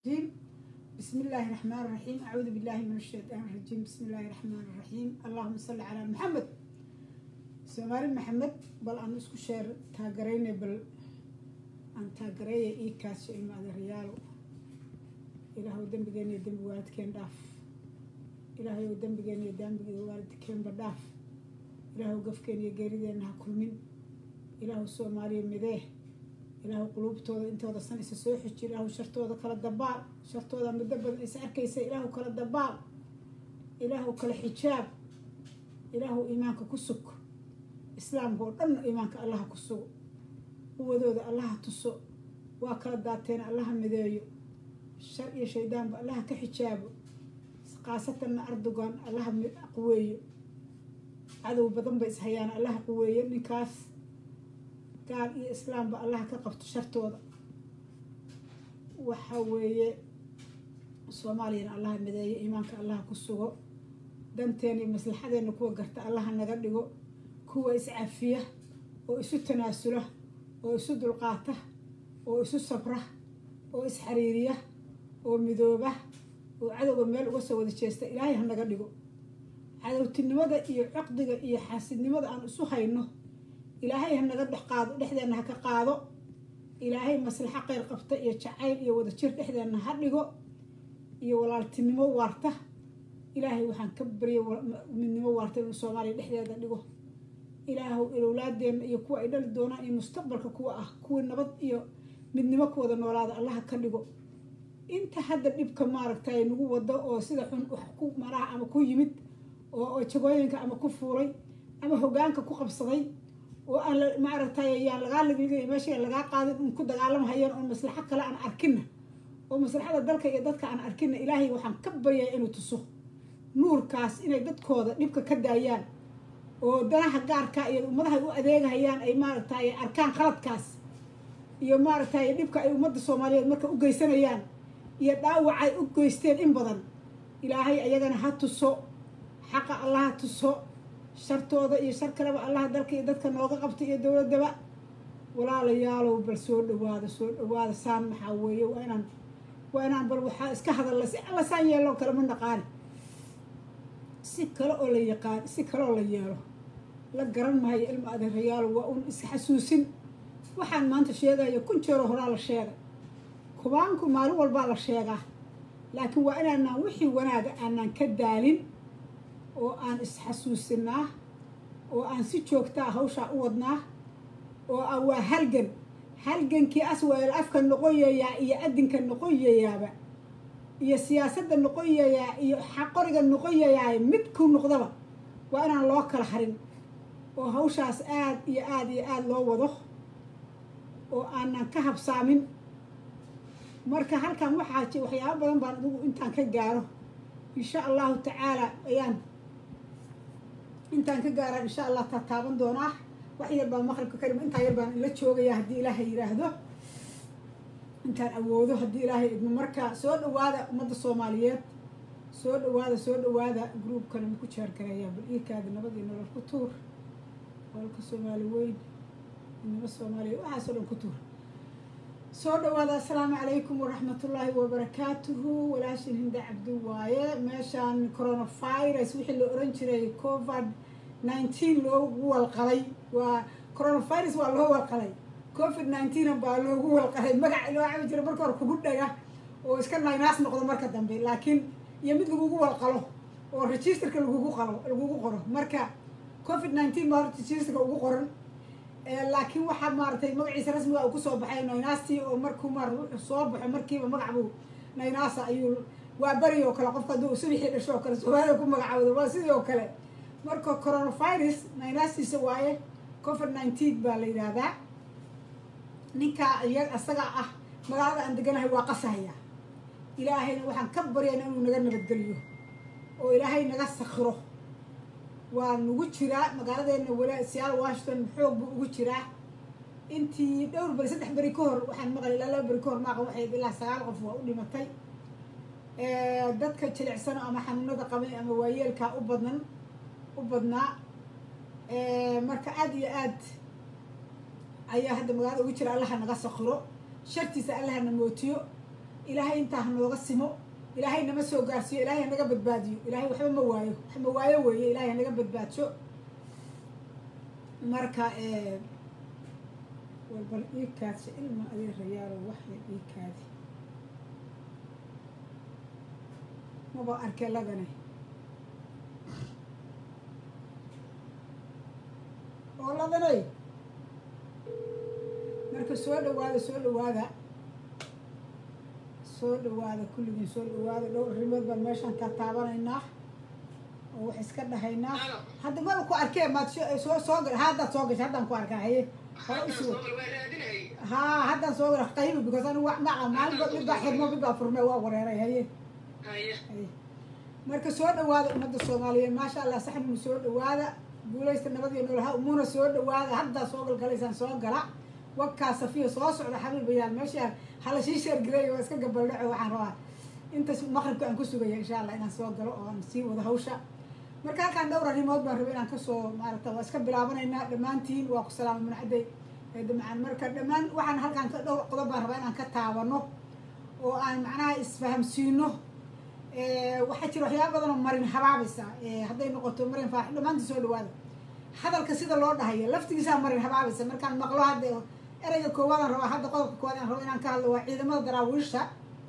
الرجيم بسم الله الرحمن الرحيم أعوذ بالله من الشيطان الرجيم بسم الله الرحمن الرحيم اللهم صل على محمد سومالي محمد بل أن اسكو شير تاغريني بل أن تاغريني إي كاس إما ريالو إلهو دنبغيني دنب والدكين داف إلهو دنبغيني دنب والدكين بداف إلهو قفكيني قيريدين ها كل من إلهو سومالي مديه ilaahu quluubtooda intooda san isa soo xiji ilaahu shartooda kala dabaal shartooda muddo badan is arkaysa ilaahu kala dabaal ilaahu kala xijaab ilaahu iimaanka ku sug islaamka oo dhanna iimaanka allaha ku sugo quwadooda allaha tuso waa kala daateen allaha mideeyo shar iyo shaydaanba allaha ka xijaabo khaasatanna ardogan allaha quweeyo cadow badan ba ishayaan allaha quweeyo ninkaas gaal iyo islaamba allaha ka qabto shartooda waxa weeye soomaaliyana allaha mideeyo iimaanka allaha ku sugo danteena iyo maslaxadeena kuwa garta allaha naga dhigo kuwa iscafiya oo isu tanaasula oo isu dulqaata oo isu sabra oo isxariiriya oo midooba oo cadowga meel uga soo wada jeesta ilaahay ha naga dhigo cadowtinimada iyo caqdiga iyo xaasidnimada aan isu hayno ilaahay ha naga dhex qaado dhexdeenna ha ka qaado ilaahay maslaxo qeyr qabta iyo jacayl iyo wadajir dhexdeenna ha dhigo iyo walaaltinimo waarta ilaahay waxaan ka baryay midnimo waarta inuu soomaaliya dhexdeeda dhigo ilaahu ilowlaadeenna iyo kuwa ay dhali doonaan iyo mustaqbalka kuwa ah kuwii nabad iyo midnimo ku wada noolaada allaha ka dhigo inta hadda dhibka maaragtay nagu wado oo sida xun wax ku maraha ama ku yimid oo jagooyinka ama ku fuulay ama hogaanka ku qabsaday oo aan maaragtay yaan lagaa ligligay meesha lagaa qaadin un ku dagaalamhayeen oo maslaxo kale aan arkina oo maslaxada dalka iyo dadka aan arkina ilaahay waxaan ka baryaa inuu tuso nuurkaas inay dadkooda dhibka ka daayaan oo danaha gaarka iyo ummadahay u adeegahayaan ay maaragtay arkaan khaladkaas iyo maaragtay dhibka ay ummadda soomaaliyeed marka u geysanayaan iyo dhaawacay u geysteen in badan ilaahay ayagana ha tuso xaqa allaha tuso shartooda iyo shar kaleba allaha dalka iyo dadka nooga qabta iyo dowladaba walaalayaalow bal soo dhawaada soo dhawaada saan maxaa weeye waa inaan waa inaan bal waxaa iska hadalla si alla saan yeeloo kale ma naqaani si kale oo la yaqaan si kale oo la yeelo la garan maayo ilma adeerayaalo waa un isxasuusin waxaan maanta sheegayo kun jeero horaa la sheegay kubaanku maalin walbaa la sheegaa laakiin waa inaanaan wixii wanaaga aanaan ka daalin oo aan isxasuusinaa oo aan si joogtaa hawshaa u wadnaa oo ah waa halgan halgankii asweel afka noqoyayaa iyo adinka noqoyayaaba iyo siyaasadda noqoyayaa iyo xaqoriga noqoyayaa midku noqdaba waa inaan loo kala harin oo hawshaas aada iyo aada iyo aada loo wado oo aanan ka habsaamin marka halkan waxaa waxyaabo badan baan adigu intaan ka gaaro insha allahu tacaala ayaan intaan ka gaaraan insha allah taa taaban doonaa wax yar baan maqribka ka dhima intaa yar baan ila joogayaa haddii ilaahay yidhaahdo intaan awoodo haddii ilaahay idmo marka soo dhawaada ummadda soomaaliyeed soo dhawaada soo dhawaada groupkana maku jeergarayaa bal iikaada nabad iyo nolol ku tuur walka soomaali weyn midnimo soomaaliyeed waxaasoo dhan ku tuur soo dhawaada assalaamu calaykum waraxmatullaahi wabarakaatuhu walaashin hinda cabdi waaye meeshaan coronavirus wixii la oran jiray covid nineteen loogu walqalay waa coronavirus waa loo walqalay covid nineteen baa loogu walqalay magac loo cabi jira marka hore kugu dhaga oo iska naynaas noqdo marka dambe laakiin iyo mid lagugu walqalo oo registerka lagugu qalo lagugu qoro marka covid nineteen baa horta registerka ugu qoran laakiin waxaa maaragtay magaciisa rasmiga uu kusoo baxay naynaastii oo markuu maar wuxuu soo baxo markiiba magacbuu naynaasa ayuu waa beri oo kale qofka hadduu subixii dhasho oo kale soomaalida ku magacawdo waa sidii oo kale marka coronavirus naynaastiisa waaye covid nineteen baa la yidhaahdaa ninkaa iya isaga ah magaalada aan deganahay waa qasahaya ilaahayna waxaan ka baryayna inuu naga nabadgeliyo oo ilaahay naga sakhiro waa nagu jiraa magaaladeena wala siyaal washington xoog buu ugu jiraa intii dhowr beri saddex beri ka hor waxaan maqlay ilaa laba beri ka hor maaqa waxay ilaa sagaal qof waa u dhimatay dadka jilicsano ama xanuunada qabay ama waayeelkaa u badnan u badnaa marka aada iyo aad ayaa hadda magaalada ugu jira allaha naga sakhiro shartiisa allahana mootiyo ilaahay intaa ha nooga simo ilaahay nama soo gaarsiiyo ilaahay hanaga badbaadiyo ilaahay waxba ma waayo wax ma waayo weeye ilaahay hanaga badbaadsho marka walbal ii kaadsa ilma adii rayaalo waxya ii kaadi maba arkee ladane oo ladanay marka soo dhawaada soo dhawaada soo dhawaada kulligiin soo dhawaada dhowr arrimood baan meeshaan taa taabanaynaa oo wax iska dhahaynaa hadda maba ku arkee maad soo soo gal haddaad soo gashay haddaan ku arkaa haye hore usi wad haa haddaan soo gal qaybi because anigu wax maca maalinba mid baa xirmo mid baa furme waa wareeray haye haye marka soo dhawaada ummadda soomaaliyeed maasha allah saxninu soo dhawaada guulaysta nabadiyo noolaha umuna soo dhawaada haddaa soo galgalaysaan soo gala wagkaa safiya soo socda xabiibayaal meesha hala shii sheergareeya waa iska gabaldhaco waxaan rabaa intaas maqribka aan ku sugaya insha allah inaan soo galo oo aan sii wado hawsha marka halkaan dhowr arrimood baan rabay inaan kasoo maaragta waa iska bilaabanaynaa dhammaantiin waa ku salaama munacday damcaan marka dhammaan waxaan halkaan ka dhowr qodob baan rabaa inaan ka taabano oo aan macnaha isfahamsiino waxaa jira waxyaaba badan oo marin habaabaysa hadday noqoto marin faax dhammaantii soo dhawaada hadalka sida loo dhahayo laftigiisaa marin habaabaysa markaan maqlo hadda ereyga koowaadaan rabaa hadda qodobka koowaad aan rabo inaan ka hadlo waa ciidamada daraawiisha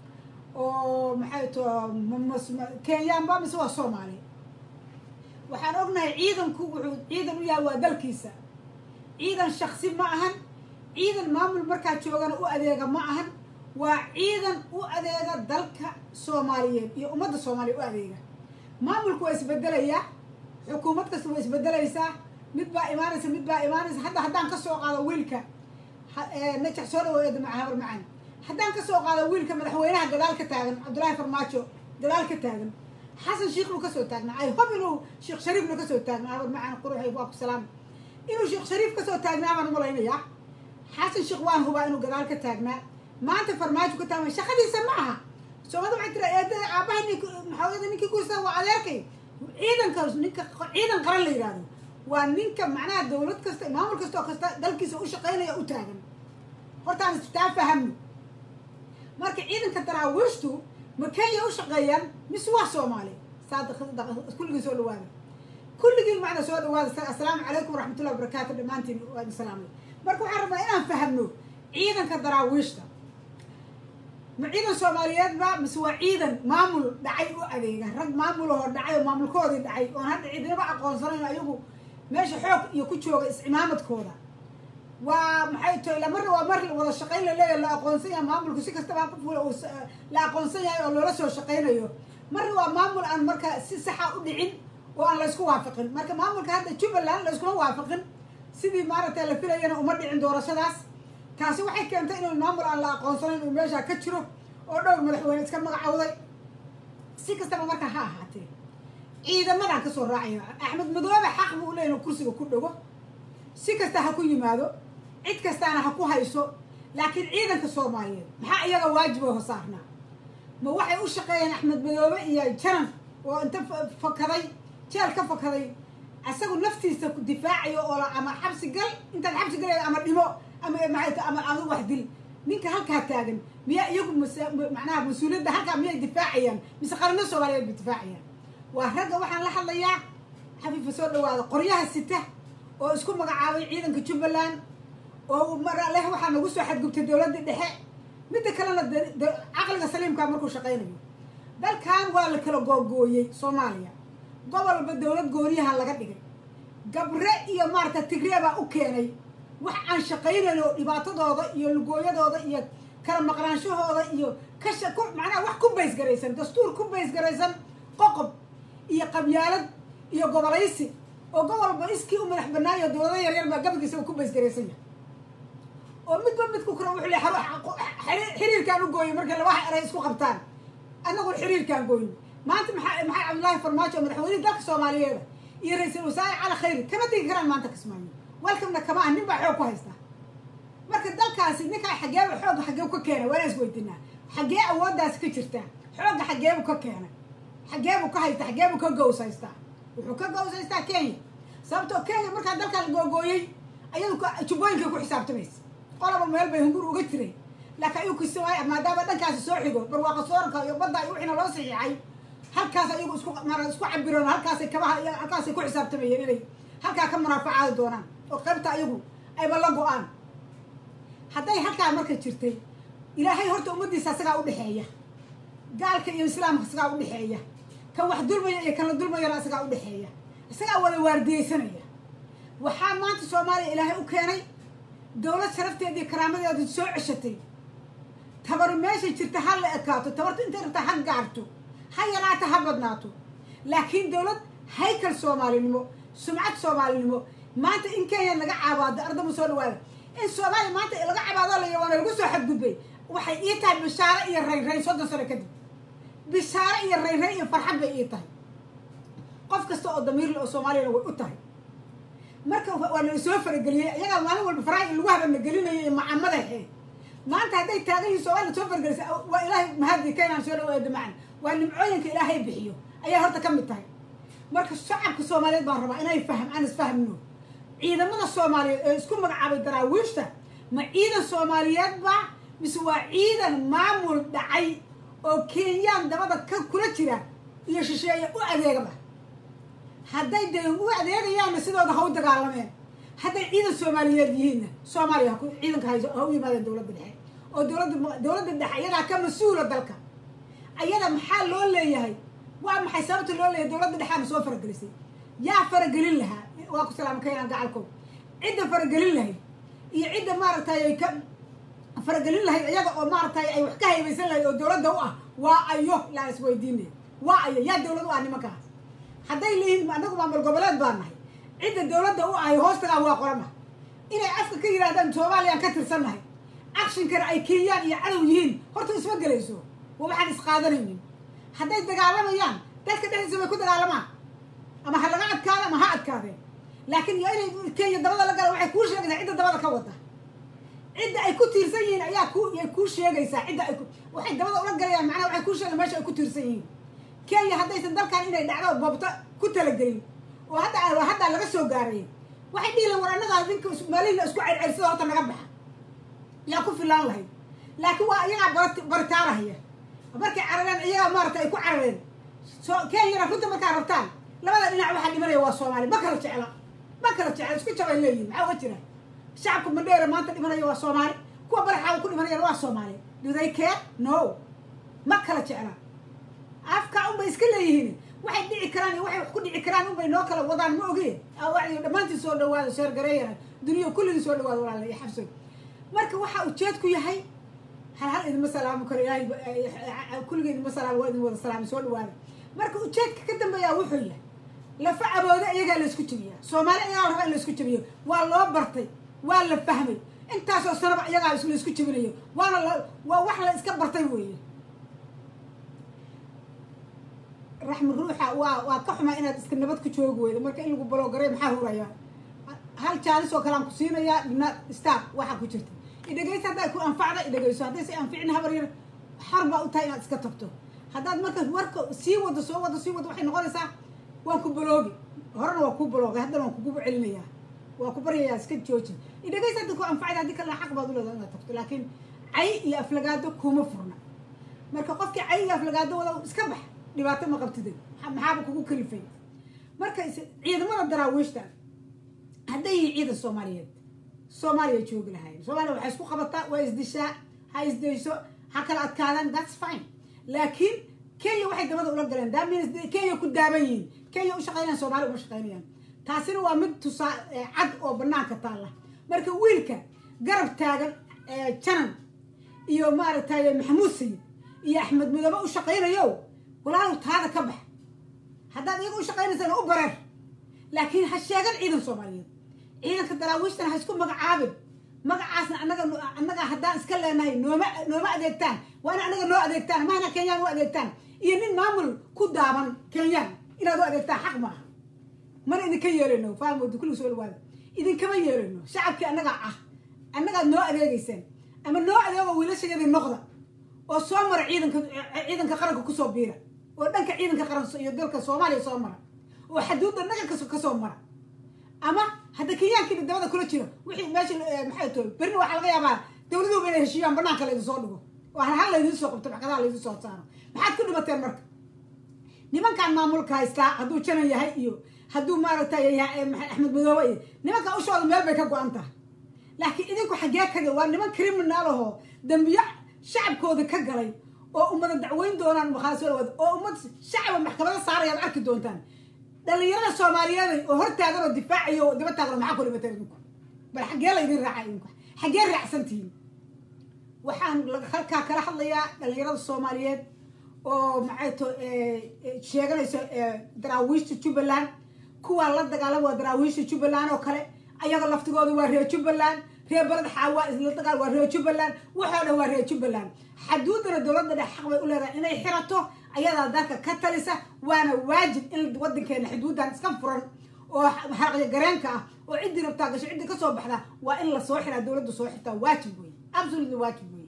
oo maxay to kenyaanba mise waa soomaali waxaan ognahay ciidanku wuxuu ciidan u yahay waa dalkiisa ciidan shaksi ma ahan ciidan maamul markaa joogana u adeega ma ahan waa ciidan u adeega dalka soomaaliyeed iyo ummadda soomaaliya u adeega maamulku waa isbedelayaa xukuumad kasta waa isbedelaysaa mid baa imaanaysa mid baa imaanaysa hadda haddaan kasoo qaado wiilka najax soo dhawo eeda habar macaan haddaan kasoo qaado wiilka madaxweynaha gadaal ka taagan cabdullaahi farmaajo gadaal ka taagan xasan sheikh buu kasoo taagnaa ay hob inuu sheekh shariifna kasoo taagnaa habar macaan quruxay waa ku salaam inuu sheekh shariif kasoo taagnaa baan umalaynayaa xasan sheekh waan hubaa inuu gadaal ka taagnaa maanta farmaajo ka taagna shaqadiisa ma aha soomada waxay tira eedada aabahay nink maxaawada ninkii kusa waa adeerkay ciidanka ninka ciidan qaran la yidhahdo waa ninka macnaha dawlad kasta maamul kasta oo kasta dalkiisa u shaqaynaya u taagan hortaan taa fahamno marka ciidanka daraawiishtu ma kenya u shaqeeyaan mise waa soomaali kulligiin soo dhawaada kulligiin macna soo dhawaada assalaamu calaykum waraxmatullahi wabarakaatu dhammaantiin waa idin salaamay marka waxaan rabnaa inaan fahamno ciidanka daraawiishta ma ciidan soomaaliyeed ba mise waa ciidan maamul dhacay u adeega rag maamulahoo dhacay oo maamulkoodii dhacay oon hadda ciidinaba aqoonsanayn ayagu meesha xoog iyo ku jooga is-imaamadkooda waa maxay to ila marna waa mar wada shaqayn la leeyahay la aqoonsan yahay maamulku si kastaba ku fula uu la aqoonsan yahay oo loola soo shaqaynayo marna waa maamul aan marka si saxa u dhicin oo aan laysku waafaqin marka maamulka hadda jubbaland layskuma waafaqin sidii maaragtay la filayana uma dhicin doorashadaas taasi waxay keentay inuu maamul aan la aqoonsanayn uu meeshaa ka jiro oo dhowr madaxweyne iska magacowday si kastaba marka ha ahaatee ciidamadaan kasoo raacaya axmed madoobe xaq buu leeyahy inuu kursiga ku dhago si kasta ha ku yimaado cid kastaana ha ku hayso laakiin ciidanka soomaaliyeed maxaa iyaga waajib oo hosaarnaa ma waxay u shaqeeyeen axmed madoobe iyo janan oo inta fakaday jeel ka fakaday isagu naftiisa difaacayo oo ama xabsi gal intaad xabsi galaya ama dhimo ama maata ama ama wax dil ninka halkaa taagan miyaa iyagu macnaha mas-uuliyadda halkaa miyay difaacayaan mise qaranno soomaaliyeed bay difaacayaan waa ragga waxaan la hadlayaa xafiifa soo dhawaada qoryaha sita oo isku magacaabay ciidanka jubbaland oo marleh waxaa nagu soo xadgubtay dowladda dhexe midda kalena caqliga saliimkaa markuu shaqaynayo dalkan waa la kala googooyey soomaaliya gobolba dowlad gooniyaha laga dhigay gabre iyo maarata tigre baa u keenay wax aan shaqaynayn oo dhibaatadooda iyo lugooyadooda iyo kala maqnaanshahooda iyo kasha ku macnaha wax ku baysgaraysan dastuur ku baysgaraysan qoqob iyo qabyaalad iyo gobolaysi oo gobolba iskii u madax banaayo dowlado yaryar baa gabagiisaba ku baysgaraysan yahay oo midba midku kura wuxuu le xiriirkaan u gooyay markay labaha eray isku qabtaan annagun xiriirkaan gooyin maanta maxaa maxaa cabdullaahi farmaajo oo madaxweynihi dalka soomaaliyeeda iyo ra-iisul wasaare cali khayri kama tegi karaan maanta kismaayo welkamna kama ah nin baa xoog ku haysta marka dalkaasi ninkaa xageeba xoogga xageebu ka keenay waa inaan isweydiinaa xagee awooddaasi ka jirtaa xoogga xageebu ka keenay xageebu ka haysta xageebu ka gowsaystaa wuxuu ka gowsaystaa kenya sababtoo kenya markaa dalkaa la googooyey ayadu jubbooyinkay ku xisaabtamaysa qolaba meel bay hungur uga jiray laakiin ayuu kismaayo maadaama dhankaasi soo xigo barwaaqa sooranka iyo badda iyo wixiina loo saxiixay halkaas ayagu isku mara isku cabireen halkaasay kabaha iyo halkaasay ku xisaabtamayeen inay halkaa ka munaafacaadi doonaan oo qaybta ayagu ayba la go-aan hadday halkaa marka jirtay ilaahay horta ummaddiisa asagaa udhexeeya gaalka iyo islaamka isagaa udhexeeya kan wax dulmaya iyo kan la dulmayana isagaa udhexeeya isagaa wada waardiyeysanaya waxaa maanta soomaaliya ilaahay u keenay dowlad sharafteedii karaamadeedu soo ceshatay tabaru meeshay jirta ha la ekaato tabartu intay rabtaa ha gaarto ha yaraato ha badnaato laakiin dowlad haykal soomaalinimo sumcad soomaalinimo maanta in kenya laga caabaado ardama soo dhawaada in soomaaliya maanta laga cabaado la waana lagu soo xadgudbay waxay ii tahay bishaaro iyo raynrayn soddon sano kadib bishaaro iyo raynrayn iyo farxad bay ii tahay qof kasta oo damiirle oo soomaaliyana way u tahay marka waa nala soo farageliyey iyagaa maalin walba faraha in lagu habana gelinayo iyo macamadahe maanta hadday taagan yihin soomaliya soo faragelisa waa ilaahay mahadi keenaan soo dhawaada macan waa nimcooyinka ilaahay bixiyo ayaa horta ka mid tahay marka shacabka soomaaliyeed baan rabaa inay fahm aan isfahmno ciidamada soomaaliyeed ee isku magacaabay daraawiishta ma ciidan soomaaliyeed ba mise waa ciidan maamul dhacay oo kenyaan dabada ka kula jira iyo shisheeye u adeegaba hadday dee u adeegayaanna sidooda ha u dagaalameen hadday ciidan soomaaliyeed yihiinna soomaaliya ciidanka ha u yimaadeen dowladda dhexe oo dowladda dowladda dhexe ayadaa ka mas-uula dalka ayada maxaa loo leeyahay waa maxay sababta loo leeyahay dowladda dhexaana soo faragelisay yaa faragelin lahaa waa ku salaama keenaan gacalkow cidda faragelin lahayd iyo cidda maaragtay ay ka faragelin lahayd iyaga oo maaragtay ay wax ka haybaysan lahayd oo dowladda u ah waa ayo laan isweydiinaya waa ayo yaa dowlad u ah nimankaas hadday leeyihiin anagu maamul goboleed baan nahay cidda dowladda u ahay hoostagaan waa qorana inay afka ka yidhahdaan soomaaliyaan ka tirsannahay akshinkana ay kenyaan iyo cadow yihiin horta isma gelayso waa waxaan isqaadanaynin hadday dagaalamayaan dalka dhexdiisa bay ku dagaalamaan ama ha laga adkaado ama ha adkaadeen laakiin iyo inay kenya dabada la gala waxay kuu sheegaysaa cidda dabada ka wada cidda ay ku tiirsan yihiin ayaa ku yay kuu sheegaysaa cidda ay waxay dabada ula galayaan macnaha waxay kuu sheegayan meesha ay ku tiirsan yihiin kenya haddaysan dalkan inay dhacdo boobto ku talagelin oo hadda haddaa laga soo gaaray waxay dhihi lahan war annagaa ninka maalihina isku cercersada horta naga baxa yaa ku filaan lahayd laakiin waa iyagaa bar baritaarahaya markay carareen iyagaa maarata ay ku carareen so kenyana runta markaa rabtaan labada dhinac waxaa dhimanaya waa soomaaliya ma kala jecla ma kala jecla isku jabay leeyihin maxaa uga jira shacabka mandheera maanta dhimanaya waa soomaali kuwa baraxaaga ku dhimanayana waa soomaali do they care no ma kala jecla afka unbay iska leeyihiin waxay dhici karaan iyo waxay wax ku dhici karaan unbay noo kala wadaan ma ogeen dhammaantiin soo dhawaada sheer gareeyana duniya kulligii soo dhawaada walaala iyo xabsoy marka waxaa ujeedku yahay hal hal idinma salaamo karo ilaahay kulligii idinma salaamo waa idin wada salaamo soo dhawaada marka ujeedka ka dambeeyaa wuxuu yahay lafa abooda iyagaa la isku jebiyaa soomaali iyagaa la rabaa in la isku jebiyo waa loo bartay waa la fahmay intaasoo sanaba iyagaa la isku jebinayo waana la waa wax la iska bartay weeye raxmi ruuxa waa waa ka xumaa inaad iska nabad ku joogi weydo marka in lagu baloogaray maxaa huraya hal jaalis oo kale aan ku siinayaa dhibna star waxaa ku jirta idhegeysa hadday ku anfacda idhegeyso hadday si anficin habar yar xor baa u tahay inaad iska tagto haddaad marka warka sii wado soo wado sii wado waxay noqonaysaa waan ku baloogi horena waa kuu baloogay haddana waan kugu celinayaa waa ku baryayaa iska jooji idhegeysa hadda ku anfacda haddii kalena xaq baad u leedahay inaad tagto laakiin cay iyo aflagaado kuma furna marka qofkii cay iyo aflagaado wada iska bax dhibaato ma qabtide maxaaba kugu kalifay marka ciidamada daraawiishta hadday yihiin ciidan soomaaliyeed soomaaliya joogi lahayen soomaaliya waxay isku qabataa waa isdishaa ha isdayso ha kala adkaadaan that's fine laakiin kenya waxay dabada ula galeen daamins kenya ku daaban yihiin kenya u shaqeynayaan soomaaliya uma shaqeynayaan taasina waa mid tusaa cad oo banaanka taalla marka wiilka garab taagan janan iyo maaragtay maxamuud sayid iyo axmed mudoobe u shaqaynayo walaalow taada ka bax haddaad iyaga u shaqaynaysana u bareer laakiin ha sheegan ciidan soomaaliyeed ciidanka daraawiishtana ha isku magacaabin magacaasna anaga annaga haddaan iska leenahay nooma nooma adeegtaan waa in anaga noo adeegtaan mahna kenyaan u adeegtaan iyo nin maamul ku daaban kenyaan inaad u adeegtaan xaq maaha mana idinka yeelano faamooda kulli soo dhawaada idinkama yeelano shacabkii annagaa ah annagaad noo adeegeysaan ama noo adeego wiilashayadii noqda oo soo mara ciidanka ciidanka qaranka kusoo biira oo dhanka ciidanka qaran iyo dalka soomaaliya soo mara oo xaduudda dhaganka kasoo mara ama hadda kenyaankii dabada kula jiro wixii meesha maxay toy berina waxaa laga yaabaa dowladuhuba inay heshiiyaan banaanka laydin soo dhigo oo hal laydin soo qabto maxkadaha laydin soo saaro maxaad ku dhibateen marka nimankan maamulka haystaa hadduu janan yahay iyo hadduu maaragtay yahay axmed madoobe iyo nimanka ushooda meel bay ka go-an tahay laakiin idinku xaggee kaga waa niman criminal ahoo dambiyo shacabkooda ka galay oo ummada dacweyn doonaan makhaaswad oo ummad shacaba maxkamada saarayaad arki doontaan dhalinyarada soomaaliyeed oo hortaagan oo difaacayo oo daba taagan maxaa ku dhibateen idinku bal xaggee laydin raaca idinku xaggee raacsan tihiin waxaan halkaa kala hadlayaa dhalinyarada soomaaliyeed oo maxay to sheeganayso daraawiishta jubbaland kuwaa la dagaalama waa daraawiishta jubbaland oo kale ayaga laftigooda waa reer jubbaland reer baled xaawa isla dagaal waa reer jubbaland waxoo dhan waa reer jubbaland xaduudana dowladda dhex xaq bay u leedahay inay xirato ayadaa dalka ka talisa waana waajib in wadankeena xuduudan iska furan oo xaraqyo gareenka ah oo ciddii rabtaa gasho ciddii kasoo baxda waa in lasoo xiraa dowladda soo xirtaa waajib wey absolutely waajib wey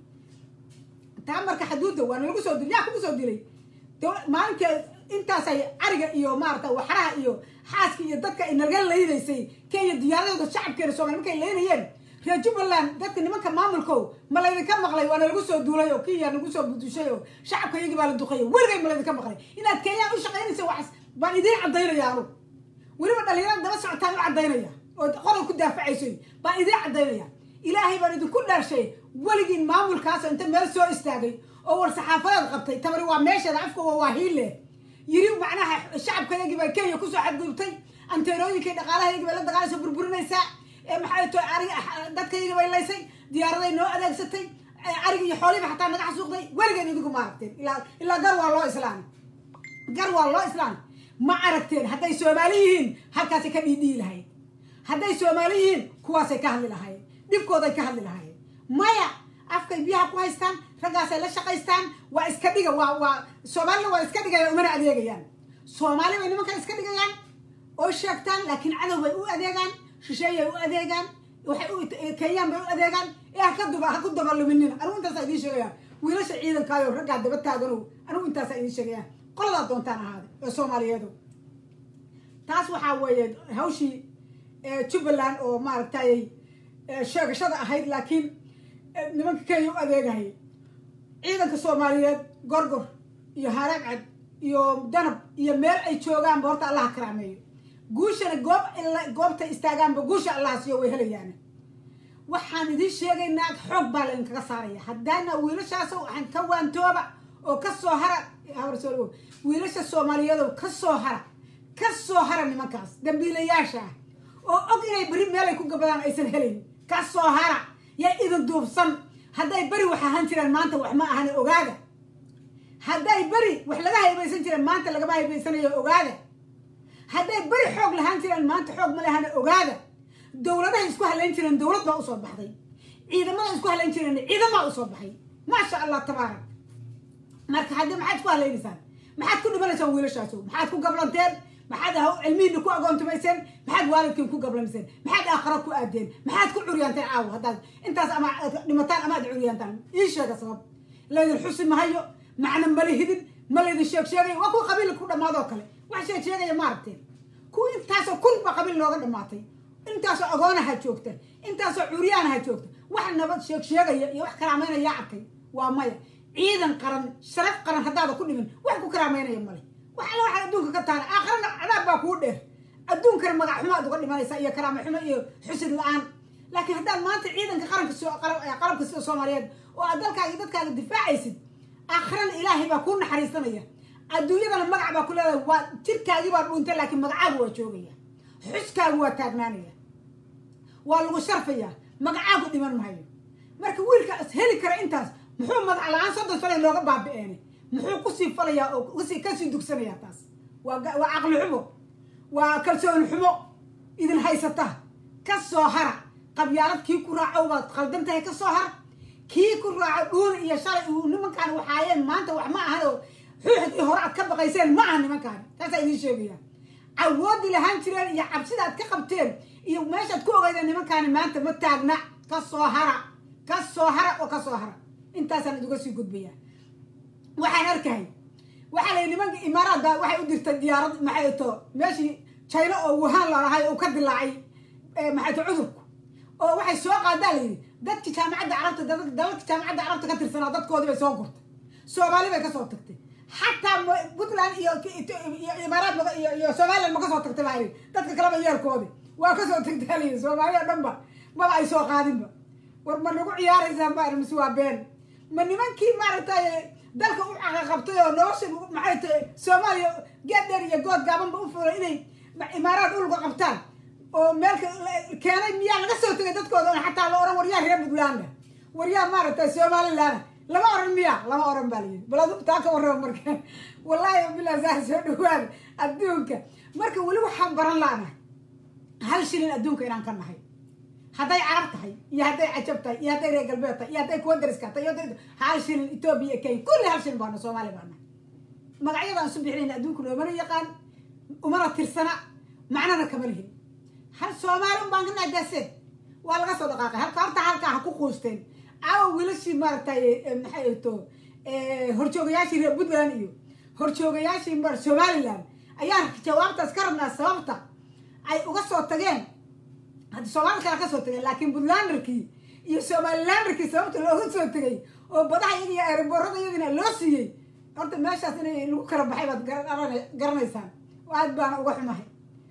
taa marka xaduudda waa nalagu soo dilay yaa kugu soo dilay maalinka intaasay ariga iyo maarata waxraha iyo xaaska iyo dadka ay nalaga laynaysay kenya diyaaradooda shacabkeena soomali markay laynayeen reer jubbaland dadka nimanka maamulkow ma laydinka maqlay waa nalagu soo duulay oo kenya nagu soo budushay oo shacabka iyagii baa la duqeeyay weligay ma laydinka maqlay inaad kenyaan u shaqaynaysa waxas baan idiin caddaynaya anu weliba dhalinyarada daba socotaan u caddaynaya oo qodob ku daafacayso baan idiin caddaynaya ilaahay baan idinku dhaarshay weligiin maamulkaas inta meel soo istaagay oo war saxaafadeed qabtay tabari waa meesheeda afka waa waahiile yiri macnaha shacabkayagii baa kenya kusoo xadgudubtay anteerooyinkay dhaqaalahayagii bay la dagaalayso burburinaysaa maxay to arig dadkayagii bay laysay diyaaraday noo adeegsatay arigi iyo xoolihiiba xataa naga xasuuqday weligeed idinku ma aragteen ilaa ilaa gar waa loo islaamay gar waa loo islaamay ma aragteen hadday soomaali yihiin halkaasay ka dhiidhiyi lahayd hadday soomaali yihiin kuwaasay ka hadli lahaayeen dhibkooday ka hadli lahaayeen maya afkay biyaha ku haystaan raggaasay la shaqaystaan waa iska dhiga waa waa soomaalina waa iska dhigayaan umana adeegayaan soomaali bay nimankan iska dhigayaan oo sheegtaan laakiin cadow bay u adeegaan shisheeyay u adeegaan waxay u kenyaan bay u adeegaan ee haka duba ha ku dabaluminina anigu intaasaa idiin sheegayaan wiilasha ciidankaayo raggaa daba taaganow anigu intaasaa idiin sheegayaan qoladaa doontaan ahaada ee soomaaliyeedu taas waxaa weeye hawshii jubbaland oo maaragtay sheegashada ahayd laakiin nimanka kenya u adeegahaya ciidanka soomaaliyeed gorgor iyo hareecad iyo danab iyo meel ay joogaanba horta allaha karaameeyo guushana goob goobtay istaagaanba guusha allaha siiyo way helayaan waxaan idiin sheegaynaa xoog baa laydinkaga saaraya haddaana wiilashaas waxaan ka waantooba oo ka soo hara wiilasha soomaaliyeedo ka soo hara ka soo hara nimankaas dambiilayaasha ah oo og inay beri meelay ku gabadaan aysan helayn ka soo hara yaa idin duubsan hadday beri wax ahaan jireen maanta wax ma ahane ogaada hadday beri wax laga haybaysan jireen maanta lagama haybaysanayo ogaada hadday beri xoog lahaan jireen maanta xoog ma lahane ogaada dowladahay isku halayn jireen dowlad baa usoo baxday ciidamada isku halayn jireen ciidamaa usoo baxay maasha allah tabaarak marka haddii maxaad ku halaynaysaan maxaad ku dhimanaysaan wiilashaaso maxaad ku gablanteen maxaad cilmihiina ku agoontumayseen maxaad waalidkiin ku gablamiseen maxaad aakhara ku aadeen maxaad ku curyaanteen caawa haddaad intaas ama dhimataan ama aad curyaantaan ii sheega sabab laydin xusi mahayo macna mala hidin ma laydin sheeg sheegayo waa kuwa qabiil ku dhammaadoo kale wax sheeg sheegaya ma aragteen kuwa intaasoo kun ba qabiil nooga dhammaatay intaasoo agoonaha joogta intaasoo curyaanaha joogta wax nabad sheeg sheegaya iyo wax karaamaynaya arkay waa maya ciidan qaran sharaf qaran haddaada ku dhimin wax ku karaamaynaya male wax alla waxaad adduunka ka taana aakharana cadaab baa kuu dheer adduunkana magac xumo aad uga dhimanaysaa iyo karaama xumo iyo xusid la-aan laakiin haddaad maanta ciidanka qaranka qalabka sida soomaaliyeed oo aad dalkaaga iyo dadkaaga difaacaysid aakharana ilaahay baa kuu naxariisanaya adduunyadana magac baa ku leedahay waa jirkaagii baa dhuuntay laakiin magacaagu waa joogaya xuskaagu waa taagnaanaya waa lagu sharfayaa magacaagu dhiman mahayo marka wiilka heli kara intaas muxuu magac la-aan soddon sano looga baabi-een muxuu kusii falayaa oo kusii kasii dugsanayaa taas waa waa caqli xumo waa kalsooni xumo idin haysata ka soo hara qabyaalad kii ku raaco baad qaldan tahay ka soo hara kii ku raaco dhuun iyo shalay uu nimankaan waxaayeen maanta wax ma ahan oo xuuxdii hore aad ka baqayseen ma aha nimankaan taasaa idiin sheegaya awoodi lahaan jireen iyo cabsida aad ka qabteen iyo meeshaad ku ogeydeen nimankaani maanta ma taagna ka soo hara ka soo hara oo ka soo hara intaasaan iduga sii gudbaya waxaan arkahay waxaa layihi nimanka imaaraad baa waxay u dirtay diyaarad maxay to meeshii china oo wuhan lalahay oo ka dilaacay maxay to cudurku oo waxay soo qaadaa layidhi dadki jaamacadda carabta dalalka jaamacadda carabta ka tirsanaa dadkoodii bay soo gurtay soomaali bay kasoo tagtay xataa puntland iyo imaaraad iyo somaliland ma kasoo tagtay baa dadka kaleba yeelkoodi waa kasoo tagtaa layihi soomaali oo dhan ba maba ay soo qaadinba war ma nagu ciyaaraysaan ba mise waa been ma nimankii maaragtay dalka u caqaqabtay oo nolosha maxay tahay soomaaliya geed dheer iyo good gaabanba u fulay inay imaaraad ulga qabtaan oo meelka keenay miyaa laga soo tegay dadkooda on xataa la oran waryaa reer puntland waryaa maaragtay somaliland lama oran miya lama oran baa layidhi bal adu taa ka warraba marka wallaahi bilaa saa soo dhawaada adduunka marka weli waxaan baran laanahay hal shilin adduunka inaan ka nahay hadday carab tahay iyo hadday cajab tahay iyo hadday reer galbeed tahay iyo hadday kuwa dariska tahay iyo hal shilin etoobiya kenya kulli hal shilin baana soomaaliya baana magacyadaan isu bixinayna adduunka noomana yaqaan umana tirsana macnana kama lihin hal soomaali un baan ka nahay daaseen waa laga soo dhaqaaqay halka horta halkaa ha ku quusteen aawa wiilashii maaragtay maxay ato horjoogayaashii reer puntland iyo horjoogayaashii mar somaliland ayaan jawaabtaas ka rabnaa sababta ay uga soo tageen haddi soomaali kale ka soo tageen laakiin puntlanderkii iyo somalilanderkii sababta looga soo tegay oo badaha iyada iyo ereborada iyadina loo siiyey horta meeshaas inay lagu kala baxay baad garanaysaan aad baana uga xumahay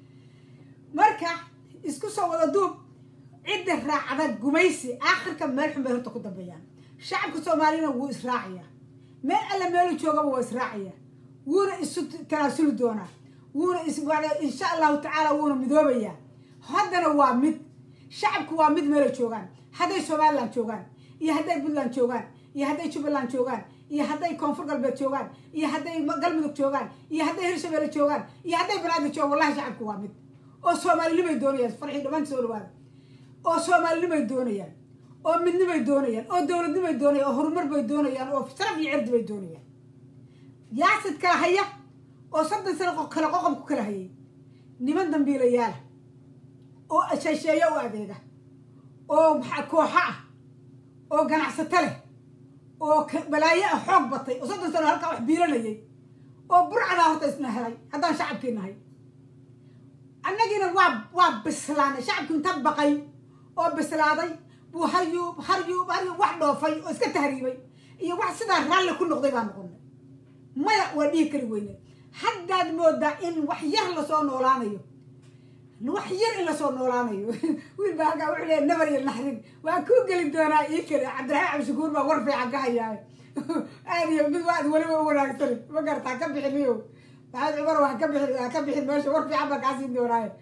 marka isku soo wada duub cidda raacda gumaysi aakhirka meel xun bay horta ku dambeeyaan shacabka soomaaliyana wuu israacayaa meel alla meelu joogaba waa israacaya wuuna isu tanaasuli doonaa wuuna insha allahu tacaala wuuna midoobayaa haddana waa mid shacabku waa mid meela joogaan hadday somaliland joogaan iyo hadday puntland joogaan iyo hadday jubbaland joogaan iyo hadday koonfur galbeed joogaan iyo hadday galmudug joogaan iyo hadday hirshabeelle joogaan iyo hadday banaadir joogaan wallahi shacabku waa mid oo soomaalinimay doonayaan farxii dhammaanta soo dhawaada oo soomaalinimay doonayaan oo midnimay doonayaan oo dowladnimay doonayaan oo horumar bay doonayaan oo sharaf iyo cirdi bay doonayaan yaasid kala haya oo soddon sano kale qoqob ku kala hayay niman dambiilayaala oo sheesheeyo u adeega oo kooxo ah oo ganacsato leh oo balaayo ah xoog batay oo soddon sano halkaa wax biilanayay oo burcadaa horta isna helay haddaan shacabkii nahay annagiina waa waa bislaanay shacabkii inta baqay oo bislaaday buu haryuub haryuub haryuub wax dhoofay oo iska tahriibay iyo wax sidaa raalli ku noqday baa noqonay maya waa dhihi kari weyne haddaad moodaa in wax yar lasoo noolaanayo wax yar in lasoo noolaanayo wiil baa halkaa wuxuu leeya nabar iyo naxdin waa kuu geli doonaa ii kale cabdiraxmaan cabdishakuur baa war fiican ka hayaa aad iyo mid waad weliba u wanaagsan ma gartaa ka bixiniyo maxamed cumar waa ka bixin waa ka bixin meesha war fiican baa kaa siin doonaayo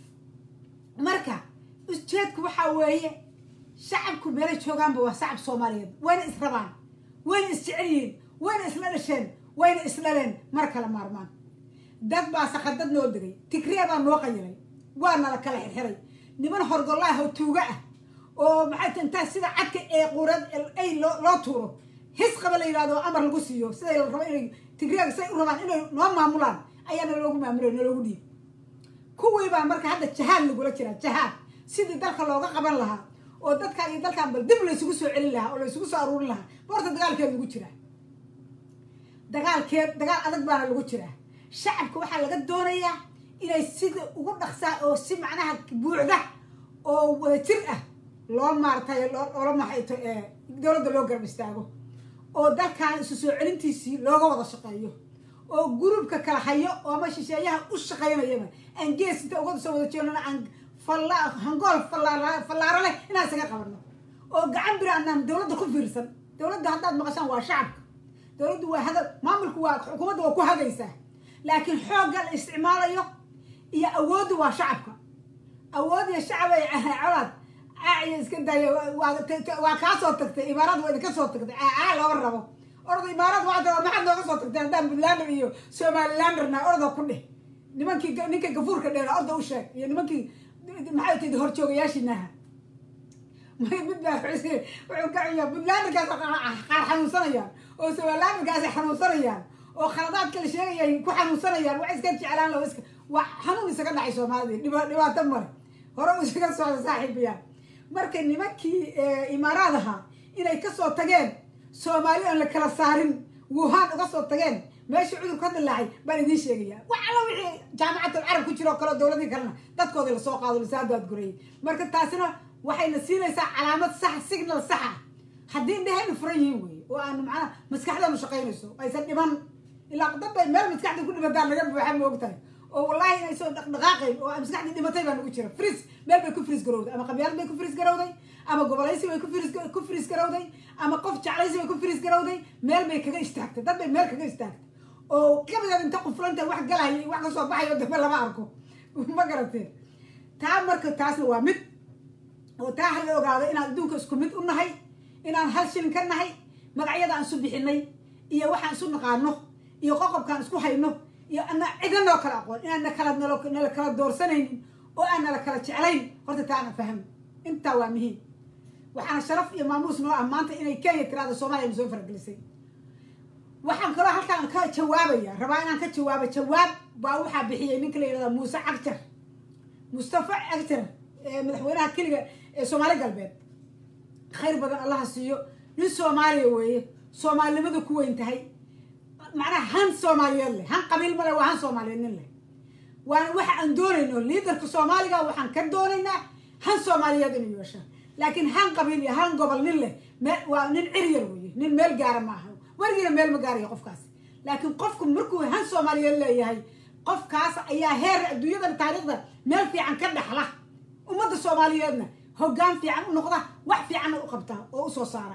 marka ujeedku waxaa weeye shacabku meelay joogaanba waa shacab soomaaliyeed wayna israbaan wayna isjecel yihiin wayna isla dhasheen wayna isdhaleen mar kale maarmaan dad baa sakadad noo degay tigree baa noo qayilay waa nala kala xirxiray niman horgolaah oo tuuga ah oo maxay ta intaa sida cadka ee quurad ay loo tuuro his qaba la yidhahdo amar lagu siiyo siday la rabo inay tigreega siday u rabaan inay noo maamulaan ayaana loogu maamulay naloogu dhiib kuwii baa marka hadda jahaad lagula jiraa jahaad sidii dalka looga qaban lahaa oo dadkaan iyo dalkaan bal dib laysugu soo celin lahaa oo laysugu soo aruurin lahaa boorta dagaalkeed lagu jiraa dagaalkeed dagaal adag baana lagu jiraa shacabka waxaa laga doonayaa inay sida ugu dhaqsaa oo si macnaha buuxda oo wada jir ah loo maaratay loola maxayto dowladda loo garab istaago oo dalkan isu soo celintiisii looga wada shaqeeyo oo gurubka kala hayo oo ama shisheeyaha u shaqaynayaba aan gees inta uga soo wada jeelnana aan hangool fallaaro leh inaan isaga qabano oo gacan biri anaan dowladda ku fiirsan dowladda haddaad maqashaan waa shacabka dowladdu waa haga maamulku waa xukuumadda waa ku hagaysaa laakiin xoogga la isticmaalayo iyo awooddu waa shacabka awood iyo shacab ay colaad caaciya iska daayo waa kaa soo tagtay imaaraad waa idinka soo tagtay caa looga rabo orda imaaraad waa taa maxaad nooga soo tagtay haddaan puntlander iyo somalilanderna orda ku dheh nimankii ninka gafuurka dheera orda u sheeg iyo nimankii maxay tahay horjoogayaashinaha mid baa wuxuu ka ciyaa puntlanderkaas qaar xanuunsanayaan oo somalilanderkaas xanuunsanayaan oo khaladaadka la sheegaya ku xanuunsanayaan wax iska jeclaan loo iska waa xanuun isaga dhacay soomaalida dhibaato male hore u isaga socda saaxiibayaan marka nimankii imaaraad ahaa inay kasoo tageen soomaali aan la kala saarin wuhaan uga soo tageen meeshii cudurku ka dilaacay baan idiin sheegaya wax alla wixii jaamacatul carab ku jiro o kaleo dowladii kalena dadkoodii lasoo qaado lasaadaad gurayay marka taasina waxayna siinaysaa calaamad sax signal saxa haddii indhahaynu furan yihiin weye oo aanu macnaha maskaxdeenu shaqaynayso aysan dhiman ilaa dad bay meel maskaxda ku dhimataan laga buuxa ma ogtahay oo wallahi inaysan dhaqdhaqaaqayn oo maskaxdii dhimatay baa nagu jira fris meel bay ku fris garowday ama qabyaalad bay ku fris garowday ama gobolaysi bay ku fris garowday ama qof jeclaysi bay ku fris garowday meel bay kaga istaagtay dad bay meel kaga istaagtay oo kabigeed inta quflanta wax galaya wax kasoo baxayo dambe lama arko ma garateen taa marka taasna waa mid oo taa ha la ogaado inaan adduunka isku mid u nahay inaan hal shilin ka nahay magacyada aan isu bixinay iyo waxaan isu naqaano iyo qoqobkaan isku hayno iyo ana cidna noo kala aqoon inaan nakala nala kala doorsanaynin oo aan nala kala jeclayn horta taa ana fahmo intaa waa muhiim waxaana sharaf iyo maamuus noo ah maanta inay kenya tiraada soomaaliya na soo faragelisay waxaan kaloo halkaan ka jawaabaya rabaa inaan ka jawaabo jawaab baa waxaa bixiyay ninka la yidhahda muuse cagjar mustafa cagjar madaxweynaha keliga ee soomaali galbeed khayr badan allaha siiyo nin soomaaliya weeye soomaalinimadu ku weyn tahay macnaha han soomaaliyeed leh han qabiil male waa han soomaaliyeed nin leh waana waxa aan doonayno liidarka soomaaliga waxaan ka doonaynaa han soomaaliyeed inuu yeesha laakiin han qabiil iyo han gobol nin leh waa nin ciryar weeye nin meel gaara ma aha werigiina meel ma gaarayo qofkaas laakiin qofku markuu han soomaaliyeed leeyahay qofkaas ayaa heer adduunyadan taariikhda meel fiican ka dhexla ummadda soomaaliyeedna hoggaan fiican u noqda wax fiicanna u qabta oo usoo saara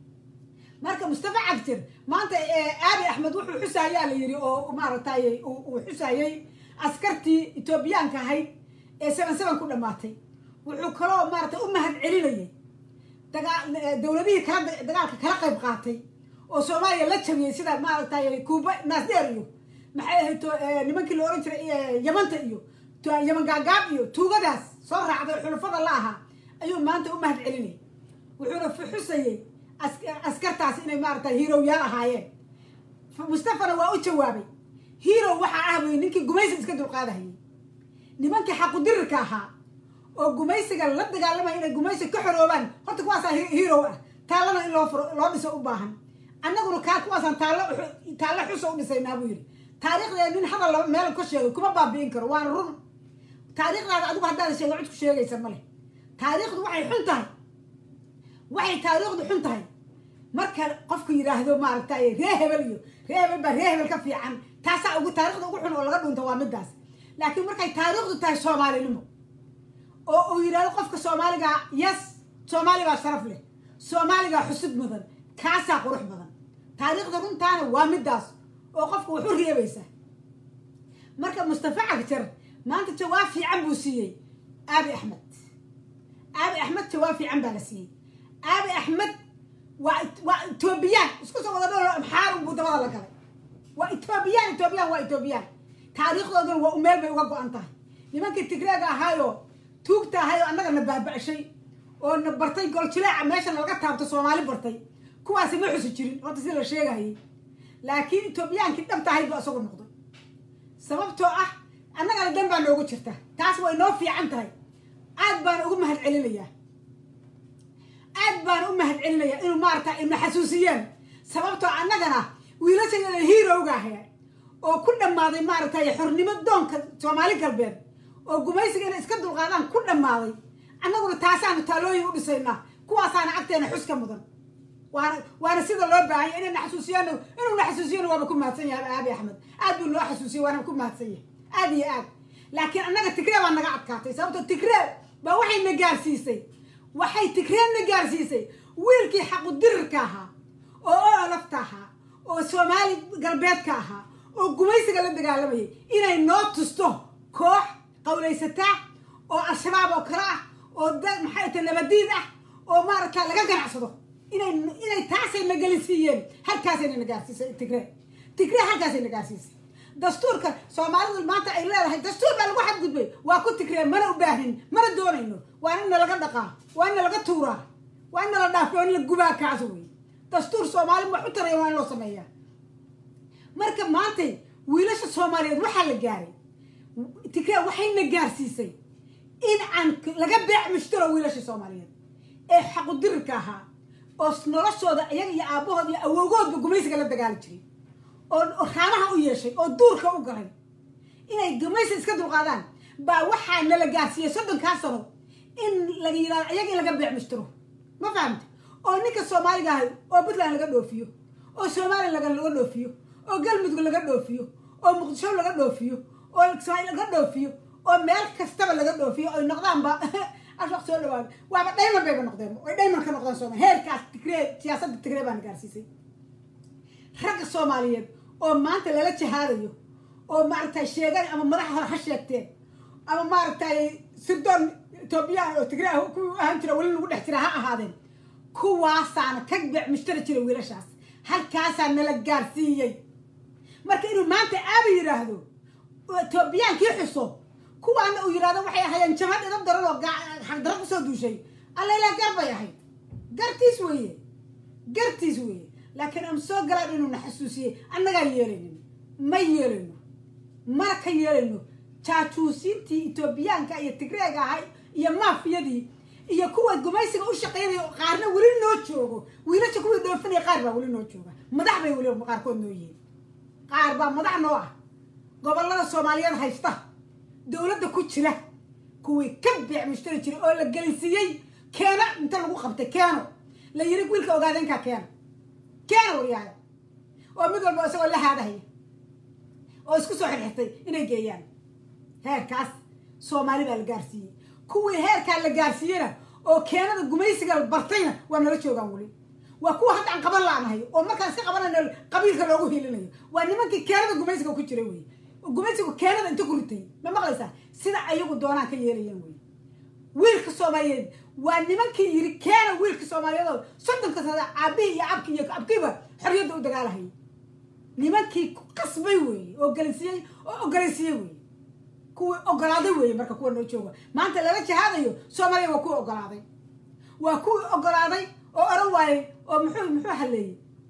marka mustafa cabdir maanta aabi axmed wuxuu xusayaa la yidhi oo maaragtay uu xusayay askartii etoobiyaanka ahayd ee seven seven ku dhammaatay wuxuu kaloo maaratay u mahad celinayay dagaa dowladihii kala dagaalka kala qayb qaatay oo soomaaliya la jabiyey sida maaragtay kuuba naasdeer iyo maxay ahayd nimankii la ohan jiray yamanta iyo yaman gaagaab iyo tuugadaas soo raacday xulufada la ahaa ayuu maanta u mahad celinayay wuxuuna xusayey askartaas inay maaragtay hiirowyaal ahaayeen mustafana waa u jawaabay hiirow waxaa ah wey ninkii gumaysiga iska dulqaadahayay nimankii xaqudirirka ahaa oo gumaysiga la dagaalamaya inay gumaysiga ka xoroobaan horta kuwaasaa hiirow ah taallana in loo furo loo dhiso u baahan annaguna kaa kuwaasaan taallo taallo xusa u dhisaynaa buu yidhi taariikhdeeda nin hadal laba meel ka sheegay kuma baabi'in karo waana run taariikhdaada adigu haddaada sheega cid ku sheegaysa male taariikhdu waxay xun tahay waxay taariikhdu xun tahay marka qofku yidhaahdo maaragtay ree hebel iyo ree hebel baa ree hebel ka fiican taasaa ugu taarikhda ugu xun oo laga dhunta waa midaas laakiin markay taariikhdu tahay soomaalinimo oo uu yidhahdo qofka soomaaligaa yes soomaaligaa sharaf leh soomaaligaa xusub mudan kaasaa qurux badan taariikhda runtaana waa midaas oo qofka wax u reebaysa marka mustafa cagjar maanta jawaab fiican buu siiyey aabi axmed aabi axmed jawaab fiican baa la siiyey aabi axmed waa waa etoobiyaan isku soo wada dholo xaarun buu dabada la galay waa etoobiyaan etoobiyaan waa etoobiyaan taariikhdooduna waa umeel bay uga go-an tahay nimankii tigreega ahaayoo tuugta ahaayoo annaga na baaba'shay oo na bartay goljileeca meesha nalaga taabto soomaali bartay kuwaasi ma xusi jirin horta si la sheegayay laakiin etoobiyaankii dhabta ahayd baa isagu noqday sababtoo ah annagana dan baa noogu jirta taas way noo fiican tahay aad baana ugu mahad celinayaa aad baana u mahad celinayaa inuu maarata ina xasuusiyeen sababtoo annagana wiilashayada hiirowga ahaya oo ku dhammaaday maaragtay xornimo doonka soomaali galbeed oo gumaysiga inay iska dulqaadaan ku dhammaaday annaguna taasaanu taalooyin u dhisaynaa kuwaasaana agteena xuska mudan waana waana sida loo baahanya inay naxasuusiyaan inuu naxasuusiyana waaba ku mahadsan yahay aabi axmed aad buu noo xasuusiyay waana ku mahadsan yahay aad iyo aad laakiin annaga tigree baa naga adkaatay sababto tigree baa waxay na gaarsiisay waxay tigree na gaarsiisay wiilkii xaqudirirka ahaa oo ololafta ahaa oo soomaali galbeedka ahaa oo gumaysiga la dagaalamayay inay noo tusto koox qawlaysataa oo al-shabaab oo kale ah oo dad maxay ta nabadiid ah oo maaragta laga ganacsado inay inay taasay na gelisiiyeen halkaasayna na gaarsiisay tigree tigree halkaasay na gaarsiisay dastuurka soomaalidu maanta ay leedahay dastuur baa lagu xadgudbay waa ku tigree mana u baahin mana doonayno waa in nalaga dhaqaa waa in nalaga tuuraa waa in nala dhaafo in la gubaa kaas wey dastuur soomaali wax u taraya waa in loo sameeyaa marka maantay wiilasha soomaaliyeed waxaa la gaaray tigree waxayna gaarsiisay in aan laga beec mushtaro wiilasha soomaaliyeed ee xaqudirirka ahaa oo noloshooda iyaga iyo aabbahood iyo awowgoodba gumaysiga la dagaali jiray oo raamaha u yeeshay oo duurka u galay inay gumaysi iska dulqaadaan baa waxaa nala gaarsiiyey soddonkaa sano in laga yidhahdo iyaga in laga beec mushtiro ma fahamta oo ninka soomaaliga ahay oo puntland laga dhoofiyo oo somalilan laga laga dhoofiyo oo galmudug laga dhoofiyo oo muqdisho laga dhoofiyo oo kismaail laga dhoofiyo oo meel kastaba laga dhoofiyo oy noqdaanba ashaq soo dhawaada waaba dhayman bayba noqdeen oy dhayman ka noqdeen sooma heerkaas tigree siyaasadda tigree baana gaarsiisay ragga soomaaliyeed oo maanta lala jahaadayo oo maaragtay sheegan ama madaxa hore ha sheegteen ama maaragtay sirdoon etoobiyaan oo tigree ah kuwii u ahaan jira weli lagu dhex jira ha ahaadeen kuwaasaana ka beec mushtari jira wiilashaas halkaasaa nala gaarsiiyey marka inuu maanta aaba yidhaahdo etoobiyaankii xuso kuwaana uu yidhahdo waxay ahayeen jamad idab daran oo xagdaro kusoo duushay alla ilaa gar bay ahayd gartiis weeye gartiis weeye laakiin aan soo galaan inuuna xasuusiyey annagaan yeelaynin ma yeelayno mana ka yeelayno jaajuusiintii etoobiyaanka iyo tigreega ahay iyo maafiyadii iyo kuwa gumaysiga u shaqaynaya qaarna weli noo joogo wiilasha kuwii dhoofinaya qaar baa weli noo jooga madax bay weli qaarkood noo yihiin qaar baa madax noo ah gobollada soomaaliyeed haysta dowladda ku jira kuwii ka beec mushtari jiray oo la gelinsiiyey keeno inta lagu qabtay keeno la yiri wiilka ogaadeenkaa keeno keeno waryaaya oo mid walba isagoo la haadahaya oo isku soo xirxirtay inay geeyaan heerkaas soomaali baa la gaarsiiyey kuwii heerkaa la gaarsiiyeyna oo keenada gumaysiga bartayna waa nala joogaan weli waa kuwa hadda aan qaban laanahay oo markaan iska qabanayno qabiilka loogu hiilinayo waa nimankii keenada gumaysiga ku jiray wey gumaysigu keenada inta ku ritay ma maqlaysaa sida ayagu doonaan ka yeelayaan wey wiilka soomaaliyeed waa nimankii yiri keena wiilka soomaaliyeed oo soddonka sana aabihii iyo abki iyo abkiiba xorriyadda u dagaalahayay nimankii ku qasbay weeye oo galaysiiyey oo ogolaysiiyey weye kuwii ogolaaday weeye marka kuwa noo jooga maanta lala jahaadayo soomaaliya waa kuwii ogolaaday waa kuwii ogolaaday oo oran waayey oo muxuu muxuu haleeyey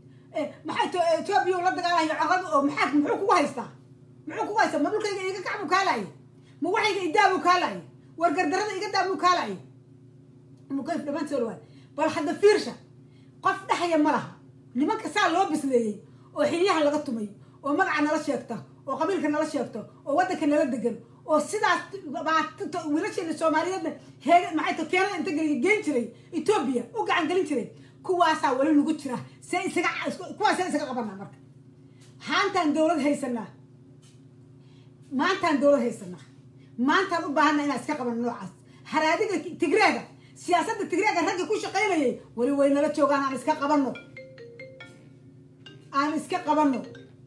maxaa etoobiya la dagaalayo caqad oo maxaa muxuu kugu haystaa muxuu kugu haystaa ma dhulkayga iga kacbuu kaalaye ma waxayga idaabuu kaalaye war gardarada iga daabuu kaalaye mukayf dhamaan soo dhawaad bal hadda fiirsha qof dhexaya ma laha nimanka saa loo bisleeyey oo xiliyaha laga tumay oo magaca nala sheegta oo qabiilka nala sheegto oo waddanka nala degan oo sidaas wiilasheena soomaaliyeedna heega maxay ta keenada inta geliya geen jiray etoobiya u gacan gelin jiray kuwaasaa weli nagu jira see isaga kuwaasee isaga qabanaa marka haantaan dowlad haysanaa maantaan dowlad haysanaa maantaan u baahanna inaan iska qabano noocaas haraadiga tigreega siyaasadda tigreega ragga ku shaqaynayay weli way nala joogaan aan iska qabanno aan iska qabanno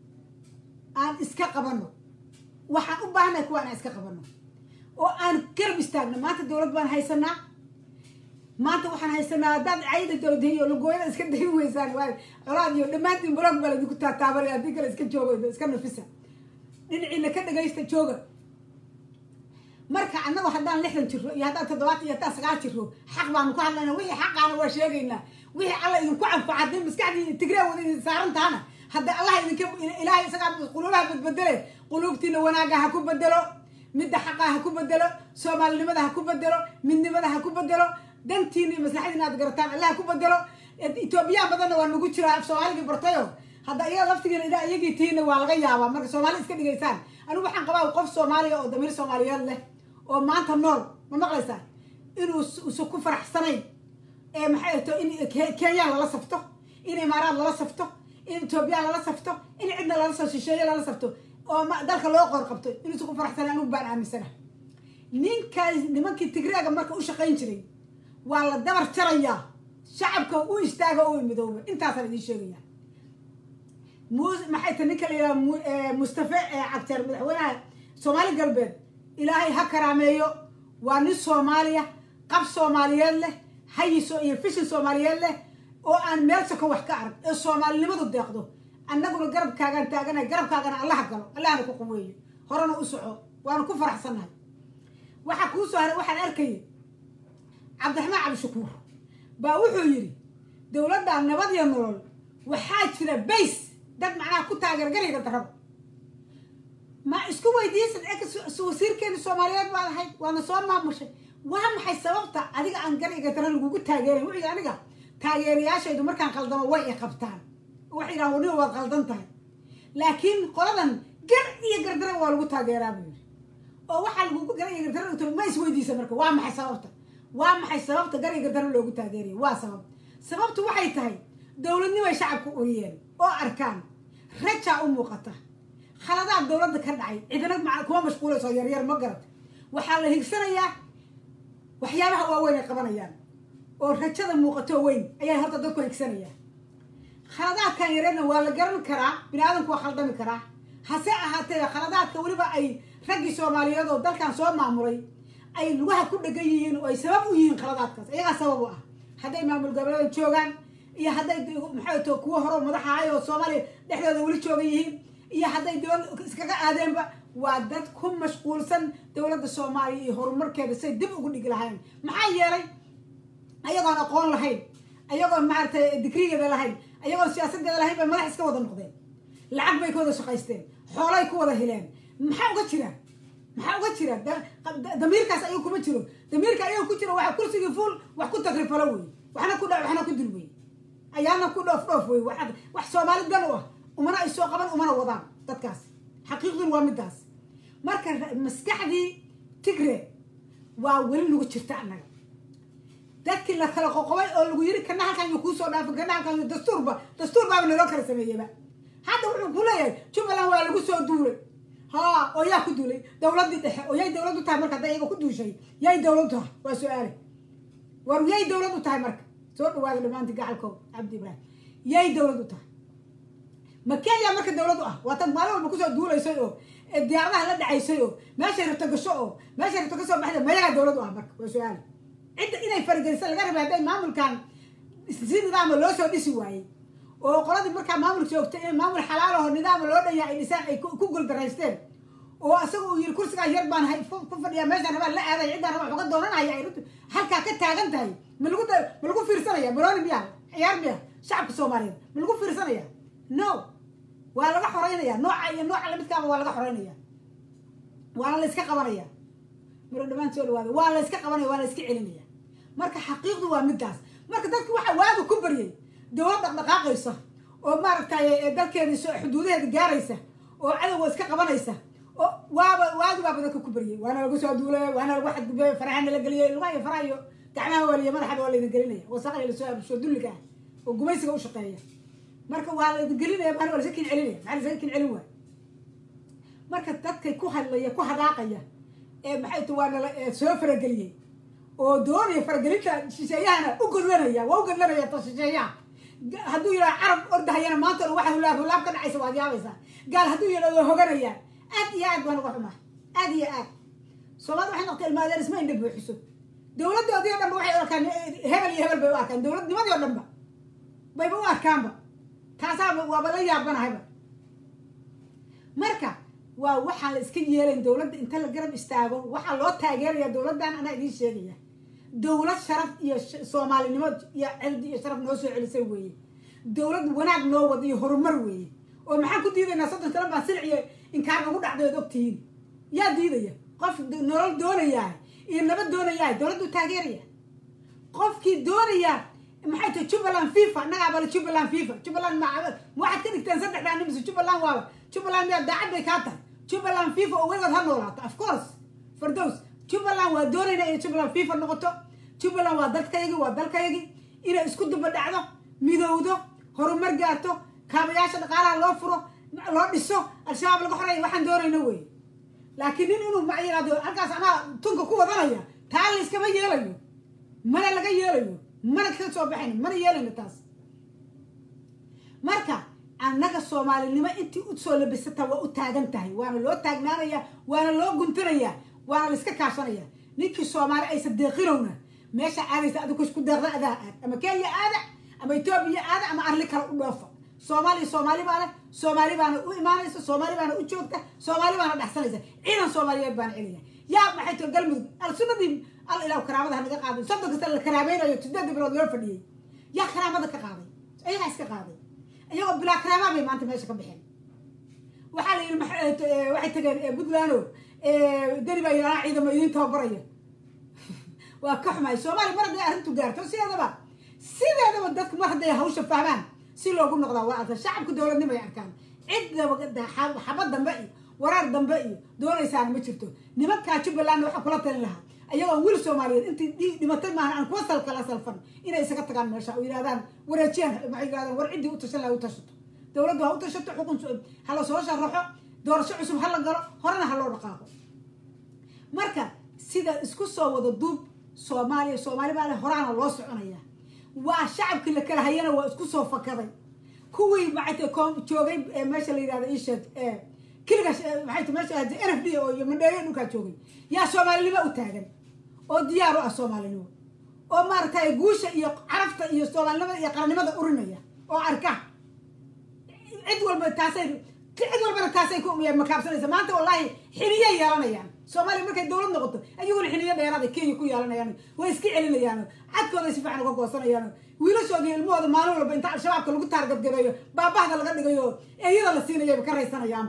aan iska qabanno waxaan u baahannahay kuwa inaan iska qabanno oo aan garab istaagno maanta dowlad baan haysanaa maanta waxaan haysanaa haddaad cayda dowdahi iyo lugooyada iska dayi weysaan waay colaad iyo dhammaantiin blog baa laydinku taataabanaya haddii kale iska joogo iska nafisa dhinaciina ka dhagaysta jooga marka annagu haddaan lixdan jiro iyo haddaan toddobaatan iyo haddaan sagaal jiro xaq baanu ku hadlayna wixii xaqaana waa sheegaynaa wixii alla idinku canfaca haddii maskaxdii tigree wada idin saaran tahana hadda allah idinka ilaahay isagaa quluubaha badbedele quluubtiina wanaaga ha ku bedelo midda xaqa ha ku bedelo soomaalinimada ha ku bedelo midnimada ha ku bedelo dantiina iyo maslaxadiina aad garataan allah ha ku bedelo etoobiyaan badanna waa nagu jiraa af soomaaligii bartayo hadda iyaga laftigiina ilaa iyagii tihiina waa laga yaabaa marka soomaali iska dhigaysaan anigu waxaan qabaa qof soomaaliya oo damiir soomaaliyeed leh oo maanta nool ma maqlaysaa inuu usa ku faraxsanayn ee maxay to in kenyaan lala safto in imaaraad lala safto in etoobiyaan lala safto in cidna lala soo shisheeye lala safto oo dalka loo qoor qabto inuusa ku faraxsanayn anigu baan aaminsana ninkaas nimankii tigreega marka u shaqayn jiray waa la dabar jarayaa shacabka u istaaga oo midooba intaasaan idiin sheegaya maxay ta ninka la yidhaha mustafe cabteer madaxweynaha soomaali galbeed ilaahay ha karaameeyo waa nin soomaaliya qab soomaaliyeed leh hayiso iyo fishin soomaaliyeed leh oo aan meel sako wax ka arag ee soomaalinimadu deeqdo annaguna garabkaagaan taaganahay garabkaagana allaha galo allahna ku quweeyo horena u soco waanu ku faraxsannahay waxaa kuu soo haray waxaan arkayay cabdiraxmaan cabdishakuur baa wuxuu yidhi dowladda nabad iyo nolol waxaa jira bays dad macnaha ku taageer garayga daraba ma isku weydiisan e wasiirkeena soomaaliyeed baad ahayd waana soo maamushay waa maxay sababta adiga aan garayga dara lagugu taageeray wuxuu yidhi aniga taageerayaashaydu markaan qaldamo way i qabtaan waxay yidhahan waniba waad qaldan tahay laakiin qoladan gar iyo gardara waa lagu taageeraa buu yidhi oo waxaa lagugu gara iyo gardara ma isweydiisa marka waa maxay sababta waa maxay sababta gariga daro loogu taageeraya waa sabab sababtu waxay tahay dowladnimay shacabku uriyeen oo arkaan rajaa u muuqata khaladaad dowladda ka dhacay cidina kuma mashquulayso yaryar ma garata waxaa la higsanayaa waxyaabaha waaweyn ay qabanayaan oo rajada muuqato weyn ayaa horta dadku higsanayaan khaladaadkan yareerna waa la garan karaa bini aadamku waa khaldami karaa hase ahaatee khaladaadka weliba ay raggii soomaaliyeed oo dalkan soo maamulay ay lugaha ku dhegan yihiin oo ay sabab u yihiin khaladaadkaas iyagaa sabab u ah hadday maamul goboleeda joogaan iyo hadday maxay to kuwo hore madax ahay oo soomaaliya dhexdooda weli joogan yihiin iyo hadday dowlad iskaga aadeenba waa dad ku mashquulsan dowladda soomaaliya iyo horumarkeeda say dib ugu dhigi lahayn maxaa yeelay ayagoon aqoon lahayn ayagoon maaragtay digrigeeda lahayn ayagoon siyaasadeeda lahayn bay madax iska wada noqdeen lacag bay ka wada shaqaysteen xoolay ku wada heleen maxaa uga jira maxaa uga jira damiirkaas ayagu kuma jiro damiirka ayaga ku jiro waxa kursigii fuul wax ku tagrifalo wey waxna ku dha waxna ku dul wey ayaana ku dhoof dhoof wey wax soomaali dan u ah umana ay soo qaban umana wadaan dadkaas xaqiiqdun waa midaas marka maskaxdii tigre waa weli nagu jirta annaga dadkii la kala qoqobay oo lagu yiri kana halkan yuu kuusoo dhaafin kana halkan dastuurba dastuur baaba naloo kala sameeyeyba hadda wuxuu ku leeyahay jubbaland waa lagu soo duulay ha oo yaa ku duulay dowladdii dhexe oo yay dowlad u tahay marka hadda iyaga ku duushay yay dowlad u tahay waa su-aale war yay dowlad u tahay marka soo dhawaada dhamaanti gacalkow cabdi ibraahim yay dowlad u tahay ma kenya marka dowlad u ah waa tad maalin walba kusoo duulaysay oo diyaaradaha la dhacaysay oo meeshay rabto gasho oo meeshay rabto kasoo baxda mayagaa dowlad u ah marka waa su-aale cidda inay faragelisa laga rabay hadday maamulkan si nidaama loo soo dhisi waayey oo qoladii markaa maamul joogtay in maamul xalaalaho nidaama loo dhanya ay dhisaan ay ku guldaraysteen oo asaga uu yiri kursigaas yar baan ku fadhiyaa meeshaan rabaa la aaday ciddaan rabaa uga doonanaya ay halkaa ka taagan tahay ma lagu ma lagu fiirsanaya maroni miya ciyaar miya shacabka soomaaliyeed ma lagu fiirsanaya no waa laga xoreynaya nooca iyo nooca lamidkaaba waa laga xoreynaya waana la iska qabanaya maro dhamaan soo dhawaada waa la iska qabanaya waa la iska celinaya marka xaqiiqdu waa midaas marka dadku waxa waaga ku baryay dowlad dhaqdhaqaaqaysa oo maaragtay dalkeeda xuduudaheeda gaaraysa oo cadowga iska qabanaysa oo waaba waagi baaba dadka ku baryay waana lagu soo duulay waana lagu xadgudbay farahana la geliyay lugaha iyo faraha iyo gacmaha waaliya madaxaba waa laydin gelinaya wasaqaya lasoo abusho dulliga ah oo gumaysiga u shaqeeya marka waa laydin gelinaya baan waa lasakin celinaya maxaa lasakin celin waay marka dadkay ku hadlaya ku hadaaqaya ee maxay tu waa nala soo farageliyey oo doonaya faragelinta shisheeyahana u godlanaya waa u godlanaya ta shisheeyaha hadduu yidhaha carab ordahayana maanta o waxa hulaab hulaab ka dhacaysa waad yaabaysaa gaal hadduu yidhaha waa hoganayaan aad iyo aad baan uga xumaa aad iyo aad soomaalida waxay noqotay ilmaadeer isma indha buuxiso dowladdoodii o dhanba waxay u arkaan hebel iyo hebel bay u arkaan dowladnimadii o dhanba bayba u arkaanba taasaa waaba la yaabanahayba marka waa waxaan la iska yeelayn dowladda inta la garab istaago waxaa loo taageeraya dowladdan anaa idiin sheegaya dowlad sharaf iyo soomaalinimo iyo cirdi iyo sharaf noo soo celisay weeye dowlad wanaag noo wada iyo horumar weeye oo maxaan ku diidaynaa soddon sano baan silic iyo inkaar nagu dhacday ood ogtihiin yaa diidaya qof nolol doonayaa iyo nabad doonayaa dowladdu taageeraya qofkii doonaya maxay tahay jubbaland fifa annagaa bale jubbaland fifa jubbaland ma waxaad ka dhigteen saddexdaa nimise jubbaland waaba jubbaland miyaa daacad bay kaa tahay jubbaland fifa oo weligood ha noolaato of course fardows jubbaland waa doonayna inay jubbaland fifa noqoto jubbaland waa dalkayagii waa dalkayagii inay isku duba dhacdo midowdo horumar gaarto kaabayaasha dhaqaalaha loo furo loo dhiso al-shabaab laga xoreeya waxaan doonayna wey laakiin nin inuu ma yiraahdo halkaas anaa tunka ku wadanaya taa la iskama yeelayo mana laga yeelayo mana ka soo baxayno mana yeelayno taas marka annaga soomaalinimo intii u soo labisata waa u taagan tahay waana loo taagnaanaya waana loo guntanaya waana la iska kaashanaya ninkii soomaali aysa deeqinowna meesha aadaysa adigu isku deeqda adaa aad ama kenya aada ama etoobiya aada ama arli kale u dhoofa soomaaliya soomaali baana soomaali baana u imaanaysa soomaali baana u joogta soomaali baana dhexsanaysa ciidan soomaaliyeed baana celaya yaa maxay too galmudug alsunadii al ilaah karaamada ha naga qaaday soddon kasta la karaameynayo sideedii bilood loo fadhiyey yaa karaamada ka qaaday ayagaa iska qaaday iyagoo bilaa karaamaa bay maanta meesha ka baxeen waxaa la yidhi waxay tageen puntland o deni baa yidhaha ciidamo idiin tababaraya waa ka xumaay soomaaliya mar hadday arrintu gaarto sideedaba sideedaba dadku mar hadday hawsha fahmaan si loogu noqdaa waa arkan shacabka dowladnimo ay arkaan cid xaba dambe iyo waraar dambe iyo doonaysaana ma jirto nimankaa jubbaland waxaa kula talin lahaa ayagoon wiil soomaaliyeed intii dhimatay maahan aan kuwa sal kala salfan inay isaga tagaan meesha oo yidhahdaan wareejiyaan maxay yidhahdaan war ciddii u tashan laha u tashato dowladdu ha u tashato xukun ha la soo sharaxo doorasho cusub ha la galo horena ha loo dhaqaaqo marka sida isku soo wada duub soomaaliya soomaali baa le horaana loo soconaya waa shacabkii la kala hayana waa isku soo fakaday kuwii maxay joogay meesha la yidhahda isheeg kiliga maxay ta meesha n f d oo iyo mandheeriya dhulkaa joogay yaa soomaalinimo u taagan oo diyaar u ah soomaalinimo oo maaragtay guusha iyo carafta iyo soomaalinimada iyo qarannimada urinaya oo arka cid walba taasay cid walbana taasay ku makaabsanaysa maanta wallaahi xiliyay yeelanayaan soomaaliya markay dowlad noqoto ayaguna xiliyo dheeraada kenya ku yeelanayaan way iska celinayaan cadkooday si fiican uga goosanayaan wiilashooda iyo ilmahooda maalin walba inta al-shabaabka lagu taargadgabeeyo baabahda laga dhigayo eeyada la siinayaba ka raysanayaan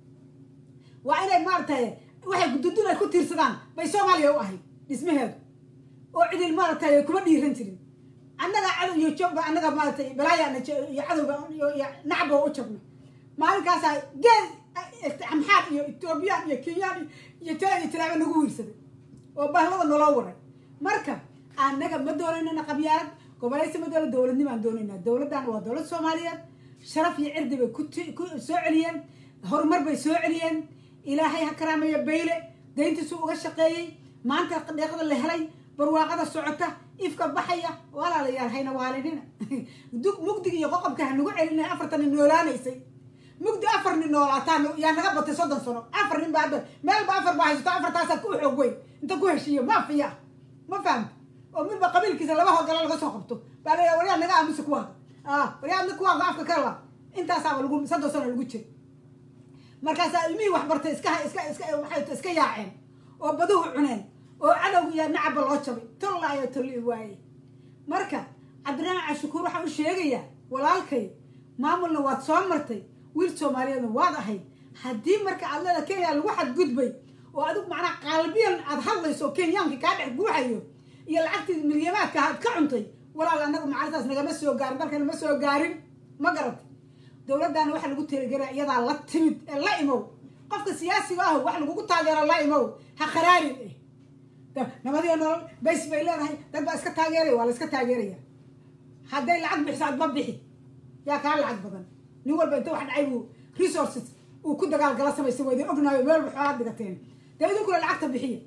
waa inay maaragtay waxay dudun ay ku tiirsadaan bay soomaaliya u ahayd dhismaheedu oo cidil maaragtay kuma dhiiran jirin annaga cadow iyo jobba annaga maaratay balaaya iyo cadowga iyo nacba u jabna maalinkaasaa geel amxaar iyo etoobiyaan iyo kenyaan iyo tala iyo tilaaba nagu wiirsaday oo bahlada naloo waray marka annaga ma doonaynana qabyaalad gobolaysa ma doona dowladnimaan doonaynaa dowladdan waa dowlad soomaaliyeed sharaf iyo cirdi bay ku soo celiyeen horumar bay soo celiyeen ilaahay ha karaameeyo bayle dayntiisuu uga shaqeeyey maanta deeqada la helay barwaaqada socota ifka baxaya walaalayaal hayna waalinina mugdiga iyo qoqobka ha nagu celina afartani noolaanaysay mugdi afar nin noolaataan yaa naga batay soddon sano afar nin baa meelba afar baa haysato afartaasaa ku xoog weyn inta ku heshiiyo maafiya ma fahamta oo midba qabiilkiisa laba hogalo laga soo qabto baa la waryaa naga aamusa kuwaaga waryaa adna kuwaaga afka ka la intaasaaba lagu soddon sano lagu jira markaasaa ilmihii waxbartay iska iska iska maxay iska yaaceen oo baduhu cuneen oo cadowga iyo nacabba loo jabay tollaayo tolli waaye marka cabdiraxmaan cashukuur waxaan u sheegayaa walaalkay maamulna waad soo martay wiil soomaaliyeedna waad ahayd haddii marka aad leeda kenya lagu xadgudbay oo adigu macnaha qaalbiyan aad hadlayso oo kenyaanka kaa dhex guuxayo iyo lacagtii milyamaadka aad ka cuntay walaal annagu macalintaas nagama soo gaarin dalkana ma soo gaarin ma garata dowladdaana waxa lagu taageera iyadaa la timid ee la imow qofka siyaasiga ah wax lagugu taageero la imow ha qaraarin eh nabadiyo nolol bays bay leedahay dad baa iska taageeraya waa la iska taageeraya hadday lacag bixiso adba bixi yaa kaa lacag badan nin walba inta wax dhacay buu resources uu ku dagaalgala samaysa waydin ognaayo meel ba xoolaad dhigateen dee idinkuna lacagta bixiya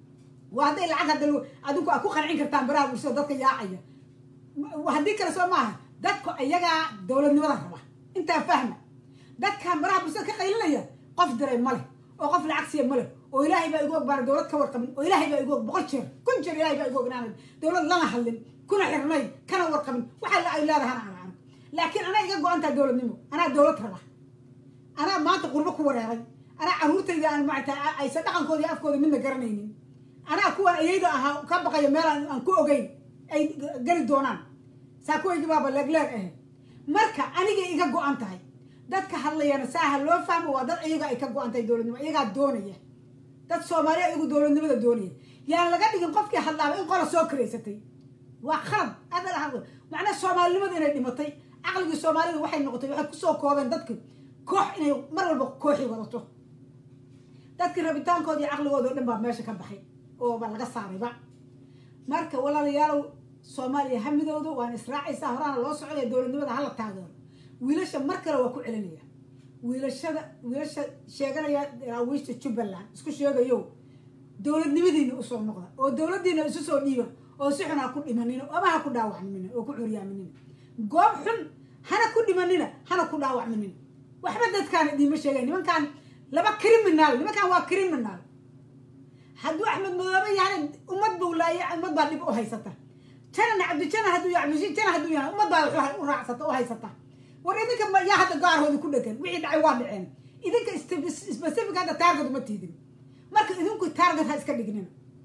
waa hadday lacag hadda adinku aad ku qancin kartaan baraha bulshada dadka yaacaya haddii kale soo maaha dadku iyagaa dowladnimada raba intaa fahma dadkan baraha bulshada ka qaylinaya qof diray ma leh oo qof lacag siiya ma leh oo ilaahay baa igu og baana dowlad ka warqabin oo ilaahay baa igu og boqol jeer kun jeer ilaahay baa igu ognaanay dowlad lana hadlin kuna xirnayn kana warqabin waxa ay leedahana aan arag laakiin anaa iga go-antaa dowladnimo anaa dowlad raba anaa maanta qurbo ku wareeray anaa caruurtayda aan maarata aysan dhaqankooda iyo afkooda midna garanaynin anaa kuwan ayayda ahaa ka baqayo meel aan ku ogeyn ay geli doonaan saa kuwaygi baaba leegleeg ahe marka anigay iga go-an tahay dadka hadlayana saaha loo fahmo waa dad iyaga ay ka go-an tahay dowladnimo iyagaa doonaya dad soomaaliya iyagu dowladnimada doonaya yaan laga dhigin qofkii hadlaaba in qola soo karaysatay waa khalad adal hadlo macnaa soomaalinimada inay dhimatay caqligii soomaalida waxay noqotay waxay kusoo koobeen dadki koox inay mar walba kooxi wadato dadkii rabitaankooda iyo caqligooda o dhan baa meesha ka baxay ooba laga saarayba marka walaalayaalow soomaaliya hamidooda waan israacaysaa horaana loo socdaya dowladnimada hala taageero wiilasha mar kale waa ku celinaya wiilashada wiilasha sheeganaya daraawiishta jubbaland isku sheegayo dowladnimadiina usoo noqda oo dowladdiina isu soo dhiiba oo si xun ha ku dhimanina ama ha ku dhaawacminina oo ku curyaaminina goob xun hana ku dhimanina hana ku dhaawacminina waxba dadkaan idiima sheegay nimankaan laba criminal nimankaan waa criminal hadduu axmed madoobe yahay ummad buu laaya ummad baa dhib u haysata janana cabdijana hadduu cabdishi jana hadduu yahay ummad baa u raacsata u haysata war idinka yaa hadda gaarhooda ku dhegan wixii dhacay waa dhaceen idinka specific hadda taarget uma tiidin marka idinku taarget ha iska dhignina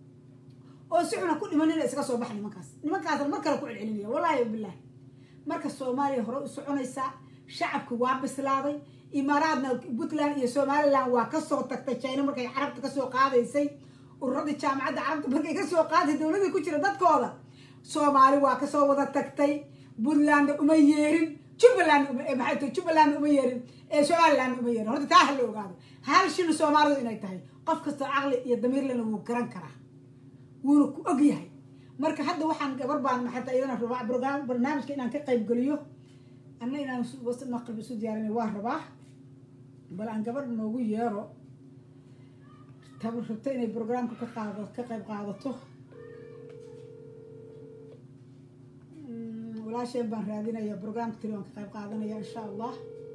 oo si xuna ku dhimanina iska soo baxa nimankaas nimankaasna mar kale ku celcelinaya wallaahi bilahi marka soomaaliya hore u soconaysaa shacabku waa bislaaday imaaraadna puntland iyo somaliland waa kasoo tagtay china markay carabta kasoo qaadaysay ururadii jaamacadda carabta markay kasoo qaaday dowladii ku jira dadkooda soomaali waa kasoo wada tagtay puntlandna uma yeerin jubbaland maxay tahay jubbalandna uma yeerin ee somalilandna uma yeerin horta taa ha la ogaado hal shina soomaalidu inay tahay qof kastoo caqli iyo damiirlena wuu garan karaa wuuna ku og yahay marka hadda waxaan gabar baan maxata iyadana rabaa brograam barnaamijka inaan ka qayb geliyo anna inaan maqrib isu diyaarinay waa rabaa bal aan gabadh noogu yeero tabar rabta inay brograamka ka qaado ka qayb qaadato walaasheen baan raadinaya brograamka tiri waan ka qayb qaadanaya insha allah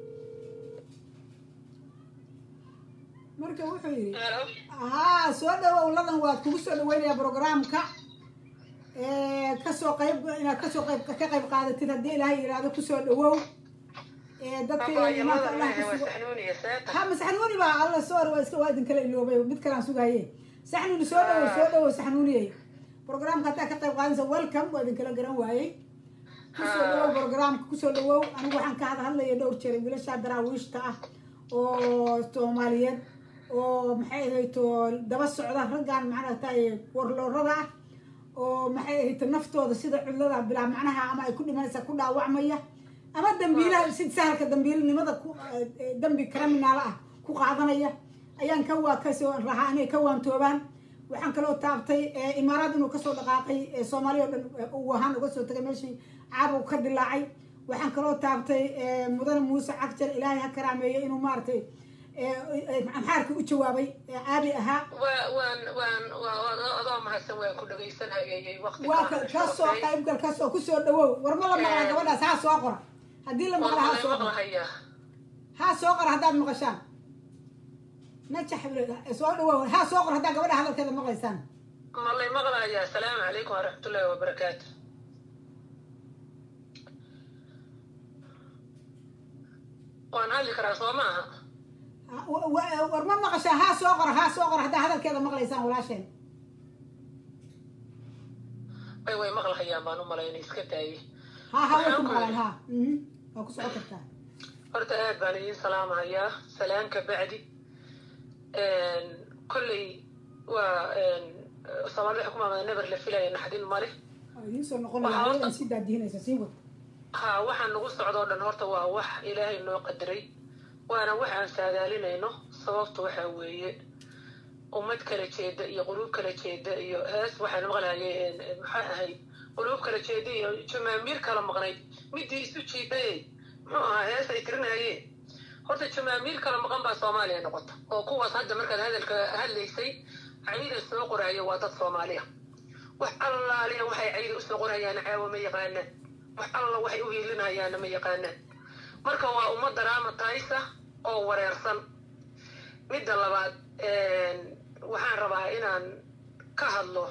marka wuxuu yidhi haa soo dhawow ladan waad kugu soo dhaweynaya brograamka kasoo qayb inaad kasoo qayb ka qayb qaadatid haddii ilaahay yidhaahdo kusoo dhawow dadka ha masaxnuuni baa alla soor waa iska waa idinkala iloobay mid kalaan sugaye saxnuuni soo dhawow soo dhawow saxnuuniyey programka haddaa ka qayb qaadanaysa welcome waa idinkala garan waayey kusoo dhawow programka kusoo dhawow anigu waxaan ka hada hadlaya dhowr jeer wiilasha daraawiishta ah oo soomaaliyeed oo maxay ahayto daba socda raggan macnataay warloorada ah oo maxay ahayto naftooda sida cudlada bilaa macnaha ama ay ku dhimanaysa ku dhaawacmaya ama dambiilaha si sahalka dambiilnimada ku dambi criminaala ah ku qaadanaya ayaan ka waa kasoo rahaa inay ka waantoobaan waxaan kaloo taabtay imaaraad inuu kasoo dhaqaaqay soomaaliya o dhan uu ahaan uga soo tagay meeshii caabug ka dilaacay waxaan kaloo taabtay mudane muuse cagjar ilaahay ha karaameeyo inuu maaragtay amxaarka u jawaabay aabi ahaa waa kasoo qaybgal kasoo kusoo dhawow war ma la maqlaa gabadhaas haa soo qora haddii la maqla haa soo qora haa soo qora haddaad maqashaan najax soo dhawow haa soo qora haddaa gabadha hadalkeeda maqlaysaan ma lay maqlayaa asalaamu calaykum waraxmatullaahi wabarakaatu waan hadli karaa soo maaha war ma maqashaa haa soo qora haa soo qora haddaa hadalkeeda maqlaysaan walaasheen way way maqlahayaan baan u malayna iska daayey ha ha way ku maqlaan ha waa ku socon kartaa horta aad baan idiin salaamahayaa salaan ka bacdi kolley waa soomaalida xukumaamada neber la filaya naxdin male waa idiin soo noqonaya sii daadihinaysa sii wad ha waxaan nagu socdoo dhan horta waa wax ilaahay noo qadaray waana wax aan saadaalinayno sababta waxaa weeye ummad kala jeeda iyo quluub kala jeeda iyo hees waxaan maqlahaye maxaa ahayd quluub kala jeeda iyo jamaamiir kala maqnayd midii isu jiidayey muxuu ahaa hees ay tirinayeen horta jamaamiir kala maqan baa soomaaliya noqota oo kuwaas hadda markaad hadalka hadlaysay cayda soo qoraayo waa dad soomaaliya wax allaaliya waxay cayda usoo qorayaan caawa ma yaqaanaan wax alla waxay u hiilinayaanna ma yaqaanaan marka waa ummad daraama taysa oo wareersan midda labaad waxaan rabaa inaan ka hadlo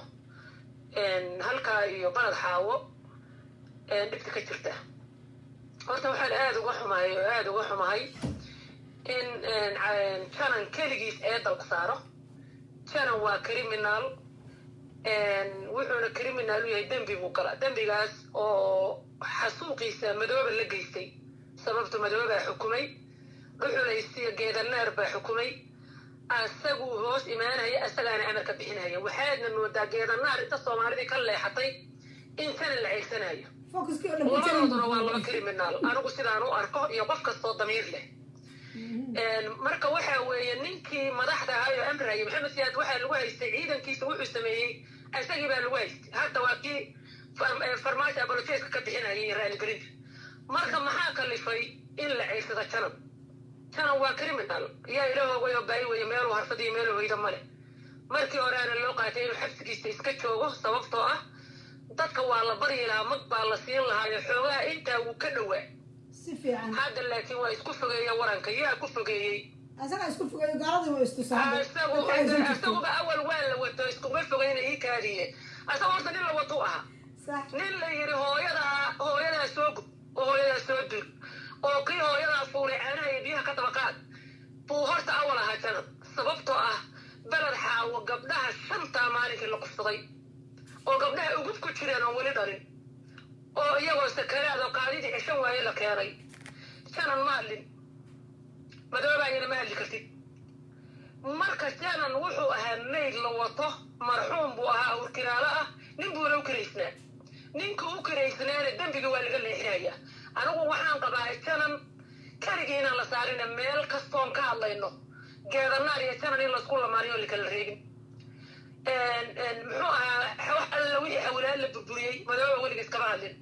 halkaa iyo baled xaawo dhibta ka jirta horta waxaan aada uga xumahay oo aada uga xumahay in janan keligiis ee dalka saaro janan waa criminal wuxuuna criminal u yahay dembi buu gala dembigaas oo xasuuqiisa madooba la geystay sababta madoobaa xukumay dhuxulaysiya geedaneer baa xukumay asaguu hoos imaanaya asagaana amarka bixinaya waxaadna moodaa geedanaar inta soomaalidii ka leexatay in sana la ceegsanayo labadooduna waa laba criminal anigu sidaan u arko iyo qof kastoo damiir leh marka waxa weeye ninkii madaxda ahaa oo amraya maxamed siyaad waxaa lagu haystay ciidankiisa wuxuu sameeyey isagii baa lagu haystay hadda waa kii farmaajo abolojeeska ka bixinaya iyo raaligelinta marka maxaa kalifay in la ceegsado janan janan waa criminal yaa ilahoogay oo baayi weeye meeluu harfadiyo meeluu hoyda male markii horeana loo qaatay inuu xabsigiisa iska joogo sababtoo ah dadka waa la baryi lahaa mag baa la siin lahaayo xoogaha intaa wuu ka dhowaa si fiican hadda laakiin waa isku fogeeya waranka yaa ku fogeeyey asaga isku fogeeyo gaaladii waa istusaa isaguba awal waa la wato iskuma fogeyna ii kaadiye asaga horta nin la watuu ahaa nin la yidhi hooyadaa hooyadaa soo gub oo hooyadaa soo dur oo kii hooyadaa fuulay caanaha iyo biyaha ka dabaqaad buu horta awal ahaa janan sababtoo ah beled xaawo gabdhaha shantaa maalinkii la kufsaday oo gabdhaha ugub ku jireen oon weli dhalin oo iyagoo sakaraad oo qaadidii ceshan waaye la keenay janan ma hadlin madoobaayana ma hadli kartid marka janan wuxuu ahaa mayd la wato marxuum buu ahaa urkiraalo ah nin buuna u karaysnaa ninka u karaysnaana dembiga waa laga leexinaya anigu waxaan qabaa janan keligii inaan la saarina meel kastoon ka hadlayno geedanaar iyo janan in laysku lamaaniyo lakala reegin muxuu ahaa wax alla wixii xawilaad la burburiyey madooba weligiis kama hadlin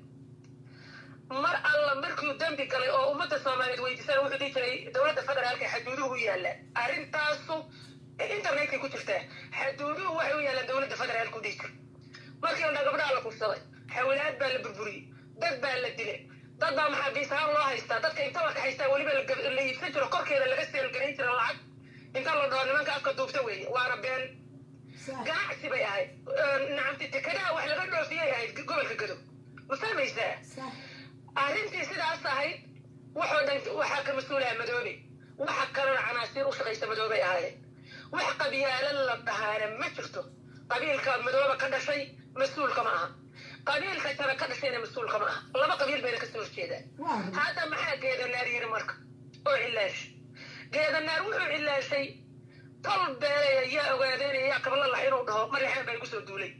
mar alla markuu dembi galay oo ummadda soomaaliyeed weydiisana wuxuu dhihi jiray dowladda federaalka xaduuduhu u yaalla arrintaasu internetkay ku jirtaa xaduuduhu waxay u yaallaan dowladda federaalka u dhihi jir markii la dhaa gabdhaha la kufsaday xawilaad baa la burburiyey dad baa la dilay dad baa maxaabiis ahaan loo haystaa dadka inta la kaxaystaa weliba la iibsan jiro korkeeda laga seelgarayn jira lacag inta la dhaho nimanka afka duubta weeye waana been ganacsi bay ahayd nacamti tekadaha wax laga dhoofiyay ahayd gobolka gado ma fahmaysaa arrintii sidaas ahayd waxoo dhan waxaa ka mas-uulaha madoobe waxa kalena canaasiir u shaqaysa madoobay ahaayeen wax qabyaalo la dhahaana ma jirto qabiilka madooba ka dhashay mas-uulka ma aha qabiilka jara ka dhashayna mas-uulka ma aha laba qabiil bayna kasoo horjeedaan hadda maxaa geedanaar yiri marka oo cilaash geedanaar wuxuu cilaashay tol beelaya yaa ogaadeynaya yaa kabla lax inuu dhaho mareexaan baa igu soo duulay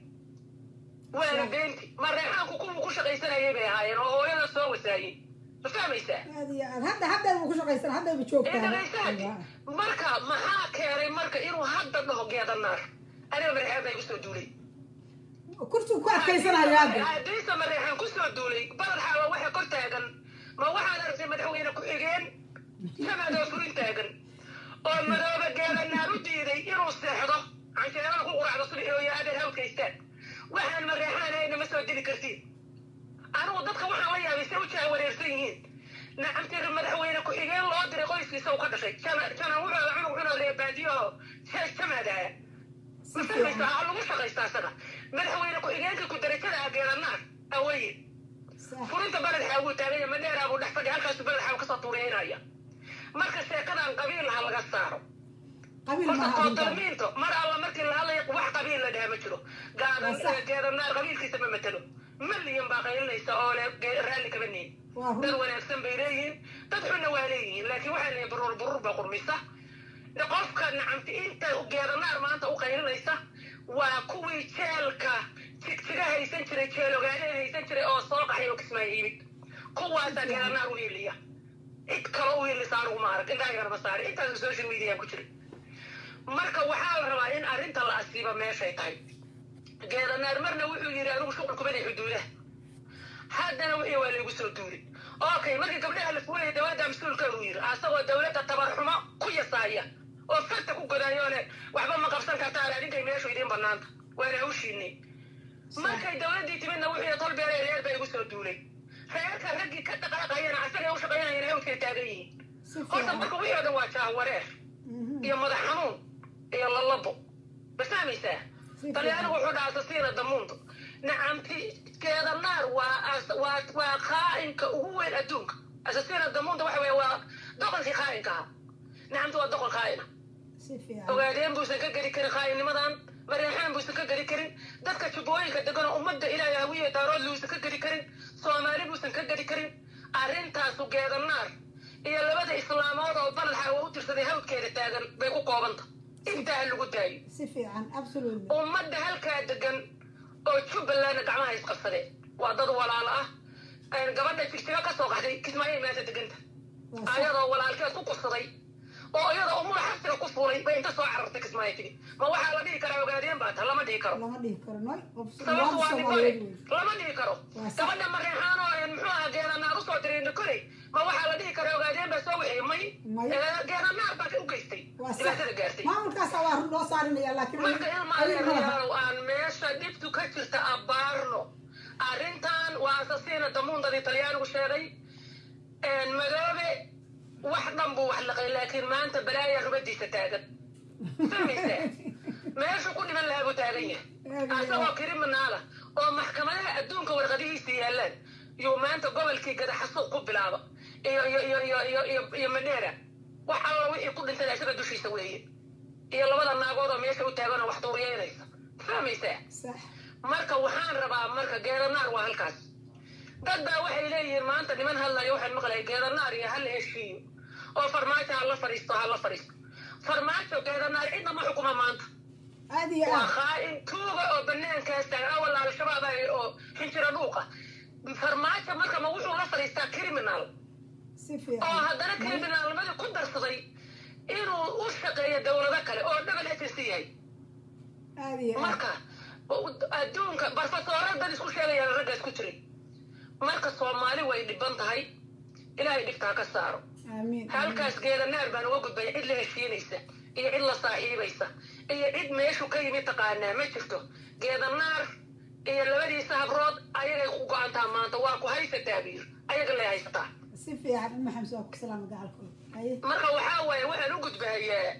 waana beenti mareexaanku kuwuu ku shaqaysanayay bay ahaayeen oo hooyada soo wasaayey ma fahmaysaa hadda hadda ku shaqaysan haddayba joogtaa marka maxaa keenay marka inuu hadda dhaho geedanaar aniga mareexaan baa igu soo duulay kursigu ku adkaysanayo hadda haddiise mareexaan ku soo duulay balad xaawa waxa kor taagan ma waxaad aragtay madaxweyne ku-xigeen samaadoo furin taagan oo madooba geedanaar u diiday inuu seexdo cansheerada ku quracdo subxi oo yaadeen hawdkaystaan waxaan mareexaanayna ma soo dili kartiin anigu dadka waxaan la yaabay say u jaha wareersan yihiin nacamtiri madaxweyne ku-xigeen loo diray qoyskiisa uu ka dhashay janan wuxuu cunug cunoo reebaadiyaho jamaadaha masamaysa ha lagu shaqaysta asaga madaxweyne ku-xigeenka ku darajada ah geedanaar aweye furinta baled xaawuu taaganya madheeraa buu dhex fadhiya halkaasu baled xaaw kasoo tuuriyeynaya marka sheekadan qabiil ha laga saaro horta koodalmiinto mar alla markii la hadlaya wax qabiil la dhaha ma jiro geedanaar qabiilkiisa ma matelo malyan baa qaylinaysa oo le raalli kaba niin dad wanaagsan bay leeyihiin dad xunna waa leeyihiin laakiin waxaa leeyihin buruur buruur baa qurmisa qofka nacamti inta geedanaar maanta u qaylinaysa waa kuwii jeelka jigjiga haysan jiray jeel ogaadeen haysan jiray oo soo qaxay oo kismaayo yimid kuwaasaa geedanaar u hiiliya cid kale u hiilisa aniguma arag intaa yarma saari intaas social media ku jiray marka waxaa la rabaa in arrinta la asiiba meeshay tahay geedanaar marna wuxuu yidhi anigu shuqul kubanay xuduudaha haddana wixii waa laygu soo duulay okay markii gabdhaha la fuulaya dowladda mas-uulka uu yidhi asagoo dowladda tabarxumo ku yasaaya oo farta ku godaayoone waxba ma qabsan kartaan adinkay meeshu idiin banaanta waana hawshiinay markay dowladdii timidna wuxuu tol beelay reer baa igu soo duulay reerka raggii ka dhaqaaqayana asagay u shaqaynayana hawdkay taagan yihiin horta marka wixii oo dhan waa jaawareer iyo madax xanuun iyo lalabo ma fahmaysaa talyaanigu wuxuu dhahaa sasiina damuunto nacamti geedanaar waa waa waa qaa'inka ugu weyn adduunka asasiina damuunta waxa weeye waa doqonkii qaa'inka ahaa nacamti waa doqon qaa'ina ogaadeen buusan ka geli karin qaa'innimadan mareexaan buusan ka geli karin dadka jubbooyinka deganoo ummadda ilaahay hawiye daarood luusan ka geli karin soomaali buusan ka geli karin arrintaasu geedanaar iyo labada islaamood oo baladxa oo u tirsaday hawdkeeda taagan bay ku koobanta intaa lagu daayo si fiican absolutely ummadda halkaa degan oo jubbalandna gacmaha isqabsadeen waa dad walaalo ah gabadha jigjiga ka soo qaxday kismaayo maanta deganta ayadoo walaalkeed ku kursaday oo iyadoo umula xabsiga ku fuulay bay inta soo carartay kismaayo tigi ma waxaa la dhihi karaa ogaadeen baa ta lama dhihi karo lama dhihi karo noy sababtu waa nikole lama dhihi karo gabadha mareexaan oo muxuu ahaa geenanaar usoo diray nikole ma waxaa la dhihi karaa ogaadeen baa soo wixii may geenanaar baa u geystay dhibaatada gaartay maamulkaasa waa run loo saarinaya laakiin marka ilmaaleerayaalow aan meesha dhibtu ka jirta abbaarno arrintan waa asasiina damuundadii talyaanigu sheegay madoobe wax dhan buu wax laqay laakiin maanta balaaya rubadiisa taagan fahmaysa meeshu ku dhiman lahaa buu taagan yahay asagoo kiriminaala oo maxkamadaha adduunka warqadihiisa yaallaan yuu maanta gobolkii gadaxasuuq ku bilaaba iyo iyo iyo iyo iyo iyo iyo madheera wax alla wixii ku dhintay isaga dushiisa weeye iyo labada naagood oo meesha u taagan oo wax duuriyeynaysa fahmaysaa marka waxaan rabaa marka geedanaar waa halkaas dad baa waxay leeyihiin maanta niman hadlayo waxaan maqlaya geedanaar iyo hala heshiiyo oo farmaajo ha la fadhiisto ha la fadhiisto farmaajo geedanaar cidna ma xukuma maanta aad iyo waa aad khaa'in tuuga oo banaankaas taagan awal al-shabaab ay oo xinjira dhuuqa farmaajo marka ma wuxuu la fadhiistaa criminal si oo fiican haddana criminalnimadii ku darsaday inuu u shaqeeyo dowlado kale oo double agency yahay aad iyo aad marka adduunka barfasooradan isku sheegayaan raggaas ku jiray marka soomaali way dhiban tahay ilaahay dhibtaa ka saaro aamiin halkaas geeda naar baan uga gudbaya cid la heshiinaysa iyo cid la saaxiibaysa iyo cid meeshu ka yimid taqaanaa ma jirto geeda naar iyo labadiisa habrood ayagay ku go-antaa maanta waa ku haysataa biir ayaga lay haysataa si fiican uma xamsi waa ku salaama gacalkooda haye marka waxaa waaye waxaan u gudbahayaa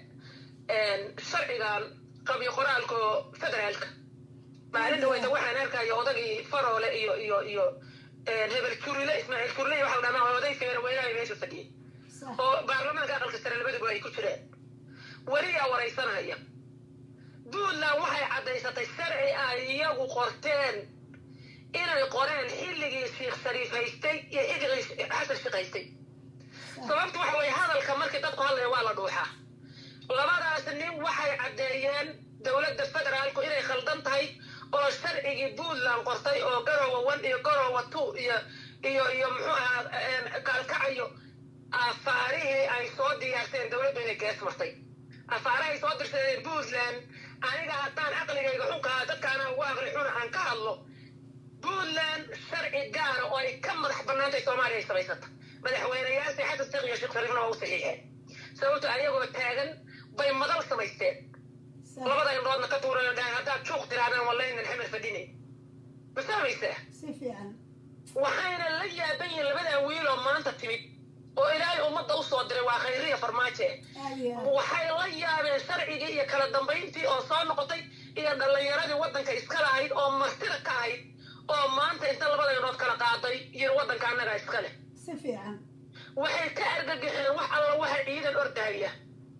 sharcigan qabyo qoraalka federaalka maalin dhaweyta waxaan arkaya odagii faroole iyo iyo iyo hebel jurile ismaaciil jurile waxa la dhamaa oday feerweynaha meesha fadhiyay sax oo baarlamaanka aqalka sare labaduba ay ku jireen weliyaa waraysanaya puntland waxay caddaysatay sharci ay iyagu qorteen inay qoreen xilligii sheekh shariif haystay iyo xilligii xasan sheekh haystay sababtu waxa weeye hadalka markii dadku hadlaya waa la dhuuxaa labadaas nin waxay caddeeyeen dowladda federaalku inay khaldan tahay oo sharcigii puntland qortay oo garowa one iyo garowa two iyo iyo iyo muxuu ahaa kaalkacayo afaarihii ay soo diyaarseen dowladdu inay gees martay afaarahay soo dirsadeen puntland aniga haddaan caqligayga xunkaa dadkaana ugu aqli xuna aan ka hadlo puntland sharci gaara oo ay ka madax bannaantay soomaaliya ay samaysata madaxweyneyaasii xasan sheekh iyo sheekh shariifna waa u saxiixeen sababto ayagoo taagan bay madal samaysteen sax labada indhoodna ka tuurayo dhahay haddaad juuq tirahdaan wallaynan xamar fadhinay ma fahmaysaa si fiican waxayna la yaaban yihiin labadan wiiloo maanta timid oo ilaahay ummadda u soo diray waa khayriya farmaajo eh aad iyo aad waxay la yaabeen sharcigii iyo kala dambayntii oo soo noqotay iyo dhallinyaradii waddanka iska lahayd oo martida ka ahayd oo maanta inta labada indhood kala qaaday iyo waddanka annaga iska leh si fiican waxay ka argagixeen wax alla waxa ciidan ordahaya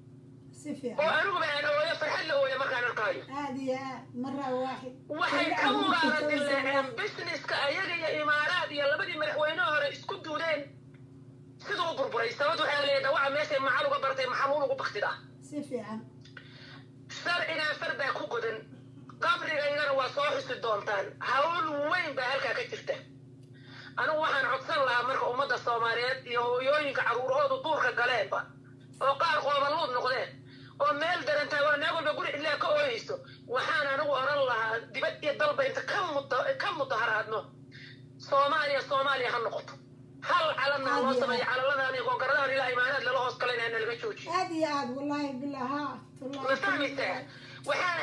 si oo fiican aniguba aan ooyo farxad la ooya markaan arkaayo aad iyo aad mara waaxid waxay ka mugaara dileeceen businesska ayaga iyo imaaraad iyo labadii madaxweyneha hore isku duudeen siduu u burburay sababta waxaa leeyahay dhawaca meeshay macal uga bartay maxamuul ugu baktidaa si fiican sharcigan far baa ku godan qabrigaygana waa soo xusi doontaan hawl weyn baa halkaa ka jirta anigu waxaan codsan lahaa marka ummadda soomaaliyeed iyo hooyooyinka carruurahoodu duurka galeenba oo qaar qoobaluud noqdeen oo meel daran taagan oo naag walba guri cidlaa ka ooyeyso waxaan anigu odhan lahaa dibad iyo dalba inta ka muda ka mudaharaadno soomaaliya soomaaliya ha noqoto hal calanna loo sameeyo calaladan iyo googaradan ilaa imaanaad lala hoos galayna nalaga joojiyo aad iyo aad wallaahi billah ha ma fahmaysaa waxaan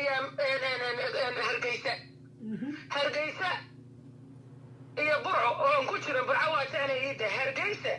aadayaa hargeysa hargeysa iyo burco oon ku jiro burco waa jeclay iida hargeysa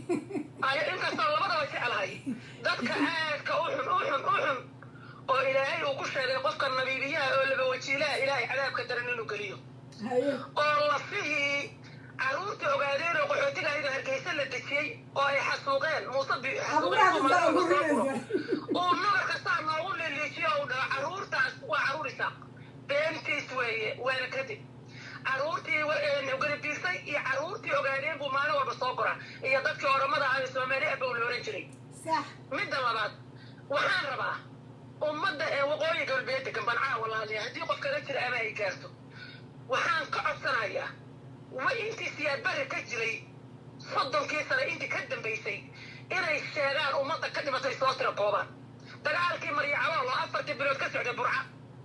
ay inkastoo labadaba jeclahay dadka aadka u xun u xun u xun oo ilaahay uu ku sheegay qofka nabiibiyaha oo laba wajiilaha ilaahay cadaabka daran inuu geliyo haye oo lafihii carruurta ogaadeen oo qaxootiga ayada hargeysa la dejiyey oo ay xasuuqeen muuse bi Abuuraha ku kala gurinaysa. uu nabar kastaa noogu liliijiyo uu dhaho carruurtaas waa carruur isaaq beentiis weeye waana kadib carruurtii gadabiirsay iyo carruurtii ogaadeen buu maalin walba soo koraa iyo dadkii oramada ahaa ee soomaali abba uu la oran jiray sax midda labaad waxaan rabaa ummadda ee waqooyi galbeed degan bancaa walaaliya haddii qof kaga jira ama ay gaarto waxaan ka codsanayaa wa intii siyaadbari ka jiray soddonkii sane intii ka dambaysay inay sheegaan ummadda ka dhimatay soo tira koobaan dagaalkii maryacabool oo afartii bilood ka socday burca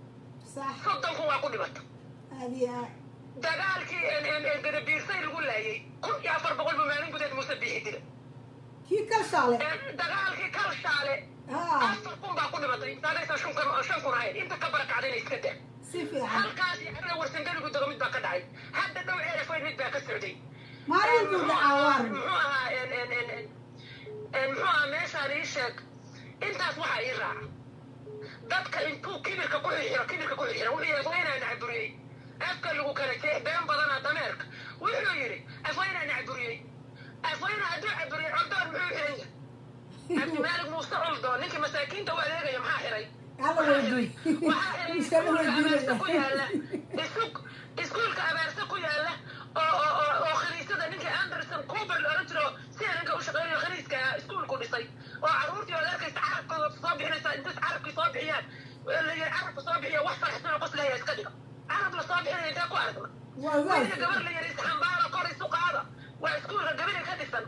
sax soddonku waa ku dhimata aad iyo aad dagaalkii gadabiirsay lagu laayay kun iyo afar boqol buu maalin gudeed muuse biixi dila kii kalshaale dagaalkii kalshaale ha afar kun baa ku dhimatay saadaysa shan kun shan kun ahayd inta ka barakacdayna iska daa si fiican halkaas arada warsangeligu dago mid baa ka dhacay hadda dhow ceerafoyn mid baa ka socday maalintuu dhacaawaar muxuu ahaa en- en- en- en- muxuu ahaa meeshaan ii sheeg intaas waxaa ii raaca dadka intuu kibirka ku xirxiro kibirka ku xirxiro wuxuu yidhi afweynaa nacaburiyey afka lagu kala jeex been badanaa dameerka wuxuu yidhi afweynaa nacaburiyey afweyna hadduu caburiyey coldoon muxuu xiran yahay cabdimaalig muuse coldoon ninkii masaakiinta u adeegaya maxaa xiray alla weydiiy waxaa xiray iskala iskuulka abaarsa ku weydiinaya yaala isku- iskuulka abaarsa ku yaala oo oo oo oo khaniisada ninkii anderson cooper la oran jiro sida ninka u shaqeynayo khaniiska iskuulku dhisay oo carruurtii oo arkaysa carabkooda soo bixinaysa intas carabkii soo bixiyaan la yiri carabka soo bixiya wax faraxsan oo qoslaya iska dhiga carab la soo bixinaya intee ku aragna waa weliga saas gabar la yiri isxambaara kor isu qaada waa iskuulka gabadha ka dhisan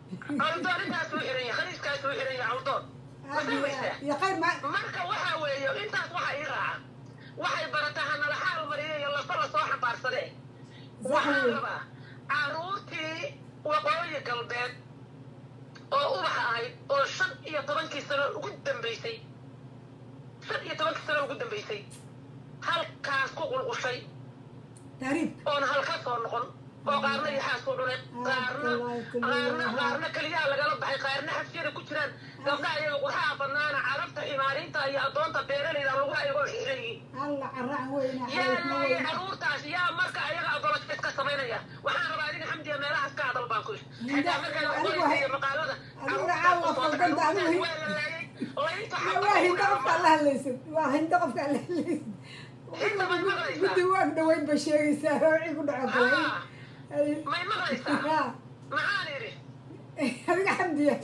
caldoon intaas uu xiran yahay khaniiskaas uu xiran yahay caldoon aad iyo aad iyo khayr ma marka waxa weeye intaas waxa ii raaca waxay barataa hanala xaal mariyo iyo lafa lasoo xambaarsadee waxaan rabaa caruurtii waqooyi galbeed oo ubaxa ahayd oo shan iyo tobankii sano ugu dambaysay shan iyo tobankii sano ugu dambaysay halkaas ku qulqushay taariif oona halka soo noqon oo qaarna yaxaas ku cunay qaarna qaarna qaarna keliyaha lagala baxay qaarna xabsiyada ku jiraan gabdhaha iyaga qurxaha banaana carabta imaariinta iyo addoonta beeralayda lagu ayagoo xiran yihiin alla caraan weyna yaa carafna laayay weyna caruurtaas yaa marka ayaga abolotis ka samaynaya waxaan rabaa adiga xamdiya meelahaas ka hadal baan ku yidhi Hinda- xitaa markaa anigu qoraysa ha- iyo maqaalada anigu caawa faldanta, anigu- waa la laayay laynta waa hinda qofka alla hadlaysid waa hinda qofka alla hadlaysid Hinda may maqlaysaa? guddi waag dhaweyn ba sheegaysaa wixii ku dhaco galay Ah, may maqlaysaa ha maxaan idhi adiga xamdiya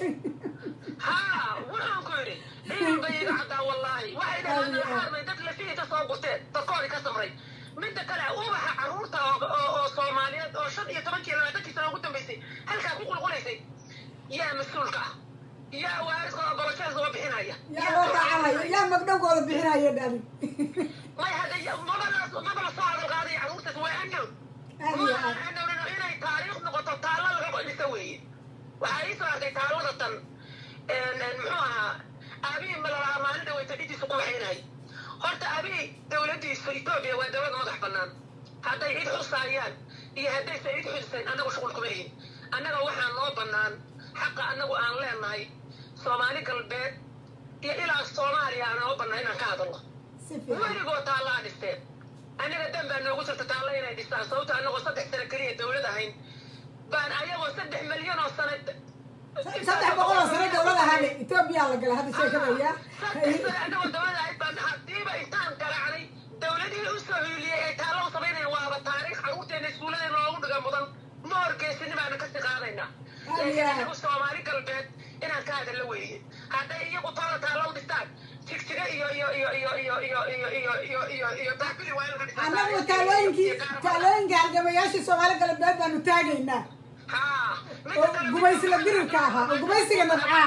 haa waxaan ku yidhi ciidan bay iga caddaa wallaahi waxay dhahaan alxaarmay dad lafihii ka soo gurteen dadkoodii ka samray midda kale ubaxa carruurta oo oo- oo soomaaliyeed oo shan iyo tobankii labaatankii sano ugu dambaysay halkaa ku qulqulaysay yaa mas-uulka ah yaa waariskooda boloshees uga bixinaya yaa loo raacanayo yaa magdhowgooda bixinaya dhali may hadda ya- mabalaas maba la soo hadal qaadaya carruurtaas waa anow aad iyo aad anowna inay taariikh noqoto taalla laga dhisa weeye waxaa ii soo arkay taallada tan muxuu ahaa aabihii malalaha maalin dhaweyta dhidiisu ku waxaynahay horta aabihii dowladdiisu etoobiya waa dowlad madax bannaan hadday cid xusaayaan iyo haddaysa cid xusayn annagu shuqul kuma ihin annaga waxaa noo bannaan xaqa annagu aan leenahay soomaali galbeed iyo ilaa soomaaliya aan noo bannaan inaan ka hadalno si fiican weligoo taallaa dhisteen aniga dan baa noogu jirta taalla inay dhistaan sababto annagoo saddex sano keliya dowlad ahayn baan ayagoo saddex milyan oo sano saddex boqol oo sano dowlad ahaadhe etoobiya la galay hadda sheekada yaa saddex sano annagoo dowlad ahayd baan hadiiba intaan garaacnay dowladihii u soo hiiliyey ay taallo u samaynayaan waaba taariikh carruurteena iskuulladeena loogu dhiga mudan ma horgeysini baana kasii qaadaynaa laakiin anagu soomaali galbeed inaan ka hadalla weeye hadday iyagu taala taalla u dhistaan jigjiga iyo iyo iyo iyo iyo iyo iyo iyo iyo iyo iyo daabili waa in laga dhisaa annagu taalooyinkii taalooyinka halgamayaashii soomaali galbeed baanu taagaynaa haa oo gumaysiga birirka ahaa oo gumaysiga nabcaa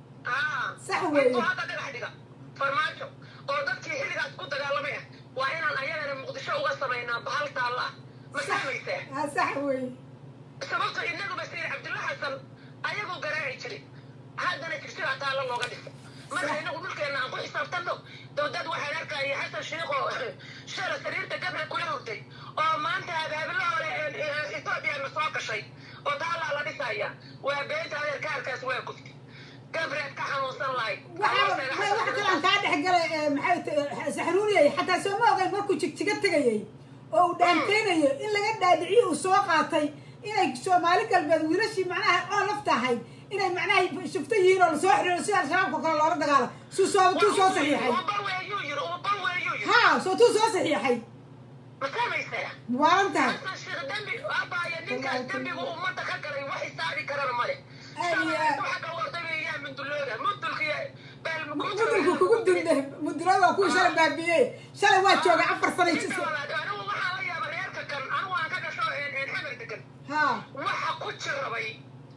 haa sax weeye intuu hadda dhagax dhiga farmaajo oo dadkii xilligaas ku dagaalamay ah waa inaan ayagana muqdisho uga samaynaa bahal taalla ah ma fahmaysaa aa sax weeye sababto inaguba sayid cabdulla xasan ayagoo garaaci jiray haddana jigsigaa taalla looga dhiso marka inagu dhulkeenna aan ku xisaabtanno dowdad waxaan arkaya xasan sheikh oo shala sariirta gabra kula hurtay oo maanta abaabilo hore etoobiya na soo gashay oo taallaa la dhisaya waa beenta adeerkaarkaas waa gubtay gabreed ka xanuunsan lahayd waxaa waxa kalaan kaa dhex galay ee, maxay ta- saxruuriyay xataa soo ma ogeyn markuu jigjiga tegayay oo uu dhaanteynayo in laga dhaadhiciyo uu soo qaatay inay soomaali galbeed wiilashii macnaha oo lafta ahayd inay macnaha shufto yihiin oo lasoo xiriiro sida al-shabaabka kale loola dagaalo suu soo tuu soo saxiixay uba weeyuu yiri uba weeyuu yiri ha soo tuu soo saxiixay ma fahmaysaa waalan tahay xasan sheekh dembi abaya ninkaas dembigu ummadda ka galay wax isaabi karana male Ay, ay. waxa ka wardagayaa mundulooda mundulkiya mudulku kugu dulde mudulada waa kuwii shalay baabiyey shalay waa joogay afar sano anigu waxaa la yaaba reerka kan anigu aan ka gasho xamar degan ha waxa ku jirabay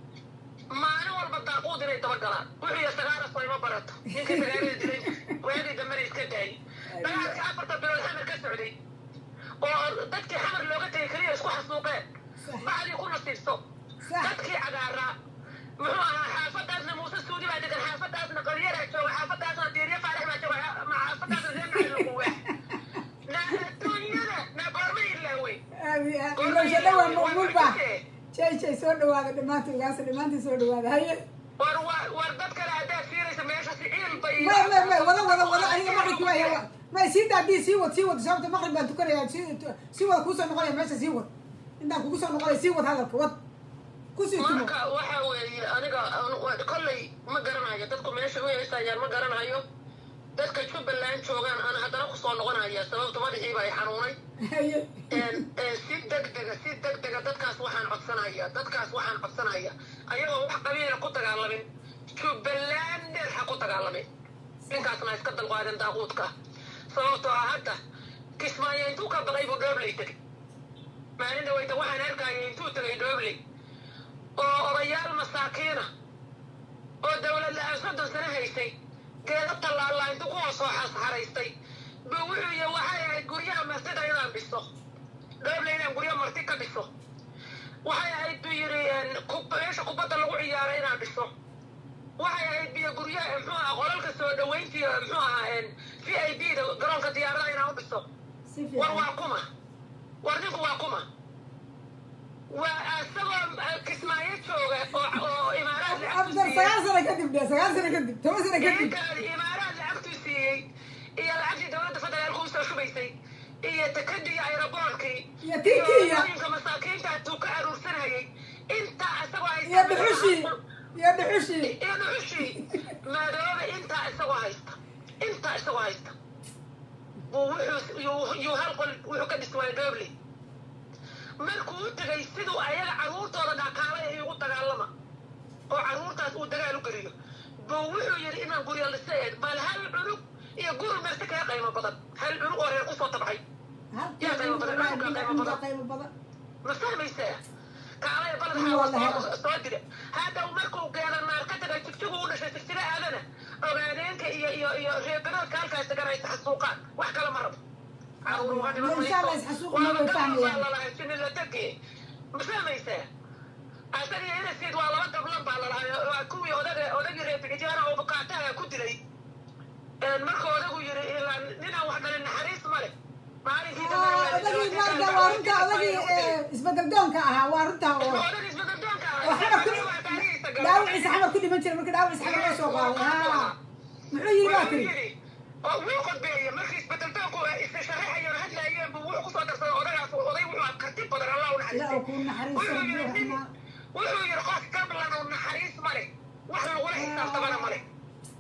maalin walba daaquud inay daba galaan wuxuu ya sagaara sayma barato ninka sagaalada dilay waagii dambena iska daayay dagaalkii afarta bilood xamar ka socday oo dadkii xamar looga tegay keliya isku xasuuqeen bacdii ku nasiibso sax dadkii cagaaraa muxuu ahaa xaafadaasna muuse suudi baa degan xaafadaasna qalyaraa jooga xaafadaasna diirya faarax baa jooga ma xaafadaasna reer macalin lagu waax na adduunyada na goorma ilaawey aadi aad ilowsha dhawaa maqbuul baa jay jay soo dhawaada dhammaantii ugaasa dhammaantii soo dhawaada haye war war war dad kale haddaad fiiraysa meesha siciil bay may may may wada wada wada aniga maqribki waaya may sii daa haddii sii wad sii wad sababta maqrib baan tukanaya sii sii wad kuusoo noqonaya meesha sii wad intaan kugu soo noqonaya sii wad hadalka wad kusii tumo marka waxa weeye aniga an- kolley ma garanayo dadku meesha u heysayaan ma garanayo dadka jubbaland joogaan aan haddana kusoo noqonaya sababta madaxiiba ay xanuunay haye si degdega si degdega dadkaas waxaan codsanaya dadkaas waxaan codsanaya ayagoo wax qabiila ku dagaalamin jubbalander ha ku dagaalamin ninkaasna iska dalqaaden daaquudka sababtoo ah hadda kismaayo intuu ka baqay buu dhoobley tegay maalin dhaweyta waxaan arkaya intuu tegay dhoobley oo odayaal masaakiina oo dowlad la-aan soddon sano haysay geeda tallaallaa intuu ku hoos soo xasharaystay ba wuxuu yihi waxay ahayd guryaha martida inaan dhiso dhooble inaan guryo marti ka dhiso waxay ahayd buu yidhi meesha kubadda lagu ciyaaro inaan dhiso waxay ahayd biyo guryaha muxuu aha qolalka soo dhaweyntii muxuu ahaa v i b da garoonka diyaaradaha inaan u dhiso si war fiican waa kuma war ninku waa kuma waa isagoo kismaayo jooga oo oo imaaraad after lacagtu sagaal sano kadib dhe sagaal sano kadib toban sano kadib siiyey imaaraad lacagtu siiyey iyo lacagtii dowladda federaalka usoo shubaysay iyo takadii aeroboortkii Iyo tii Kenya. hooyinka masaakiinta tuu ka aruursanayay intaa isagoo haysta iyo dhuxushii iyo dhuxushii iyo dhuxushii madoobe intaa isagoo haysta intaa isagoo haysta buu wuxuu yuu- yuu hal qol wuxuu ka dhiswaay dooble markuu u tegay siduu ayaga carruurtooda dhaqaalaya igu dagaalama oo carruurtaas uu dagaal u geliyo buu wuxuu yidhi inaan guryo liseed bal hal cunug iyo guri marti kaga qaymo badan hal cunug oo reer kusoo tabcay halkaa qiimo badan qiimo badan ma fahmaysaa kaalaya balad Waa la xaawa helo. soo dira hadda markuu geeda naar ka tagay jigjigu u dhashay jigjira aadana ogaadeenka iyo iyo iyo reebiroodka halkaas deganaysa xasuuqaan wax kale ma rabo caruuruga dhiman Insha Allah isxasuuq ma way fahmayaan. lalahasiniladage ma fahmaysaa asaga iyo inasid waa laba gablan baa lalahay waa kuwii odaga odagii reebigijaana oo bukaataha ku dilay marka odagu yiri ilaa ninaan wax dhalin naxariis ma leh maalinkii dambe waa la odagii dilay. marka waa runta odagii isbedel doonka ahaa waa runta oo oo xamar ku dhaawiciisa xamar ku dhiman jiray marka dhaawiciisa xamar loo soo qaaday ha muxuu yiri baa tiri wuu qodbeeye markii isbedeldoonku isa sharaxayoon hadlaayeen buu wuxuu kusoo darsaday odagaas oday wuxuu aa karti badan allah u ilaa uu ku naxariistay naxariisto wuxuu yiri nin ruuxna wuxuu yiri qof gablan oo naxariis ma leh wax lagula xisaabtamana ma leh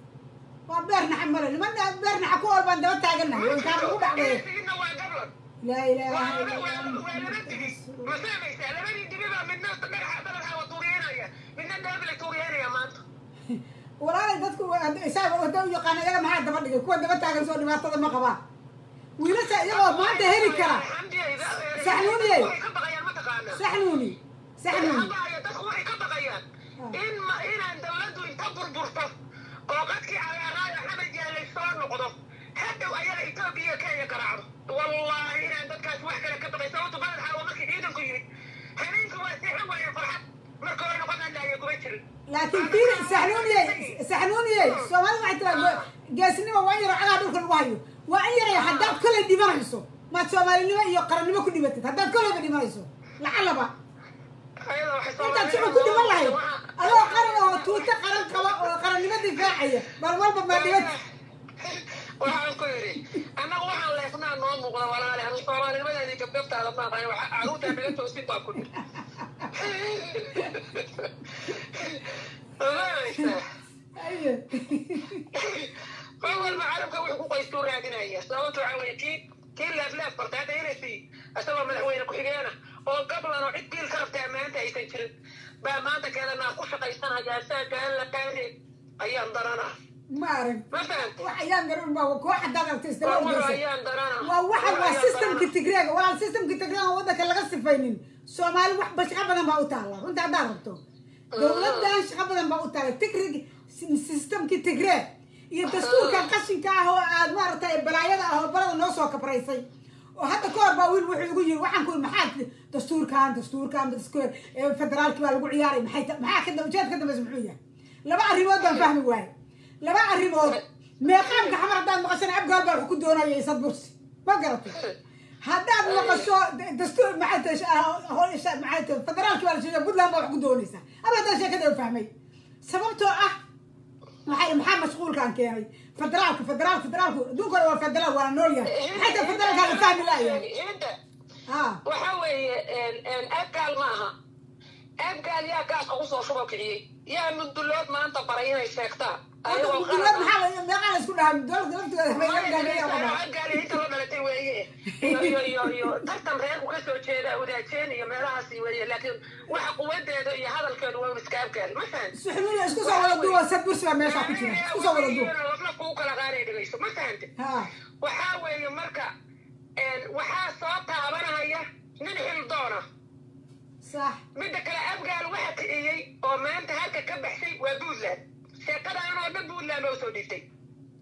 waa beer naxa male niman beer naxa ku ool baan daba taaganahay way kaa lagu dhacday Inna waa gablan laa ilaaha waa illa waa allah waa laba dibi ma fahmaysaa labadii dibi baa midna dhagaxa dhagaxa waa tuuriyeynaya midna dhaabile tuuriyeynaya maanta walaalay dadku isaga wada u yaqaan iyaga maxaa daba dhigay kuwa daba taagan soo dhibaatada ma qabaan wiilasha iyagoo maanta heli kara Saxnuuniyey. Way ka baqayaan mataqaanaa saxnuuni saxnuuni Habaya dadku waxay ka baqayaan in ma inaan dawladdu inta burburto oo qadkii cagaaraaya xamad yaalay soo noqdo hadhow ayaga Itoobiya iyo Kenya garaacdo wallaahi inaan dadkaas wax kale ka baqay sababto balad xaawo markii ciidanku yimid habeenka waa seexan waayeen farxad marka hore noqon hadlaaya kuma jirin laakiin fiir saxnuuniyey saxnuuniyey soomaalida waxay tiraa geesnimo waa in yaro cagaa dhulka lagu hayo waa in yaray haddaad kolay dhimanayso maad soomaalinimo iyo qarannimo ku dhimatid haddaad kolayba dhimanayso lacalaba ayada waxay intaad Soomaaliya shucub ku dhiman lahayd adoo qaran oo tuuto qaran qaba oo qarannimo difaacaya bal walba maa dhibati waxaan ku yidhi annagu waxaan leefnaa noo muuqda walaale anu soomaalinimadeedii gabgabtaada maaqayo waxa caruurtaa naga toosin baa ku yidhi ogaanaysaa Aye. qof walba carabka wuxuu ku qaystuu raadinaya sababta waxaa weeye kii kii leefleef bartay hadda inasi isagoo madaxweyne ku-xigeena oo gablan oo cid biil ka rabtaa maanta aysan jirin baa maanta keedanaa ku shaqaysanaya asaa gaan la qaade ayaan daranaa ma arag ma fahantay wax ayaan garan baa koox haddaad aragto isdaba war war ordaysa ayaan daranaa waa waxa waa ayaan systemka daranaa. tigreega walaal systemka tigreega oo waddanka laga sifaynin soomaali wax ba shaqo badan baa u taalla runta haddaad rabto dowladdan shaqo badan baa u taalla tigrig systemkii tigreeg iyo dastuurkan qashinka ah oo aad maaragtay balaayada ah oo balada noo soo kabraysay oo hadda ka hor baa wiil wuxuu igu yiri waxaan ku maxaa dastuurkan dastuurkan dastuur- ee federaalki baa lagu ciyaaray maxay ta- maxaa ka ujeed ka dambaysa muxuu yahay laba arrimood baan fahmi waaye laba arrimood meeqaamka xamar haddaad maqashana abgaal baa wax ku doonaya isad bursi ma garatay haddaad maqasho d- dastuur maxay federaalki baa la sheegay puntland baa wax ku doonaysaa ama haddaan sheekada fahmay sababtoo ah waxay maxaa mashquulkaan keenay federaalka federaalka federaalku adduunka hore waa federaal waana nool yahay xataa federaalkaa la fahmi laayahay Hinda, ha waxa weeye abgaal ma aha abgaal yaa gaaska kusoo shubo kiciyey yaa mudullood maanta baray inay sheegtaan ayagoo mudulood qalad ah. maxaa la- meeqaa la isku dhahaa dowladda laftigeeda Maya, abgaal inta la dhalatay weeye iyo iyo iyo iyo tartan reerku ka soo jeeda wadaajeen iyo meelahaasi weeye laakiin waxa quwadeeda iyo hadalkeedu waa iska abgaal ma fahan suxumiya isku soo wada duwa sad bursi baa meesha ku jira isku soo wada duwa lafna kuu kala qaanay dhegayso ma fahante ha waxaa weeye marka waxaa soo taabanaya nin xildoona sax midda kale abgaal waxa kiciyey oo maanta halka ka baxsay waa puntland sheekadan oo dhan puntland baa usoo dhiibtay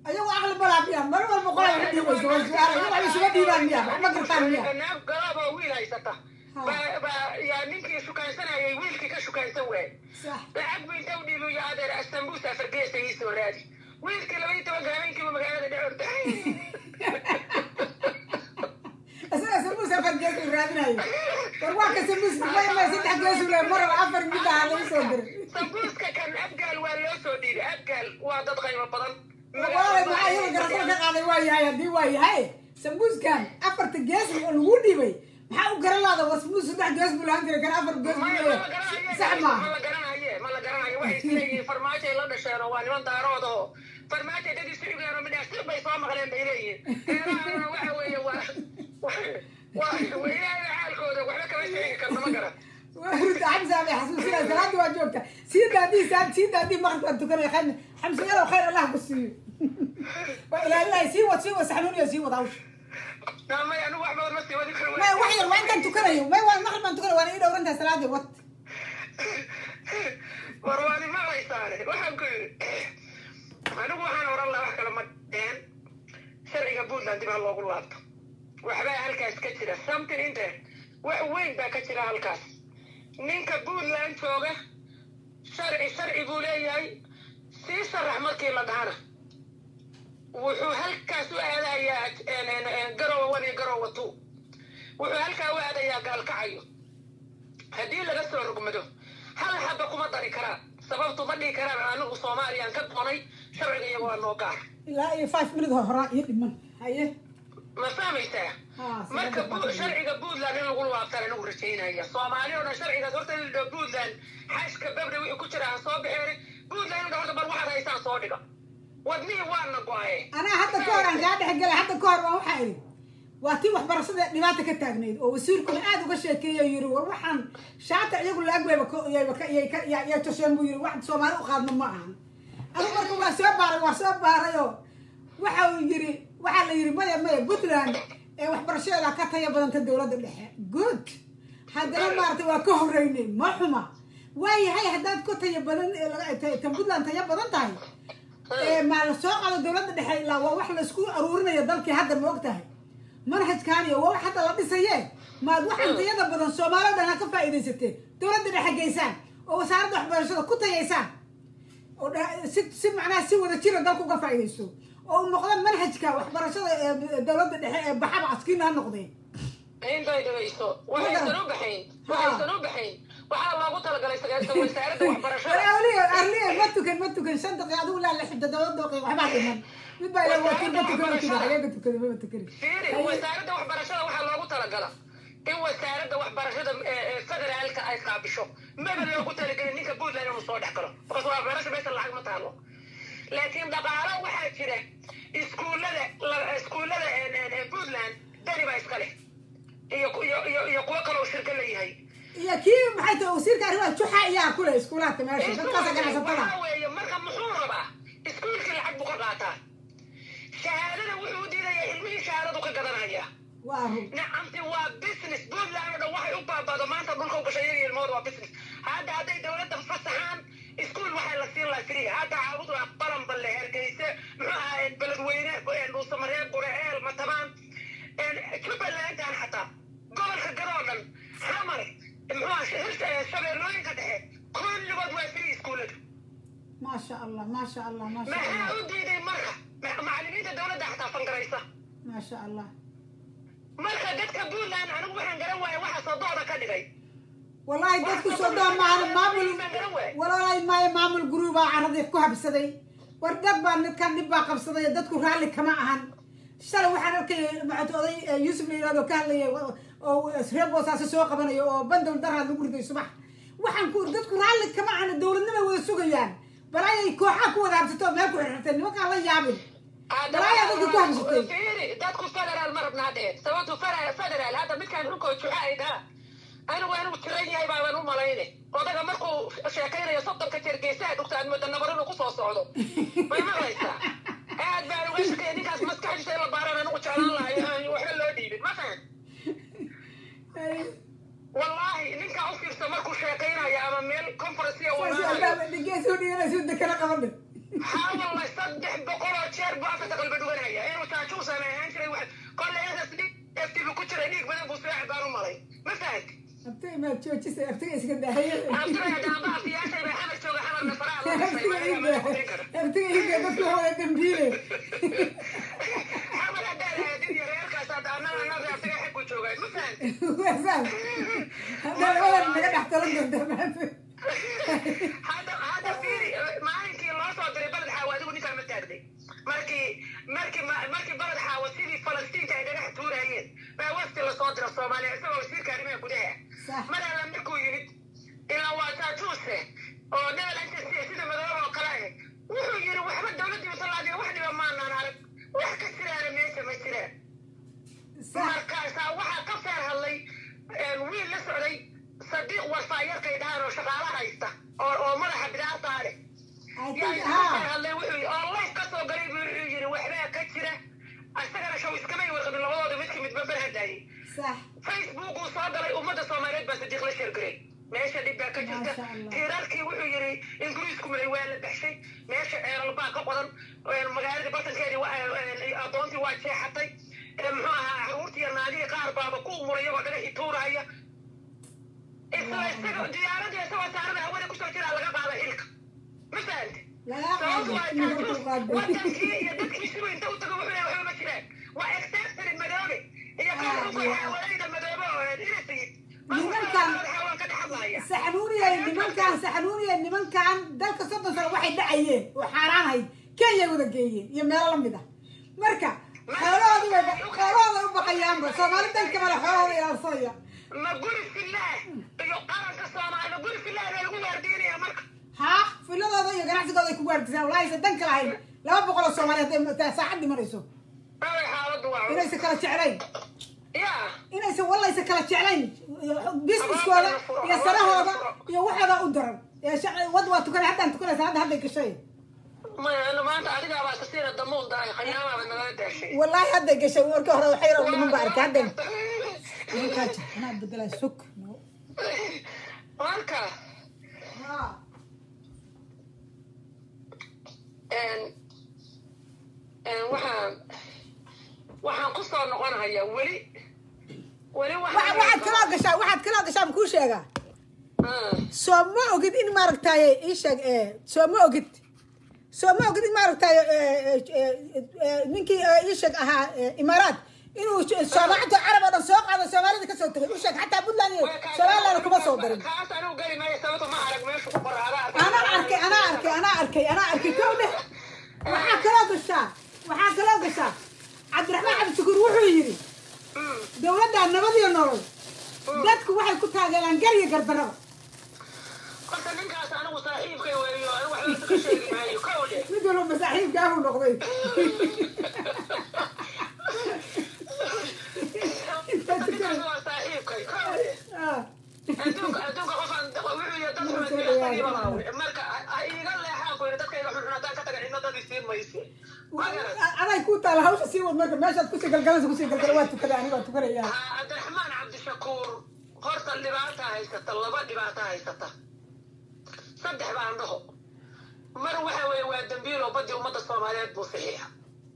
ayagu aqli balaa miya mar walba qolaa wax dhiibayso way su-aala iyagu wax isuga dhiibaan miya wax ma gartaan miya naag galaab oo wiil haysata Ha. baa baa yaa ninkii shukaansanayay wiilkii ka shukaansan waayey sax lacag buu inta u dhiibo iyo adeer astanbuus afargeesa ii soo raadi wiilkii laba iyo tobanka habeenkiiba magaalada dhex orday isaga sambuus afar gees uu raadinayo war waa ka sambuus may may saddex gees uu leeyahay maraba afar mid aha lagu soo diray sambuuska kan abgaal waa loo soo dhiibay abgaal waa dad qaybo badan waalay maxaa iyaga garasada ka qaaday waa yahay haddii waa yahay sambuuskan afarta gees oo lagu dhibay maxaa u garan laada war sambuus saddex gees buu lahaan jiray kan afar gees buu leeyahay sax ma maaha la garanaye ma la garanayo waxay isleeyihiin farmaajoay la dhasheen oo waa niman daarood oo farmaajo dad isu xigeen oo midhaas sir bay soo maqleen bay leeyihiin reerahana waxa weeye waa waa ilaahay xaalkooda waxba kama sheegi karta ma garan ruta xamsa bay xasuusinaya salaadii waa joogta sii daadii saa sii daadii maqrib baan tukanaya khayr xamsa yalow khayr allah ku siiyo waa ilaalinaya sii wad sii wad saxnuuniya sii wad hawsha may anigu wax badan ma sii wadi karo may wax yar waa intaan tukanayo may waa maqrib baan tukanaya waana ii dhowrantahay salaadii wad war waani maqlaysaane waxaan ku yidhi anigu waxaan oran lahaa wax kale ma dheen sharciga puntland dib ha loogu laabto waxbaa halkaas ka jira something in there wax weyn baa ka jira halkaas ninka puntland jooga sharci sharci buu leeyahay sii sharax markii la dhahana wuxuu halkaas u aadayaa garowa one iyo garowa two wuxuu halkaa u aadayaa gaalkacayo haddii laga soo rogmado hal xaba kuma dari karaan sababtu ma dhihi karaan anigu soomaaliyaan ka doonay sharciga iyago waa noo gaar ilaa iyo five minute hor horaa iyo dhiman haye ma fahmaysaa haa marka bu- sharciga puntland in lagu laabtaan anigu rajaynaya soomaali oo dhan sharcigaas horta in la dhaho puntland xashka babda wixii ku jira aan soo bixeen puntland in la dhaho horta bal waxaad haysaan soo dhiga wadnihii waana go-aye anaa hadda ka hor aan kaa dhex galay hadda ka hor waan waxaa idhi waa tii waxbarashada dhibaata ka taagnayd oo wasiirkuna aad uga sheekeeya yiri war waxaan shaata iyagu laagweyba tosheen buu yiri wax soomaali u qaadno ma ahan anigu marka waa soo baaray waa soo baarayoo waxa uu yiri waxaa la yiri maya maya puntland ee waxbarashadeeda ka taya badanta dowladda dhexe good haddana maaragtay waa ka horeynay ma xuma waayahay haddaad ku taya badan ee laga- ta- tan puntland taya badan tahay ee maa la soo qaado dowladda dhexe ilaa waa wax laisku aruurinayo dalkii hadda ma og tahay manhajkaani waa wax hadda la dhisaye maad waxaan tayada badan soomaali o dhan ha ka faa'iidaysateen dowladda dhexe geysaan oo wasaaradda waxbarashada ku tayaysaan oo dha- si si macnaha si wada jira dalka uga faa'iidaysto oo u noqda manhajka waxbarashada ee dowladda dhexe ee baxaba askiina ha noqdeen intay dhagayso waxaysan u baxayn waxaysan u baxayn waxaa loogu talagalay sagaashan wasaaradda waxbarashada arliyo arliyo ma tukan ma tukan shan daqiiq adigu laa lix toddoba daqiiq waxbaa dhiman mid baa ilaa wakiil ma tukan ma tukan ayaga tukada mama tukani fiiri wasaaradda waxbarashada waxaa loogu talagala in wasaaradda waxbarashada ee ee federaalka ay qaabisho maba loogu talagelin ninka puntland inuu soo dhex galo because waxbarasha meesha lacag ma taalo laakiin dhaqaalo waxaa jira iskuullada la- iskuullada ee- ee- ee puntland dani baa iska leh iyo iyo iyo iyo kuwo kale oo shirka leeyahay iyo kii maxay tahay wasiirka arrimaha juxa ayaa kule iskuulaadka meesha dadkaasa ganacsatada waxaa weeye marka muxuu rabaa iskuulkii lacag buu ka qaataa shahaadada wuxuu u diidayaa ilmihii shahaadadu ka gadanaya waa run nacamti waa business puntland oo dhan waxay u baabado maanta dhulka u gashay iyaga ilmahooda waa business hadda hadday dowladda fasaxaan iskuul waxay la siin lahaa free hadda caabudu ah balanballe hergeyse muxuu ahaa beledweyne dhuusamareeb buraceel matabaan jubbalandan xataa gobolka gadoo dhan xamar muxuu ahaa shabeellooyinka dhexe kulligood waa free iskuullada maasha allah maasha allah maasha maxaa allah u diiday marka Ma- macallimiinta dowladda xataa fangaraysa maasha allah marka dadka puntland anigu waxaan garan waaya waxa sodooda ka dhigay wallaahi dadku soo dhaa maana maamul wallaahi maayo maamul guruubaa caradii ku habsaday war dad baa midkan dhib baa qabsaday dadku raalli kama ahan shalay waxaan arkayay maxaad oday eh, yuusuf la yidhahdo ka hadlaya wa- oo reer boosaaso soo qabanayo oo bandow daraad lagu riday subax waxaan ku dadku raalli kama ahan dowladnimay wada sugayaan balaayay kooxaa ku wada habsatay oo meel ku xirxirtay nimankaan la yaabin Walahi dadka ku habsatay. fiiri dadku federaal ma rabnaa dhehen sababtu federal federaal hadda midkaan runkoo juxa ay dhaha anigu anigu tiran yahay baaban u malayne odaga markuu sheekaynayo soddonka jeer geesaha dhugta aad mooda nabar inuu kusoo socdo may maqlaysaa aad baan uga shakaya ninkaas maskaxdiisa in la baaran anigu jeclaan lahayo aan waxba loo dhiibin ma fahan wallaahi ninkaa u fiirsa markuu sheekaynayo ama meel conference uu imaanayo geesoo dhiganaysu dekana qabadhe xawalla saddex boqol oo jeer buu afka qalba dhuganaya inuu taajuusan ahaan jiray wax kolle intaas eftibu ku jiray dhiig badan buu soo baan u malay ma fahant abtiga maad joojisa abtiga iska daahaya abtiga daamba aftiyaashay bay xamar jooga xamarna faraha loo gashay abtiga waa laga madax kara iga abtiga iga dadka hooya dambiile xamar haddaa raadin iyo reerkaas hadda annaga annaga abtiga xag ku joogaa ma fahant waasaas haddaan wadan naga dhex talan doonta maanta hadda hadda fiiri maalinkii loo soo diray baled xaawo adigu ninkaan ma taagday markii markii markii baled xaawo sidii falastiinta ay dhagax tuurayeen baa wafti lasoo dira soomaaliya isagoo wasiirka arrimaha gudaha sax mar alla markuu yimid ilaa waa taajuuse oo debel inta sida madooba oo kale ah wuxuu yidhi waxba dowladdii masalaadiya wax dhiba maanaan arag wax ka jiraana meesha ma jiraan sax markaasaa waxaa ka feer hadlay wiil la socday sadiiq warfaayarkay dhahaan oo shaqaala haysta oo oo madaxa bidaartaa leh I yaa think ka feer ha hadlay wuxuu yidhi oo life ka soo galay buu wuxuu yidhi waxbaa ka jira isagana show iskamay warqabin labadooda midka midba barhadaayay sax facebook uu soo galay ummadda soomaaliyeed baa sadiiq la sheergaray meesha dhib baa ka jirta Masha Allah. tiirarkii wuxuu yidhi ingiriisku maray waa la baxshay meesha ceelal baa ka qodan magaaladii bartankeedii wa- adoontii waa jeexatay ee muxuu ahaa caruurtii iyo naagihii qaar baaba ku umuray iyagoo dhagaxii tuuraya isla isaga diyaaradii isagoo saarada hawada kusoo jiraa laga qaada xilka ma fahante lagaa sababtu waa qaado inuu taajuus ku qaado wadankii iyo dadkiisuba inta u tago wuxuu leeyahay waxba ma jiraan waa exceptary madoobe iyo karuuka xaawalayda madoobe oo inasayid Nimankan- xawaan ka dhex hadlaya saxanuuniyay nimankan saxanuuniyay nimankan dalka soddon sano waxay dhacayeen oo xaaraanahayd kenya wada geeyeen iyo meelo lamid ah marka xoolahoodu way xoolahooda u baqayaanba soomaali danka male xoolahooda ilaalsanaya ma guri fillaah iyo qaranka soomaali ma guri fillaah baa lagu waardiinaya marka haa filadooda iyo ganacsigooda ay ku gaardisaa walahi aysan danka lahayn laba boqol oo soomaali hadday saacad dhimanayso away xaaladu waa culus inaysan kala jeclayn yaa inaysan wallaysa kala jeclayn businesskooda iyo sarahooda iyo waxooda u daran ee shac- wad waa tukanay haddaan tukanaysa hadda hadday gashay ma maanta adigaa baa kasiina damuul daay khayaamaaba nagala daashay wallaahi hadday gashay warkii hore waxay yar dhiman ba arkay hadday nimankaa jir anaa bedelaa sug marka een- een waxaan waxaan ku soo noqonayaa weli weli Wa- waxaad waxaan kaloo gashaa waxaad kaloo gashaa makuu sheegaa Ah. soo ma ogid in maaragtaaye ii sheeg ee soo ma ogid soo ma ogid in maaragtaaye ee, ee, ee, ninkii ee, ii sheeg ahaa ee, imaaraat inuu soomaalida carab oo dhan soo qaado soomaalida kasoo tegay u sheeg xataa puntland iyo somaliland kuma soo darin kaas anigu geli maayo sababto ma arag meeshu ku qoraada anaa arkay anaa arkay anaa arkay anaa arkay kow dheh waxaa kaloo gashaa waxaa kaloo gashaa cabdiraxmaan cabdishakuur wuxuu yidhi dowladda nabad iyo nolol dadku waxay ku taageeraan gar iyo gardaraba horta ninkaas anigu saaxiibkay weeyo anigu waxba ka sheegi maayo kow dhe mid walba masaaxiibkaabuu noqday ninkaas waa saaxiibkay kow dhe Ah, adduunka adduunka qofaan wuxuu yidhi dad xun ilaahtagiiba laawe marka ha iiga leexaan ku yidhi dadkayga xunxun haddaan ka taga cidna dad isiin mayse ma garan aday ku taala hawsha sii wad marka meeshaad kusii galgalaysa kusii galgala waa tukaday aniga waa tukanaya Ah, cabdiraxmaan cabdishakuur horta dhibaata haysata laba dhibaata haysata saddex baan dhaho mar waxa weeye waa dambiilo badii ummadda soomaaliyeed buu saxiixa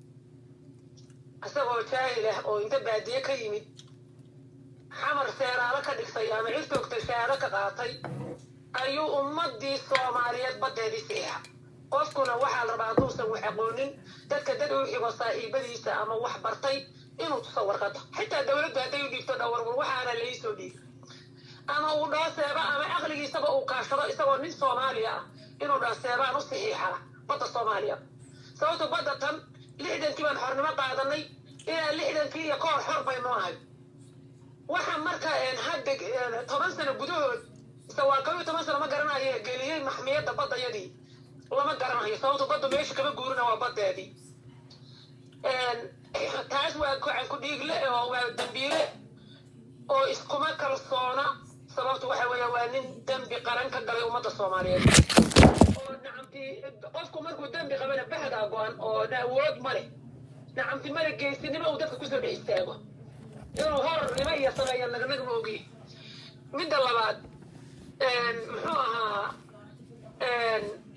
isagoo jaahil ah oo inta baadiye ka yimid xamar seeraalo ka dhigtay ama cid toogtay shahaado ka qaatay ayuu ummadii soomaaliyeed badeedii saxiixa qofkuna waxaa la rabaa hadduusan wax aqoonin dadka dad u xigo saaxiibadiisa ama wax bartay inuu tuso warqada xitaa dowladdu hadday u dhiibto dhawarwar waxaana laisoo dhiib ama uu dhaho seeba ama aqligiisaba uu kaashado isagoo nin soomaaliya ah inuu dhaho seebaan u saxiixa badda soomaaliya sababto badda tan lixdankii baan xornimo qaadanay ilaa lixdankii iyo kahor xor baynu ahay waxa marka een, hadda een, toban sano gudahood ise waa kaba iyo toban sano ma garanayo geliyey maxmiyadda baddayadii lama garanayo sababto badda meesha kama guurina waa baddeedii Een, taas waa gacan ku dhiigle oo waa dambiile oo iskuma kalsoona sababtu waxa weeye waa nin dembi qaran ka galay ummadda soomaaliyeed oo nacamti qofku markuu dembi qabana bahdaa go-an oo na awood ma leh nacamti male geysinimo uu dadka kusoo dhex istaago inuu horarnimo iyo sameeya nagnagma ogi midda labaad een, muxuu ahaa een,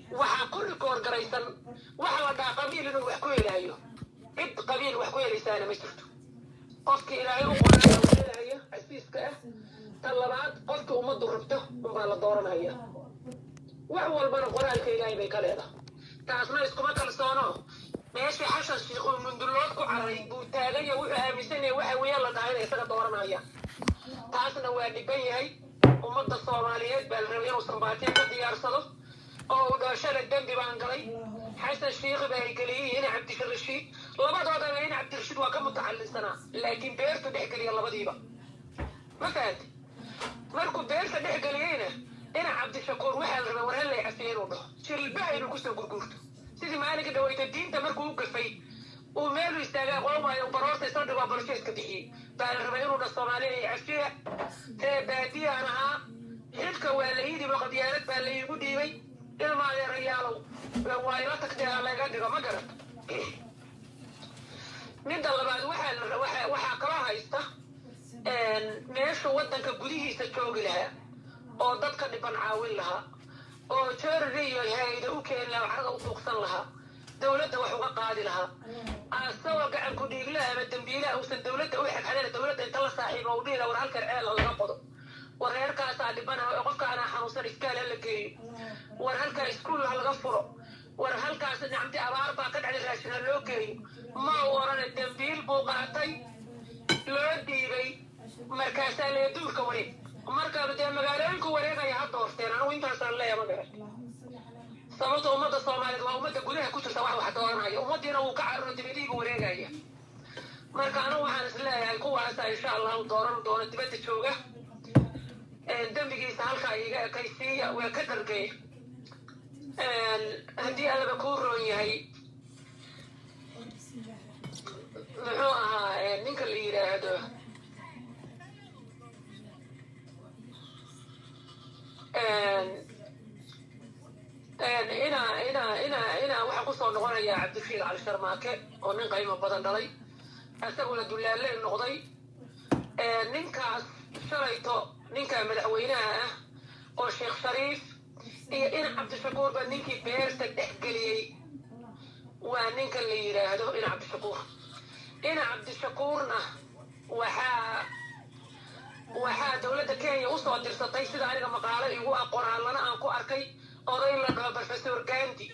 waxaa kulli koorgaraysan waxa la dhaha qabiil inuu wax ku helaayo cid qabiil wax ku helaysaana ma jirto qofkii ilaahay u qoraya uu helaya casiiska ah tan labaad qofkii ummaddu rabto unbaa la dooranaya wax walbana qoraalka ilaahay bay ka leedahay taasna iskuma kalsoono meeshii xashan shiikh uu mundullood ku caray buu taaganya wuxuu aaminsan yahay waxa weeyaan la dhahay inay isaga dooranaya taasna waa dhiban yahay ummadda soomaaliyeed baa la rabay inuu sambaatiin ka diyaarsado oo uu dhooshada dembi baan galay xasan shiikhi baa ay geliyey ina cabdirashiid labadoodaba ina cabdirashiid waa ka mutacallinsanaa laakiin beertu dhex geliya labadiiba ma fahanti markuu beerta dhex geliyeyna ina cabdishakuur waxaa la rabay war hallay cafiye inuu dhaho jilbaha inuu kusoo gurguurto sidii maalinka dhaweyta diinta markuu u gafay uu meelu istaagaa qolmaayo baroorta isoo dhigoo bolsheeska bixiyey baa la rabay inuu dha soomaaliya iyo cafiya ree baadiyaan ahaa xilka waa la ii dhibo qabyaalad baa la iigu dhiibay ilmaa yarayaalow waa ila tagtay ha layga dhigo ma garat midda labaad waxaa la waxaa waxaa kaloo haysta meesha waddanka gudihiisa joogi lahaa oo dadka dhiban caawin lahaa oo jorary iyo hay-ada u keeni lahaa carada u fuuqsan lahaa dowladda wax uga qaadi lahaa asagoo gacan ku dhiiglaha ama dembiilaha uusan dowladda u xagxadeen dowladda inta la saaxiibo u dhihi laha war halkan ceela laga qodo war reerkaasaa dhibana qofka anaa xanuunsan iskaal ha la geeyo war halkaa iskuul ha laga furo war halkaas nicamti abaar baa ka dhacday raashin ha loo geeyo ma u orane dembiil buu qaatay loo dhiibay markaasaa lee duurka wareeg marka dee magaalooyinku wareegaya ha doorteen anigu intaasaan leeya ma garan sababta ummadda soomaaliyeed waa ummadda gudaha ku jirta wax wax dooranaya ummaddiina wuu ka cararo dibadiibu wareegaya marka anigu waxaan is leeyahay kuwaasa insha allahu dooran doono dibadda jooga dembigiisa halkaa iga ekaysiiya waa ka dhargay haddii allaba kuu roon yahay muxuu ahaa ninka la yidhaahdo inaa inaa inaa inaa waxaa kusoo noqonaya cabdishiid cali sharmaake oo nin qiimo badan dhalay isaguna dullaalle noqday ninkaas shalayto ninka madaxweynaha ah oo sheekh shariif iyo ina cabdishakuur baa ninkii beerta dhex geliyey waa ninka la yidhaahdo ina cabdishakuur ina cabdishakuurna waxaa waxaa dowladda kenya usoo dirsatay sida aniga maqaalo igu aqoraallana aan ku arkay oday la dhaho professor gandi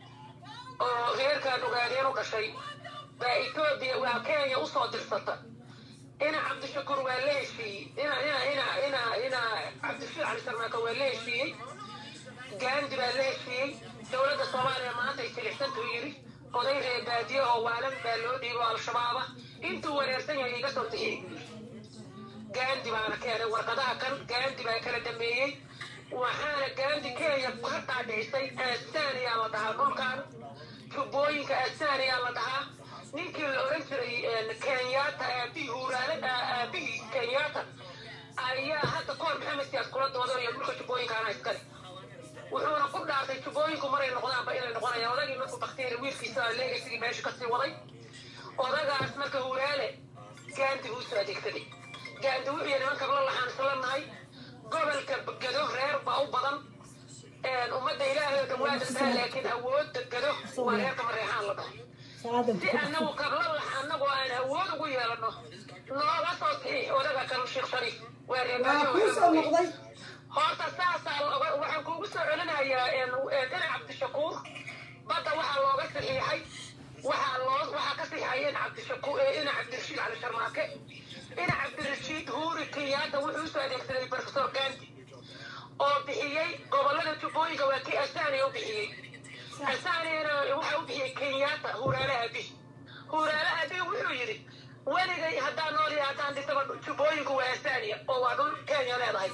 oo reerkaan ogaadeen u dhashay baa etoobiya waa kenya usoo dirsata ina cabdishakuur waa la heshiiyey ina ina ina ina ina cabdishiid cali sarmaaka waa la heshiiyey gandi baa la heshiiyey dowladda soomaaliya maanta ay silixsantuu yidhi oday reer baadiye oo waalan baa loo dhiibo al-shabaaba intuu wareersan yahay iga soo bixiyey gandi baana keenay warqadaha kan gandi baa kala dhameeyey waxaana gandi kenya ka dhaadhicisay astaaniyaa la dhahaa dhulkan jubbooyinka astaaniyaa la dhahaa ninkii la oran jiray kenyatta aabihii huuraale aabihii kenyatta ayaa hadda koor maxamed siyaas kula doodo iyo dhulka jubbooyinkaana iskale wuxuuna ku dhaartay jubbooyinku maray noqdaanba inay noqonayaan odagii markuu bakteeri wiilkiisa leegasigii meesha kasii waday odagaas marka huuraale gaandi buu soo adeegsaday gaandi wuxuu yahay nimanka la laxaan isla nahay gobolka gado reer baa u badan ummadda ilaahay oo dhan waa dadhaa laakiin awoodda gado waa reerka mareexaan la dhahay si annagu kabla annagu aan awood ugu yeelano nooga soo saxiix odaga kan sheekh shariif waa reebaadiyo horta saasaa waxaan kuugu soo celinayaa ina cabdishakuur badda waxaa looga saxiixay waxaa loo waxaa ka saxiixaya ina cabdishakuur ina cabdirashiid cali sharmaake ina cabdirashiid huuri kenyaata wuxuu usoo adeegsaday professor gandi oo bixiyey gobolada jubbooyinka waa kii asaaniya u bixiyey asaaniyana waxa u bixiyey kenyaata huuraale aabihi huuraale aabihi wuxuu yidhi weligay haddaan nool iyo haddaan dhisaba jubbooyinku waa asaaniya oo waa dhul kenya leedahay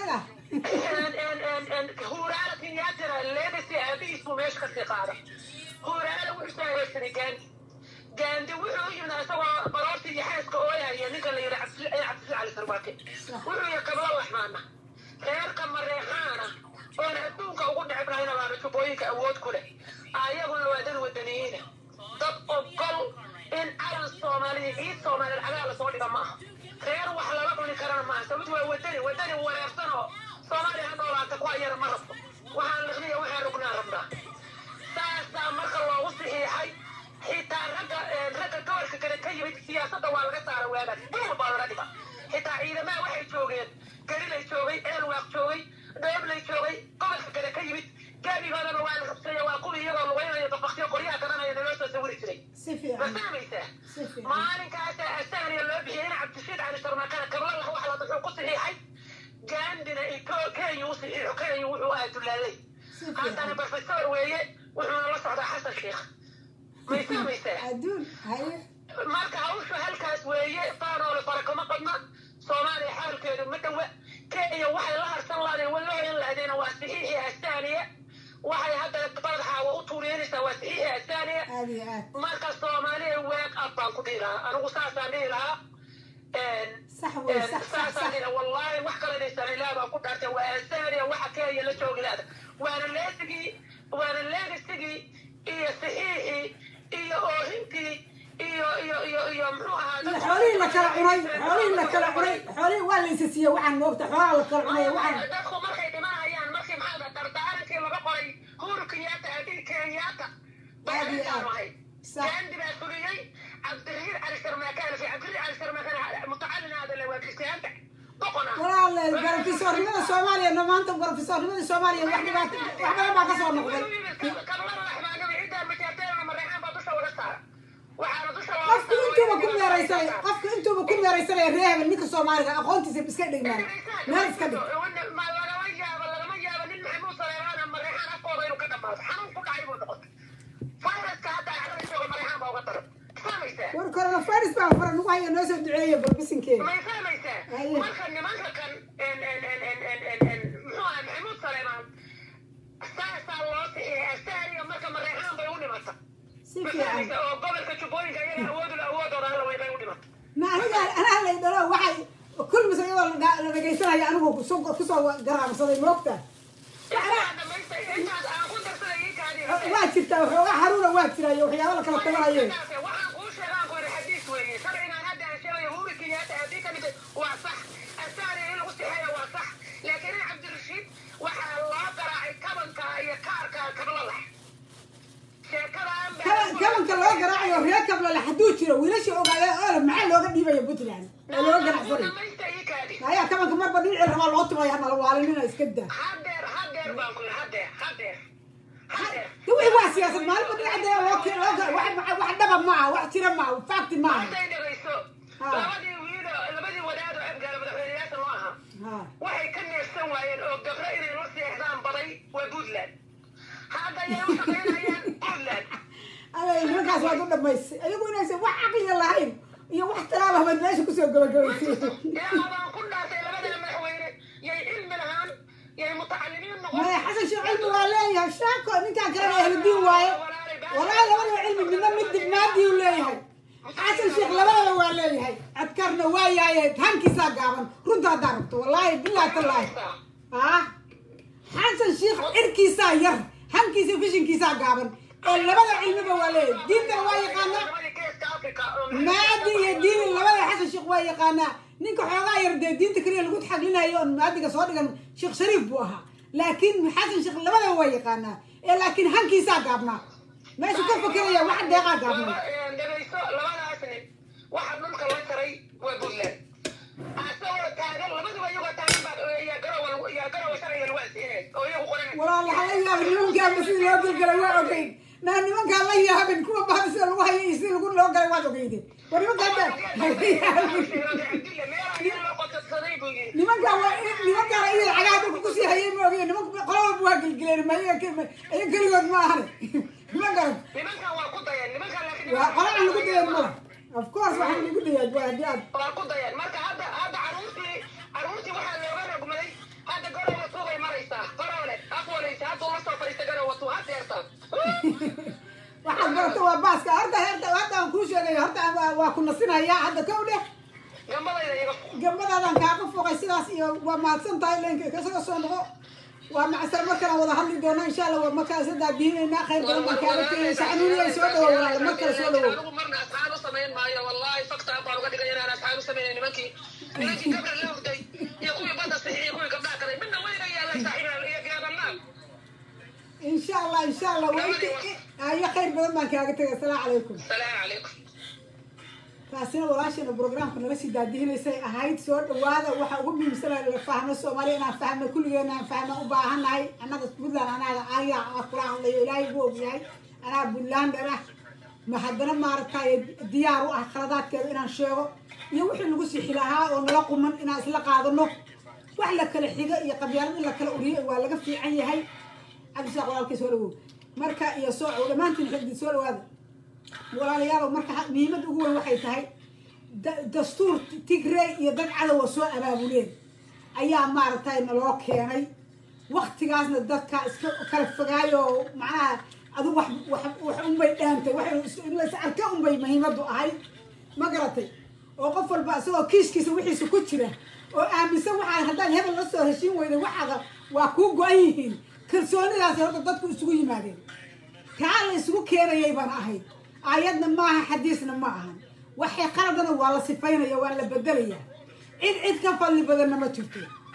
huuraale kenyaatana leedasi aabihiis buu meesha kasii qaada huuraale wuxuu soo adeegsaday gandi gaandi wuxuu yimid isagoo baroorta iyo xaaska ooyahaya ninka la yidhi cabdishiid cali sarbaake wuxuu yihi kabla laxmaana reerka mareexaana oon adduunka ugu dhecbrahayna baana jubbooyinka awood ku leh ayaguna waa dad wadaniyiina dad ogol in calan soomaaliya ciid soomaaliyeed cagaa lasoo dhiga ma aha reer wax lala cuni karana maaha sababtu waa wadani wadani wareersan oo soomaaliya ha noolaata ku ayana ma rabto waxaan liqniya waxaan rugnaa rabnaa ragga ragga gobolka kale ka yimid siyaasadda waa laga saara waaga dhul baa laga dhiga xitaa ciidamaha waxay joogeen garilay joogay eelwaaq joogay dheeblay joogay gobolka kale ka yimid gaabigoodana waa la rabsaya waa kuwii iyagoo lugeynaya babaktiyo qoryaha garanaya naloo soo sawiri jiray si ma fiican fahmaysaa si fiican maalinkaasa asaaniya loo bixiyey in cabdishiid cali sarmakana kablalah wax la wuxuu ku saxiixay gandina kenya u saxiixo kenya wuxuu ahaa dulaalay si haddana fiican professor weeye wuxuuna la socdaa xasan sheekh may fahmaysaa adduun haye marka hawshu halkaas weeye faanoole fara kama qadna soomaaliya xaalkeedu ma dhowa kenya waxay la harsan laadeen way la hoyan lahadeena waa saxiixii asaaniya waxay hadda badaxaawa u tuuriyeynaysaa waa saxiixii asaaniya aad iyo aad marka soomaaliya weeg ab baan ku dhihi lahaa anigu saasaan dhihi lahaa sax wey sax sax saasaan sax dhihi lahaa wallaahi wax kale inaysan ilaah baan ku dhaartay waa asaaniya waxa kenya la joogi laada waana leesigii waana leegisigii iyo saxiixii iyo oohintii iyo iyo iyo iyo muxuu ahaa iyo xoolihii la kala cunay xoolihii la kala cunay xoolihii waa la isa siiyey waxaan moogta xoolaha la kala cunay waxaan dadku markay dhimanayaan markii maxaa dardaarankii laga qoray huru kenyaata adii kenyaata Aad iyo aad. ahay sax gandi baa fuliyey cabdirihiir cali sarmaakaan fi cabdirihiir cali sarmaakaan mutacalin hada le waa kristiyaanta boqona walaal garofesoornimada soomaaliya no maanta garofesoornimada soomaaliya wax dhibaato wax badan baa kasoo noqday kablada laxmaanada ciiddaa majaarteena mareexaan baa dusha uga saara waxaana dusha looga qofku intuuba ku meeraysanay qofku intuuba ku meeraysanaya ree hebel ninka soomaaliga aqoontiisa iska dhigmaan meel iska dhig ma lagama yaabo lagama yaabo nin maxamuud saleemaana mareexaan afkooda inuu ka dhamaado xanuun ku dhacay buu noqotay fayraska hadda carada jooga mareexaan baa uga daran fahmaysaa war coronavirus baa fara nagu haya noo soo duceeya balbisinkeeda may fahmaysaa Aye. marka nimanka kan muxuu ahaa maxamuud saleemaan saasaa loo sixiyay asaariya marka mareexaan bay u dhimata si ma fiican fahmaysaa oo gobolka jubbooyinka iyaga awoodula awoodooda alla way bay u dhimata ma aniga anaa lay dhalo waxay kulmis iyadoo la dha- la dhagaysanaya anigu kusoo kusoo garaamsaday moogta intaa dhamaysta intaas aan ku darsaday ii kaadii waa jirtaa waxoogaa xaruuna waa jiraayo waxyaabo la kala tabanayeen waxaan kuu sheegaan ku yidhi xadiis weeye sharcigaan hadda aan sheegayo huri kenyaata haddii ka dhigay waa sax asaari in lagu sixeeya waa sax laakiin in cabdirashiid waxaa loo garaacay kabanka iyo kaarka kablada sheekadaan Kaban- kabanka loo garaacayo reer kablale hadduu jiro wiilashii ogaaya oo maxaa looga dhiibaya puntland oo looga ganacsanay dhamaysta ii kaadi ayaa kabanka marba dhinacii rabaa loo tumaya nala waalinina iska daa hadeer hadeer baan ku yidhi hadeer hadeer hadeer de wixii waa siyaasad maalinba dhinaca loo ke- loo ga- wax wax- wax dhaba maaha wax jira maaha fakti maaha hadday dhegayso Ha. labadii wiilo labadii wadaad oo abgaala madaxweyneyaasha loo ahaa ha waxay ka neefsan waayeen oo gabro inay la seexdaan baday waa puntland hadda ayay u shaqaynayaan puntland aday nimankaas waad u dhamaysay ayagu inaysan wax caqliga lahayn iyo wax talaaba baad meesha kusoo gabagabaysay ilaa baan ku dhaartay labada madaxweyne yay cilmi lahaan yay mutacalimiin noqon maya xasan sheekh cilmi waa leeyahay shaako ninkaan kalena ahludiin waaye walaahi labadaba cilmi midna mid dibmaadii u leeyahay xasan sheekh labadaba waa leeyahay adkarna waa yahay hankiisaa gaaban runta haddaa rabto wallaahi billahi tallaahi ah xasan sheekh cirkiisaa yar hankiisa fishinkiisaa gaaban ee labada cilmiba waa leeyahay diintana waa yaqaanaa maadi iyo diini labada xasan sheekh waa yaqaanaa ninka xoogaa yar dee diinta keliya lagu taxaglinayo oon maadiga soo dhigan sheekh shariif buu ahaa laakiin xasan sheekh labadaba waa yaqaanaa ee laakiin hankiisaa gaabnaa meeshu ka fakeraya wax deeqaa gaabnaa dhegayso labadaas nin waxa dhulka la jaray waa puntland asagoo taagan labaduba iyagoo taagan baa yaa garowa yaa garowa sharciga lagu ansiinay oo iyagu qoranay walaa laha la yaabin nimankaaba sidii loo galgalay waa ogeyn naa nimankaa la yaabin kuwa baada sida lagu hayo iyo sidii lagu loo galay waad ogeyden war nimankaa da nimankaa waa nimankaana iyada cagaha dalka kusii hayay ma ogeyn nimanka qola walba waa gelgeleen ma iyaga iyaga keligood ma ahane ma garan nimankan waa ku dayan nimankan laakiin waa qola aan lagu dayan mala of course waxaan lagu dayaa waa haddii aad waa ku dayan marka hadda hadda caruurtii caruurtii waxaa looga rogmaday hadda garowa tuubay maraysaa garowle afwalaysa hadda uma soo fadhiista garowa tuu had deertaa waxaad barato waa baaska horta horta hadda aan kuu sheegayo horta aan- waa ku nasinayaa hadda kow dheh gambadayda iyaga gabadaadan kaaga foqay sidaas iyo waa mahadsan tahay leenka kasaga soo noqo waa macsar markale wada hadli doona insha allah waa markaa isa daadiinaynaa khayr badan baan kaaga tegay saxnuuniya soo dhawo walaal mar kale soo dhawo anigu marna asxaan u samayn maayo wallahi fakta baan uga dhigay inaan asxaan u samaynayn nimankii nimankii gabra la hurday iyo kuwii badda sixi iyo kuwii gabdhaha kalay midna wayga yaallay saaxiibaa iyo gaabannaa insha allah insha allah waa inti ayo khayr badan baan kaaga tegay asalaamu calaykum salaamu calaykum taasina walaashana programka naga sii daadihinaysay ahayd soo dhawaada waxa ugu muhiimsana la fahmo soomaaliya inaan fahno kulligeena aan fahno u baahannahay annaga puntland anaaga ayaa kula hadlayo ilaahay buu ogyahay anaa puntlander ah ma haddana maaragtay diyaar u ah khaladaadkeeda inaan sheego iyo wixii lagu sixi lahaa oo nala quman inaan isla qaadano wax la kala xigo iyo qabyaalad in la kala uriyo waa laga fiican yahay cabdisaaq walaalkay soo dhawow marka iyo soocow dhammaantiin xigdi soo dhawaada walaalayaalow marka muhiimada ugu weyn waxay tahay dastuur tigrey iyo dad cadowa soo abaabuleen ayaa maaragtay naloo keenay waktigaasna dadka iska kala fogaayo macnaha adigu wax wax wax unbay dhaantay wax arka unbay muhiimadu ahayd ma garatay oo qof walba isagoo kiiskiisa wixiisa ku jira oo aaminsan waxaa haddaan hebel la soo heshiin weyda waxaaga waa kuu go-an yihiin kalsoonidaas horta dadku isugu yimaadeen taa la isugu keenayay baan ahayd aayadna maaha xadiisna ma ahan waxay qaladana waa la sifaynaya waa la bedelaya cid cid ka fadli badanna ma jirto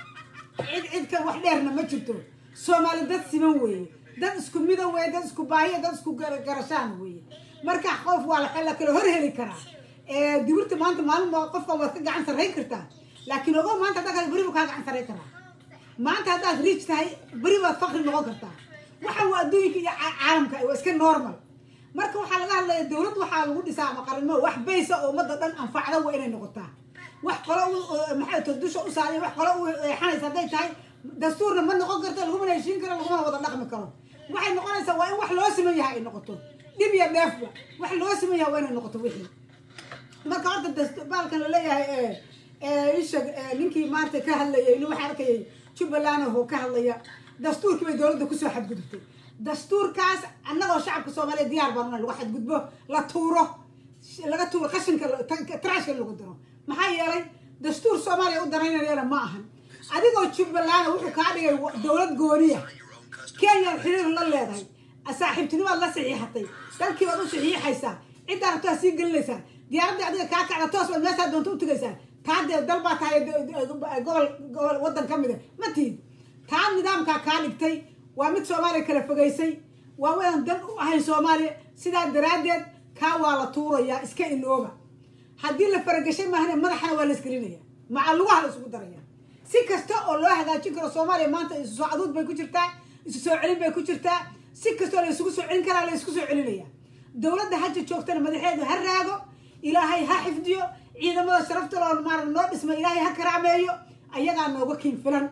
cid cid ka wax dheerna ma jirto soomaali dad siman weeye dad isku midan weeye dad isku baahiya dad isku garashaan weeye marka qof waa la kala hor heli karaa dibirta maanta maalin qofka waad ka gacan sarrayn kartaa laakiin ogo maanta haddaa beri buu kaa gacan sarrayn karaa maanta haddaad riij tahay beri baad fakri noqon kartaa waxa waa adduunka iyo caalamka waa iska normal marka waxaa laga hadlaya dawlad waxaa lagu dhisaa ama qarimo wax baysa oo ummadda dhan anfacda waa inay noqotaa wax qolo maxay to dusha u saaray wax qolo u eexanaysa hadday tahay dastuurna ma noqon karto lagumana heshiin karo laguma wada dhaqmi karo waxay noqonaysaa waa in wax loo siman yahay ay noqoto dhib iyo dheefba wax loo siman yahay waa inay noqoto wixii marka horta baalkan laleeyahay isha ninkii maanta ka hadlayay nin waxaa arkayay jubbaland oo ka hadlaya dastuurkii bay dowladda kusoo xadgudubtay dastuurkaas annagoo shacabka soomaaliya diyaar baan una lagu xadgudbo la tuuro laga tuuro qashinka trashka lagu daro maxaa yeelay dastuur soomaaliya u danaynayana ma ahan adigoo jubbaland wuxuu kaa dhigay dowlad gooniya kenyaad xiriir la leedahay saaxiibtinimaad la saxiixatay dalkii baad u saxiixaysaa ciddaa rabtaa sii gelinaysaa diyaaradda adiga kaa kacda toos baad meeshaa doonta u tegaysaa taa dee dal baa tahay gobol gobol waddan ka mida ma tiid taa nidaamkaa kaa dhigtay waa mid soomaaliya kala fogaysay waa wadaan dan u ahayn soomaaliya sidaa daraaddeed kaa waa la tuurayaa iska ilooba haddii la faragashay maahane madaxana waa la isgelinaya maca lugaha la isugu daraya si kasta oo loo hagaajin karo soomaaliya maanta isu soo caduud bay ku jirtaa isu soo celin bay ku jirtaa si kastoo la isugu soo celin karaa la isku soo celinaya dowladda haja joogtana madaxeedu ha raago ilaahay ha xifdiyo ciidamada sharafta loo maara noo dhisma ilaahay ha karaameeyo ayagaa nooga kiin filan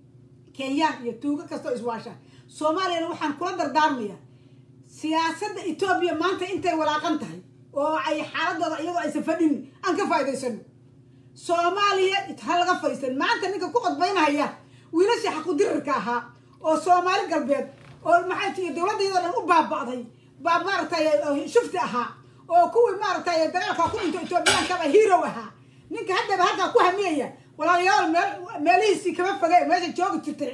kenyaan iyo tuugo kastoo iswaasha soomaaliyana waxaan kula dardaarmaya siyaasadda etoobiya maanta intay walaaqan tahay oo ay xaaladooda iyadoo aysan fadhin aan ka faa'idaysano soomaaliya ha laga fadhiisan maanta ninka ku qodbaynahaya wiilashii xaqudirarka ahaa oo soomaali galbeed oo maxay tihi dowladda iyadoo dhan u baaba'day baa maaragtay shufti ahaa oo kuwii maaragtay dagaalkaa ku dhinto etoobiyankaba hero ahaa ninka haddaba halkaa ku hamiyaya walaalayaal meel meelihiisii kama foge meesha joogi jirtay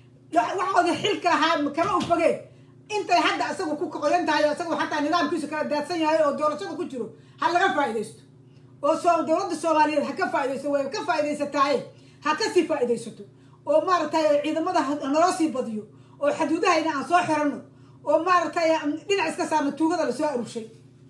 waxooda xilka lahaa kama u foge intay hadda isagu ku qoyan tahay isagu xataa nidaamkiisu kala daadsan yahay oo doorashada ku jiro ha laga faa'iidaysto oo soo dowladda soomaaliyeed ha ka faa'iidaysto way ka faa'iidaysataaye ha ka sii faa'iidaysato oo maaragtay ciidamada naloo sii badiyo oo xaduudahayna aan soo xirano oo maaragtay dhinac iska saarno tuugada lasoo arurshay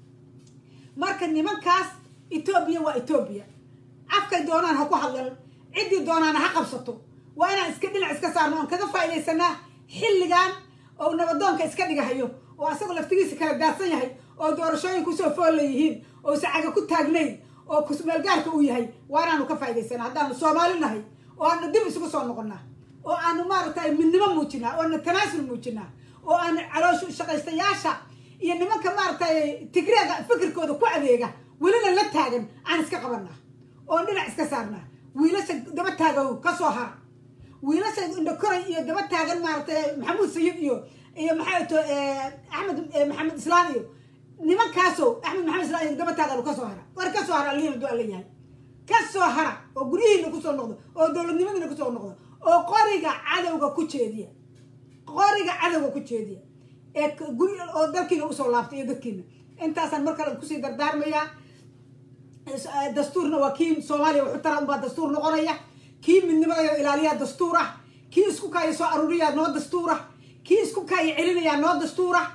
marka nimankaas etoobiya waa etoobiya afkay doonaan ha ku hadlan ciddii doonaana ha qabsato waa inaan iska dhinac iska saarno oon kaga faa'iidaysanaa xilligan oo nabadoonka iska dhigahayo oo asagoo laftigiisa kala daadsan yahay oo doorashooyin kusoo fool leeyihiin oo sacaga ku taagnayn oo kusmeelgaarka uu yahay waa inaanu ka faa'idaysana haddaanu soomaali nahay oo aanu dib isugu soo noqonnaa oo aanu maaragtay midnimo muujinaa oo aanu tanaasul muujinaa oo aanu calooshu shaqaystayaasha iyo nimanka maaragtay tigreega fikirkooda ku adeega welina la taagan aan iska qabanaa oon dhinac iska saarnaa wiilasha daba taagan ka soo hara wiilasha indhakoray iyo daba taagan maaragtay maxamuud sayid iyo iyo maxay to axmed maxamed islaan iyo nimankaaso axmed maxamed islaan iyo daba taagan ka soo hara war ka soo hara alihiin hadduu alla yahay ka soo hara oo guryihiina kusoo noqdo oo dowladnimadiina kusoo noqdo oo qoriga cadowga ku jeediya qoriga cadowga ku jeediya ee guri oo dalkiina usoo laaftay iyo dadkiina intaasaan mar kale kusii dardaarmayaa dastuurna waa kii soomaaliya wuxuu tara unbaa dastuur noqonaya kii midnimada ilaaliyaa dastuur ah kii isku kaaya soo aruuriyaa noo dastuur ah kii isku kaaya celinayaa noo dastuur ah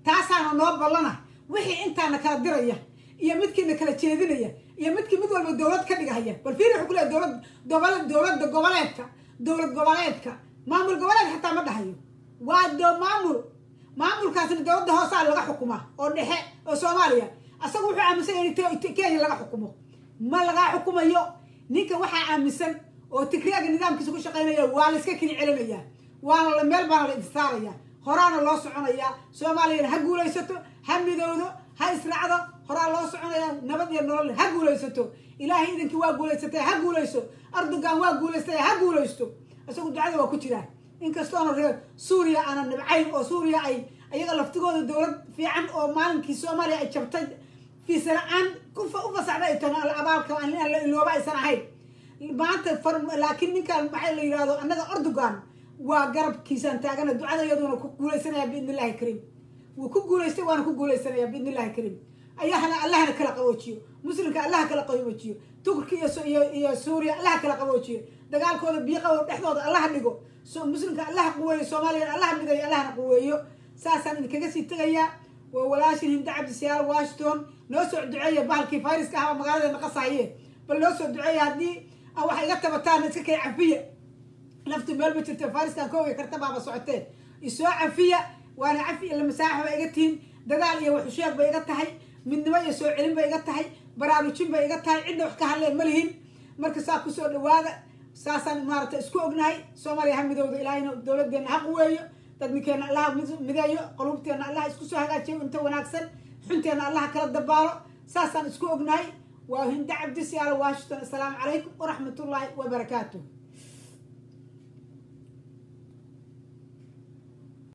taasaana noo ballana wixii intaana kala diraya iyo midkiina kala jeedinaya iyo midkii mid walba dowlad ka dhigahaya bal fiiri wuxuu ku leeyahay dowlad gobol dowladda goboleedka dowlad goboleedka maamul goboleed xataa ma dhahayo waa do maamul maamulkaasna dowladda hoosaa laga xukumaa oo dhexe oo soomaaliya asaga wuxuu aaminsan yahay in kenya laga xukumo ma lagaa xukumayo ninka waxaa aaminsan oo tigraaga nidaamkiisa ku shaqaynaya waa la iska kini celinaya waana la meel baana la intisaaraya horaana loo soconayaa soomaaliyana ha guulaysato ha midowdo ha israacdo horaa loo soconaya nabad iyo nolol ha guulaysato ilaahay idinkii waa guulaysatay ha guulayso erdogan waa guulaystay ha guulaysto isagu ducada waa ku jiraa inkastoona reer suuriya aana nibcayn oo suuriya ay iyaga laftigooda dowlad fiican oo maalinkii soomaaliya ay jabtay fiisa la-aan u fasaxda ay tahay abaalka la ilooba aysan ahayn maanta laakiin ninkan maxaa la yidhahdo annaga erdogan waa garabkiisaan taagana ducada iyaduna ku guulaysanaya biidn illahi kariim wuu ku guulaystay waana ku guulaysanaya biidn illahi kariim ayahana allahna kala qaboojiyo muslimka allaha kala qaboojiyo turki iyo iyo suuriya allaha kala qaboojiyo dagaalkooda biiqawo dhexdooda allaha dhigo muslimka allaha quweeyo soomaaliyana allaha midayo allahna quweeyo saasaan idinkaga sii tegayaa waa walaashin hinda cabdisiyaal washington noo soo duceeya bahalkii fayraska ahaba magaaladeena qasahaye bal noo soo duceeya haddii waxa iga tabataan iska kay cafiya naftu meel ma jirto fariskan kooga karta baaba socotee isoo cafiya waana cafi ila masaaxa ba iga tihin dadaal iyo waxusheeg bay iga tahay midnimo iyo soo celin bay iga tahay baraarujin bay iga tahay cidna wax ka hadleen ma lihin marka saa kusoo dhawaada saasaan maarata isku ognahay soomaaliya ha midowda ilaahayna dowladdeena ha quweeyo dadninkeena allaha mideeyo qulubteena allaha isku soo hagaajiyo inta wanaagsan xunteena allaha kala dabaalo saasaan isku ognahay waa hinda cabdisiyaalo washington assalaamu calaykum waraxmatullaahi wabarakaatuh